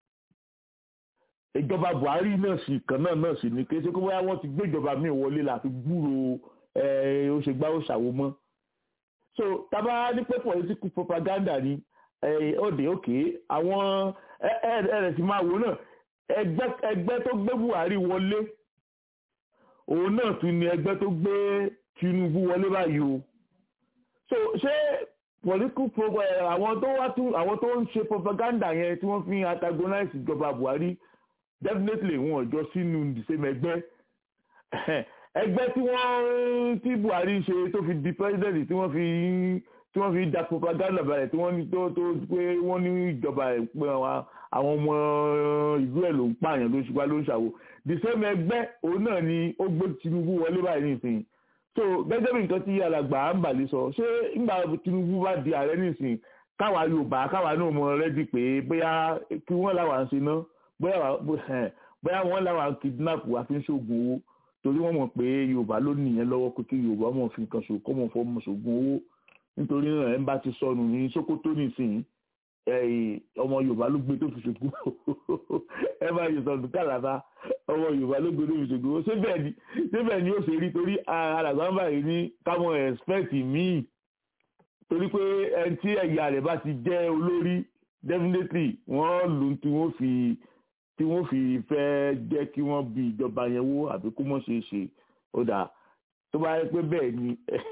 ìjọba Buhari náà sì kan náà náà sì ni kí ṣe kó bóyá wọ́n ti gbé ìjọba míì wọlé láti gbúrò ó ṣe gbá ó ṣàwo mọ́ so tábà ní pé political propaganda ni ọdẹ òkè àwọn ẹrẹ sì máa wò náà ẹgbẹ́ tó gbé Buhari wọlé òun náà tún ni ẹgbẹ́ tó gbé Tinubu wọlé báyìí o so ṣé political propaganda àwọn tó wá tún àwọn tó ń ṣe propaganda yẹn tí wọ́n fi antagonize ìjọba Buhari definitely wọn ò jọ sínú the same ẹgbẹ́ ẹgbẹ́ tí wọ́n tí Buhari ṣe tó fi di president tí wọ́n fi tí wọ́n fi da propaganda balẹ̀ tí wọ́n ní tó tó pé wọ́n ní ìjọba ẹ̀ pé àwọn ọmọ ìlú ẹ̀ ló ń pààyàn ló ń ṣùgbọ́n ló ń ṣàwò the same ẹgbẹ́ òun náà ni ó gbé Tinubu wọlé báyìí nísìnyí so gẹ́gẹ́ bí nǹkan tí alàgbà ń bàlẹ̀ sọ ṣé nígbà Tinubu bá di ààrẹ nísìnyí káwa Yorùbá káwa náà mọ rẹ́dí pé bóyá kí wọ́n làwọn ṣe ná bóyá wọ́n làwọn kidnap àfi ń ṣoògùn owó torí wọ́n mọ̀ pé Yorùbá ló nìyẹn lọ́wọ́ pé kí Yorùbá mọ̀ fi nǹkan ṣòkó mọ̀ fọ́ mọ̀ ṣoògùn owó nítorí náà ẹ̀ ń bá ti sọnù ní Sókótó nísìnyí ọmọ Yorùbá ló gbé tó fi ṣògùn ẹ bá yẹ sọnù kàlàbà ọmọ Yorùbá ló gbé tó fi ṣògùn owó síbẹ̀ ni síbẹ̀ ni ó ṣe rí torí alàgbà báyìí ní káwọn expect míì torí pé ẹni tí ẹ̀yà rẹ̀ bá ti jẹ́ olórí definitely wọ́n lù tí wọ́n fi tí wọ́n fi fẹ́ jẹ́ kí wọ́n bí ìjọba yẹn wó àbí kó mọ̀ ṣe é ṣe ó dáa tó bá yẹ pé bẹ́ẹ̀ ni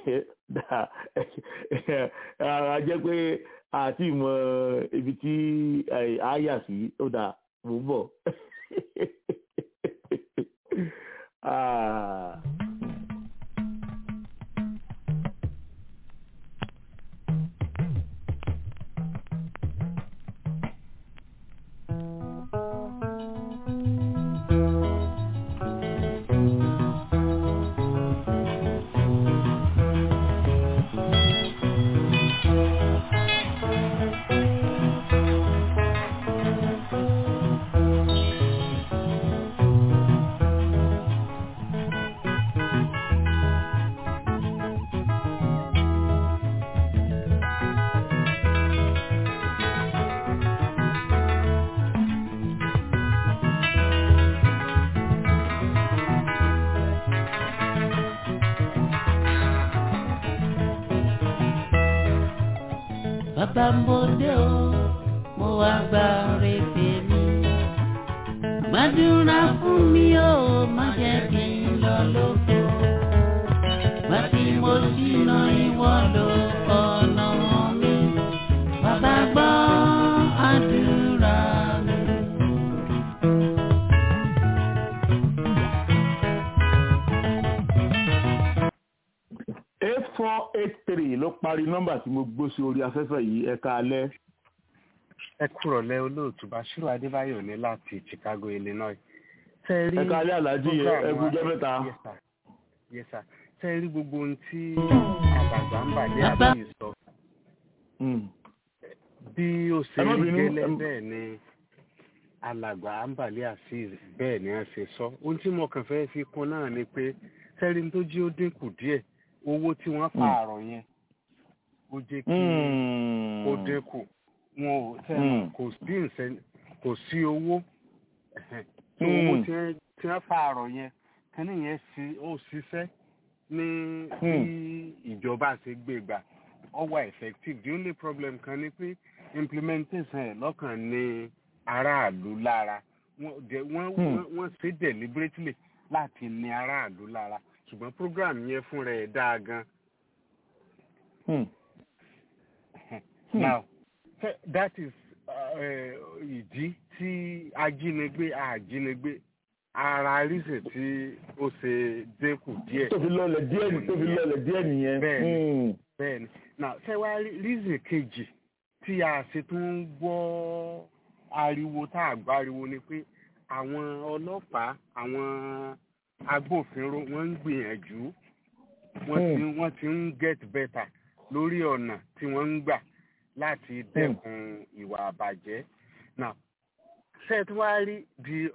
ara jẹ́ pé àti ìmọ̀ ibi tí a yà sí ó dáa mò ń bọ̀. bàbá ń bòde o mo wá gba rèébè mi. gbàdúrà fún mi o má jẹ́ kí n lọ lóko. gbà tí mo ṣìnà ìwọ ló ọ̀nà mi. bàbá gbọ́ àdúrà mi. eight four eight three ló parí nọ́mbà tí mo gbó sí orí afẹ́fẹ́ yìí ẹ̀ka alẹ́. ẹ kúrọ̀ lẹ́ olóòtú Bàṣírù Adébáyọ̀ ní láti Chicago Illinois. tẹ́ rí ẹ̀ka alẹ́ alájí program ẹ̀kú wa- jẹ́ mẹ́ta. Yes, sir. Yes, sir. tẹ́ rí gbogbo ohun tí àbàgbà ń bàjẹ́ Bàbá. àbí sọ Mm. bí ó ṣe Ẹ má rí bínú, gẹ́lẹ́ ẹ- bẹ́ẹ̀ ni alàgbà àǹbàlẹ́ azeez bẹ́ẹ̀ ni wọ́n ṣe sọ ohun tí mo kàn fẹ́ fi kún náà ni pé sẹ́rin tó jí ó dínkù díẹ̀ owó tí wọ́n pààrọ̀ yẹn ó jẹ́ kí Mm. ó dínkù wọn ò tẹ́ Mm. kò sí ìsẹ́ kò sí owó ẹ̀hẹ́n. so Mm. owó tí wọ́n tí wọ́n pààrọ̀ yẹn kínní yẹn sí ó ṣiṣẹ́ ní bí ìjọba ṣe gbé gbà ó wà effective the only problem kan ni pé implementation ẹ̀ lọ́kàn ní aráàlú lára wọ́n dẹ̀- wọ́n Hmm. wọ́n- wọ́n ṣe deliberately láti ní aráàlú lára ṣùgbọ́n program yẹn fúnra ẹ̀ dáa gan Mm. Hmm. now th- that is uh, eh, ìdí tí ajínigbé àjínigbé ara reason tí ó ṣe dínkù díẹ̀ tó fi lọlẹ̀ díẹ̀ ní tó fi lọlẹ̀ díẹ̀ nìyẹn. Bẹ́ẹ̀ni. Mm. bẹ́ẹ̀ni now ṣé wàá rí reason kejì tí a ṣe tún ń gbọ́ ariwo tá a gbọ́ ariwo ni pé àwọn ọlọ́pàá àwọn agbófinró wọ́n ń gbìyànjú wọ́n ti wọ́n ti ń get better lórí ọ̀nà tí wọ́n ń gbà láti dẹ́kun ìwà àbàjẹ́ now ṣé tí wàá rí the